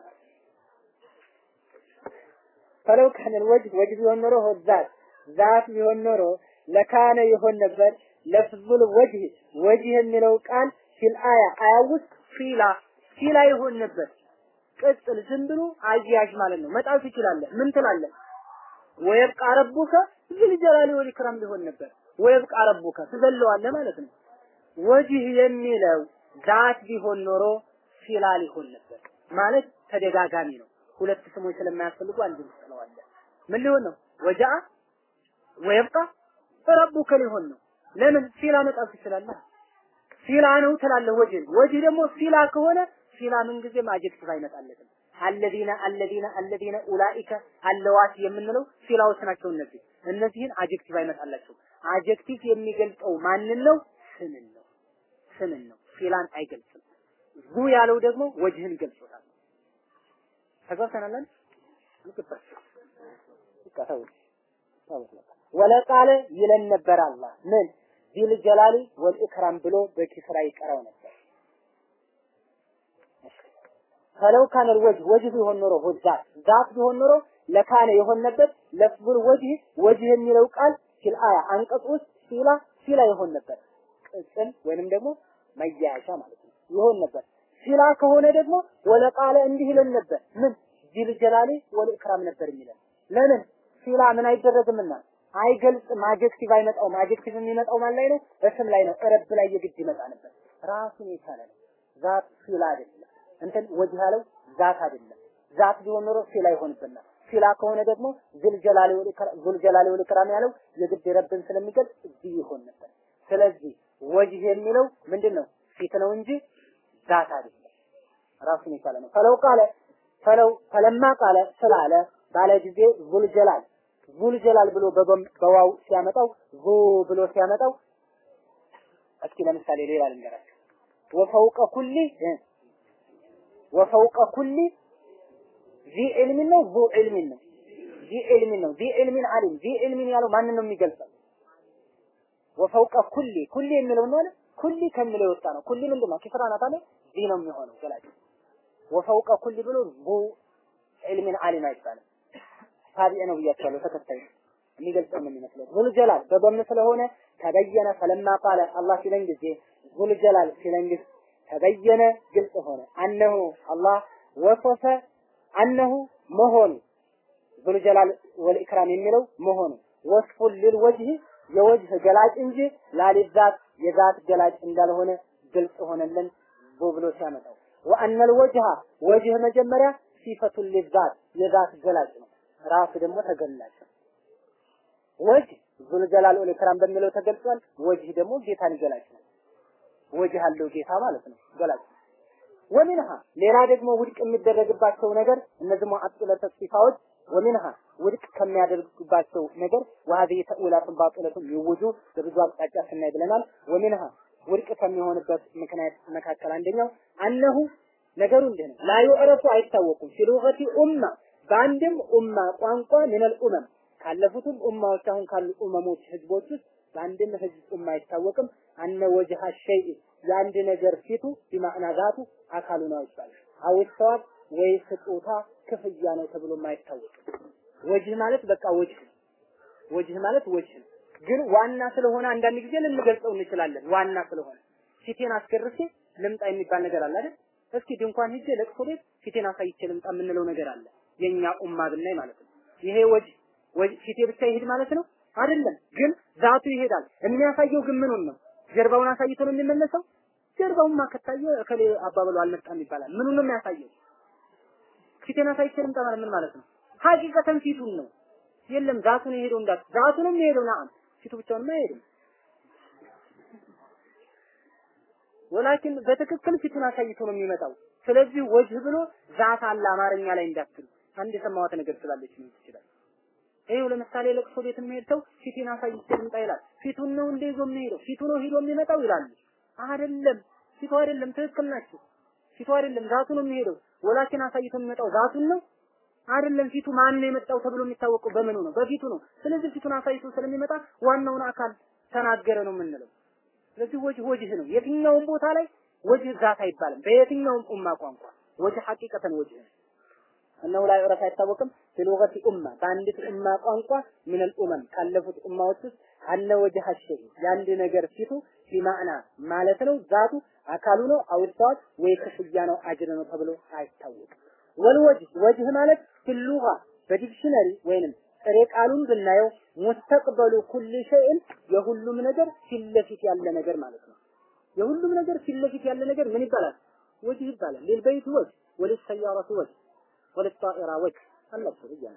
ፈለው ካነ ወጅህ ወጅህ ቢሆን ኖሮ ዛት ዛት ቢሆን ኖሮ ለካነ ይሆን ነበር ለፍዙል ወጅህ ወጅህ የሚለው ቃል ፊል አያ አያ ውስጥ ፊላ ፊላ ይሆን ነበር። ቅጽል ዝም ብሎ አያያዥ ማለት ነው። መጣል ትችላለህ። ምን ትላለህ? ወይብቃ ረቡከ ዝል ጀላሊ ወል ኢክራም ሊሆን ነበር። ወይብቃ ረቡከ ትዘለዋለህ ማለት ነው። ወጅህ የሚለው ዛት ቢሆን ኖሮ ፊላ ሊሆን ነበር ማለት ተደጋጋሚ ነው። ሁለት ስሞች ስለማያስፈልጉ አንድ ትለዋለህ። ምን ሊሆን ነው? ወጃ ወይብቃ ረቡከ ሊሆን ነው። ለምን ፊላ መጣል ትችላለህ። ፊላ ነው ትላለህ። ወጅህ ወጅህ ደግሞ ፊላ ከሆነ ፊላ ምን ጊዜም አጀክቲቭ አይመጣለትም። አለዚነ አለዚነ አለዚነ ኡላኢከ አለዋት የምንለው ፊላዎች ናቸው። እነዚህ እነዚህን አጀክቲቭ አይመጣላቸው። አጀክቲቭ የሚገልጸው ማንን ነው? ስምን ነው። ስምን ነው። ፊላን አይገልጽም። ዙ ያለው ደግሞ ወጅህን ገልጾታል። ተግባብተናል። ልቅበት ይቀተው ወለቃለ ይለን ነበር አላህ ምን ዚል ጀላሊ ወልኢክራም ብሎ በኪስራ ይቀራው ነበር። ፈለው ካነ ወጅህ ወጅህ ቢሆን ኖሮ ዛት ዛት ቢሆን ኖሮ ለካነ የሆን ነበር። ለፍዙል ወጅህ ወጅህ የሚለው ቃል ፊል አያ አንቀጽ ውስጥ ፊላ ፊላ ይሆን ነበር። ቅጽል ወይንም ደግሞ መያያሻ ማለት ነው ይሆን ነበር። ፊላ ከሆነ ደግሞ ወለቃለ እንዲህ ይለን ነበር። ምን ዚል ጀላሊ ወልኢክራም ነበር የሚለን ለምን ፊላ ምን አይደረግምና አይገልጽም። አጀክቲቭ አይመጣውም። አጀክቲቭ የሚመጣው ማን ላይ ነው? እስም ላይ ነው። ረብ ላይ የግድ ይመጣ ነበር። ራሱን የቻለ ነው። ዛት ፊላ አይደለም። እንትን ወጅህ ያለው ዛት አይደለም። ዛት ቢሆን ኖሮ ፊላ ይሆንብናል። ፊላ ከሆነ ደግሞ ዙልጀላሊ ዙልጀላሊ ወል ኢክራም ያለው የግድ ረብን ስለሚገልጽ እዚህ ይሆን ነበር። ስለዚህ ወጅህ የሚለው ምንድን ነው? ፊት ነው እንጂ ዛት አይደለም። ራሱን የቻለ ነው። ፈለው ቃለ ፈለው ፈለማ ቃለ ስላለ ባለ ጊዜ ዙልጀላል ዙል ጀላል ብሎ በዋው ሲያመጣው ዙ ብሎ ሲያመጣው እስኪ ለምሳሌ ሌላ ልንገራችሁ። ወፈውቀ ኩሊ ወፈውቀ ኩሊ ዚ ዕልሚን ነው ዙ ዕልሚን ነው ዚ ዕልሚን ነው ዚ ዕልሚን አሊም ዚ ዕልሚን ያለው ማንን ነው የሚገልጸው? ወፈውቀ ኩሊ ኩሊ የሚለው ነው አይደል? ኩሊ ከሚለው የወጣ ነው። ኩሊ ምንድን ነው? ኪስራ ናት አይደል? ዚ ነው የሚሆነው ገላጭ። ወፈውቀ ኩሊ ብሎ ዙ ዕልሚን አሊም አይባልም። ታቢዕ ነው ብያቸዋለሁ። ተከታይ የሚገልጸው ምን ይመስላል? ዙል ጀላል በበም ስለሆነ ተበየነ ፈለማ ቃለ አላህ ሲለን ጊዜ ዙል ጀላል ሲለን ጊዜ ተበየነ ግልጽ ሆነ። አነሁ አላህ ወሶፈ አነሁ መሆኑ ዙል ጀላል ወልኢክራም የሚለው መሆኑ ወስፉን ሊልወጅህ የወጅህ ገላጭ እንጂ ላሊዛት የዛት ገላጭ እንዳልሆነ ግልጽ ሆነልን ብሎ ሲያመጣው ወአነል ወጅሃ ወጅህ መጀመሪያ ሲፈቱን ሊዛት የዛት ገላጭ ነው። ራሱ ደግሞ ተገላጭ ነው። ወጅህ ዙል ጀላል ወል ኢክራም በሚለው ተገልጿል። ወጅህ ደግሞ ጌታን ገላጭ ነው። ወጅህ አለው ጌታ ማለት ነው፣ ገላጭ ነው። ወሚንሃ ሌላ ደግሞ ውድቅ የሚደረግባቸው ነገር እነዚህ ሙዐጥለተ ሲፋዎች ወሚንሃ ውድቅ ከሚያደርጉባቸው ነገር ወሀዚህ ተእዊላቱን ባጢለቱን ይውጁ በብዙ አቅጣጫ ስናይ ብለናል። ወሚንሃ ውድቅ ከሚሆንበት ምክንያት መካከል አንደኛው አነሁ ነገሩ እንዲህ ነው። ላ ዩዕረፉ አይታወቁም ፊሉገቲ ኡማ በአንድም ኡማ ቋንቋ ሚነል ኡመም ካለፉትም ኡማዎች አሁን ካሉ ኡመሞች ህዝቦች ውስጥ በአንድም ህዝብ ኡማ አይታወቅም አነ ወጅሃ ሸይእ የአንድ ነገር ፊቱ ቢማዕና ዛቱ አካሉ ነው ይባላል። አው ሰዋብ ወይ ስጦታ ክፍያ ነው ተብሎ አይታወቅም። ወጅህ ማለት በቃ ወጅህ ወጅህ ማለት ወጅህ ነው። ግን ዋና ስለሆነ አንዳንድ ጊዜ ልንገልጸው እንችላለን። ዋና ስለሆነ ፊቴን አስገርፌ ልምጣ የሚባል ነገር አለ አይደል? እስኪ ድንኳን ሂጄ ለቅሶ ቤት ፊቴን አሳይቼ ልምጣ የምንለው ነገር አለ። የኛ ኡማ ብናይ ማለት ነው። ይሄ ወጅህ ወጅህ ፊቴ ብቻ ይሄድ ማለት ነው አይደለም። ግን ዛቱ ይሄዳል። የሚያሳየው ግን ምኑን ነው? ጀርባውን አሳይቶ ነው የሚመለሰው። ጀርባውማ ከታየ እከሌ አባበሉ አልመጣም ይባላል። ምኑን ነው የሚያሳየው? ፊቴን አሳይቼ ልምጣ ማለት ምን ማለት ነው? ሀቂቀተን ፊቱን ነው። የለም ዛቱን የሄደው እንዳት ዛቱንም የሄደው ናም ፊቱ ብቻውንማ አይሄድም። ወላኪን በትክክል ፊቱን አሳይቶ ነው የሚመጣው። ስለዚህ ወጅህ ብሎ ዛት አለ አማርኛ ላይ እንዳትሉ አንድ የሰማዋት ነገር ስላለች ነው ይችላል። ይሄው ለምሳሌ ለቅሶ ቤት የሚሄድ ሰው ፊቴን አሳይቼ ልምጣ ይላል። ፊቱን ነው እንደ ይዞ የሚሄደው ፊቱ ነው ሂዶ የሚመጣው ይላሉ። አይደለም ፊቱ አይደለም፣ ትክክል ናቸው። ፊቱ አይደለም ዛቱ ነው የሚሄደው። ወላኪን አሳይቶ የሚመጣው ዛቱን ነው አይደለም። ፊቱ ማን ነው የመጣው ተብሎ የሚታወቀው በምኑ ነው? በፊቱ ነው። ስለዚህ ፊቱን አሳይቶ ስለሚመጣ ዋናውን አካል ተናገረ ነው የምንለው። ስለዚህ ወጅህ ወጅህ ነው። የትኛውም ቦታ ላይ ወጅህ ዛት አይባልም። በየትኛውም ኡማ ቋንቋ ወጅህ ሐቂቀተን ወጅህ ነው። እነሆ ላይ ዑረፍ አይታወቅም ፊሉገቲ ኡማ በአንዲት ኡማ ቋንቋ ምን ኡመም ካለፉት ኡማዎች ውስጥ አነ ወጅህ ሸይ የአንድ ነገር ፊቱ ቢማዕና ማለት ነው ዛቱ አካሉ ነው አውጥቷት ወይ ክፍያ ነው አጅር ነው ተብሎ አይታወቅም። ወልወጅህ ወጅህ ማለት ፊሉጋ በዲክሽነሪ ወይንም ጥሬ ቃሉን ብናየው ሙስተቅበሉ ኩል ሸይን የሁሉም ነገር ፊት ለፊት ያለ ነገር ማለት ነው። የሁሉም ነገር ፊት ለፊት ያለ ነገር ምን ይባላል? ወጅህ ይባላል። ሊልበይት ወጅህ ወልሰያረቱ ወጅህ ወልጣኢራ ወጅህ አላቸው እያለ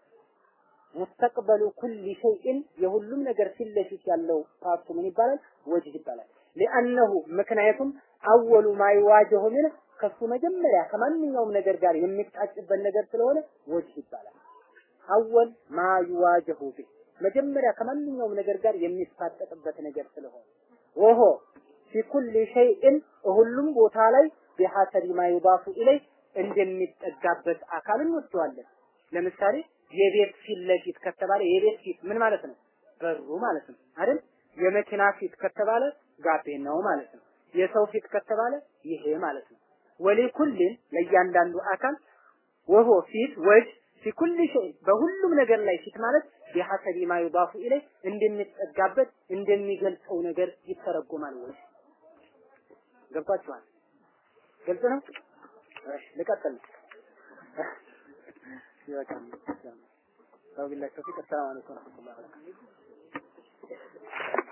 ሙስተቅበሉ ኩል ሸይን የሁሉም ነገር ፊት ለፊት ያለው ፓርቱ ምን ይባላል? ወጅህ ይባላል። ሊአነሁ ምክንያቱም አወሉ ማይዋጀሁ ምን ከሱ መጀመሪያ ከማንኛውም ነገር ጋር የሚጣጭበት ነገር ስለሆነ ወጅህ ይባላል። አወል ማ ይዋጀሁ ቢህ መጀመሪያ ከማንኛውም ነገር ጋር የሚፋጠጥበት ነገር ስለሆነ ወሆ ፊ ኩል ሸይእን ሁሉም ቦታ ላይ ቢሐሰቢ ማ ዩዳፉ ኢለይ እንደሚጠጋበት አካል እንወስደዋለን። ለምሳሌ የቤት ፊት ለፊት ከተባለ የቤት ፊት ምን ማለት ነው? በሩ ማለት ነው አይደል? የመኪና ፊት ከተባለ ጋቤናው ማለት ነው። የሰው ፊት ከተባለ ይሄ ማለት ነው። ወሊኩልን ለእያንዳንዱ አካል ወሆ ፊት ወጅ ፊ ኩል ሸይ በሁሉም ነገር ላይ ፊት ማለት ቢሐሰቢ ማ ዩዳፉ ኢለይ እንደሚጠጋበት እንደሚገልጸው ነገር ይተረጎማል ወይ ገብቷችኋል ግልጽ ነው እሺ ልቀጥል ይበቃል ሰው ቢላህ ተውፊቅ ሰላም አለይኩም ወራህመቱላሂ ወበረካቱሁ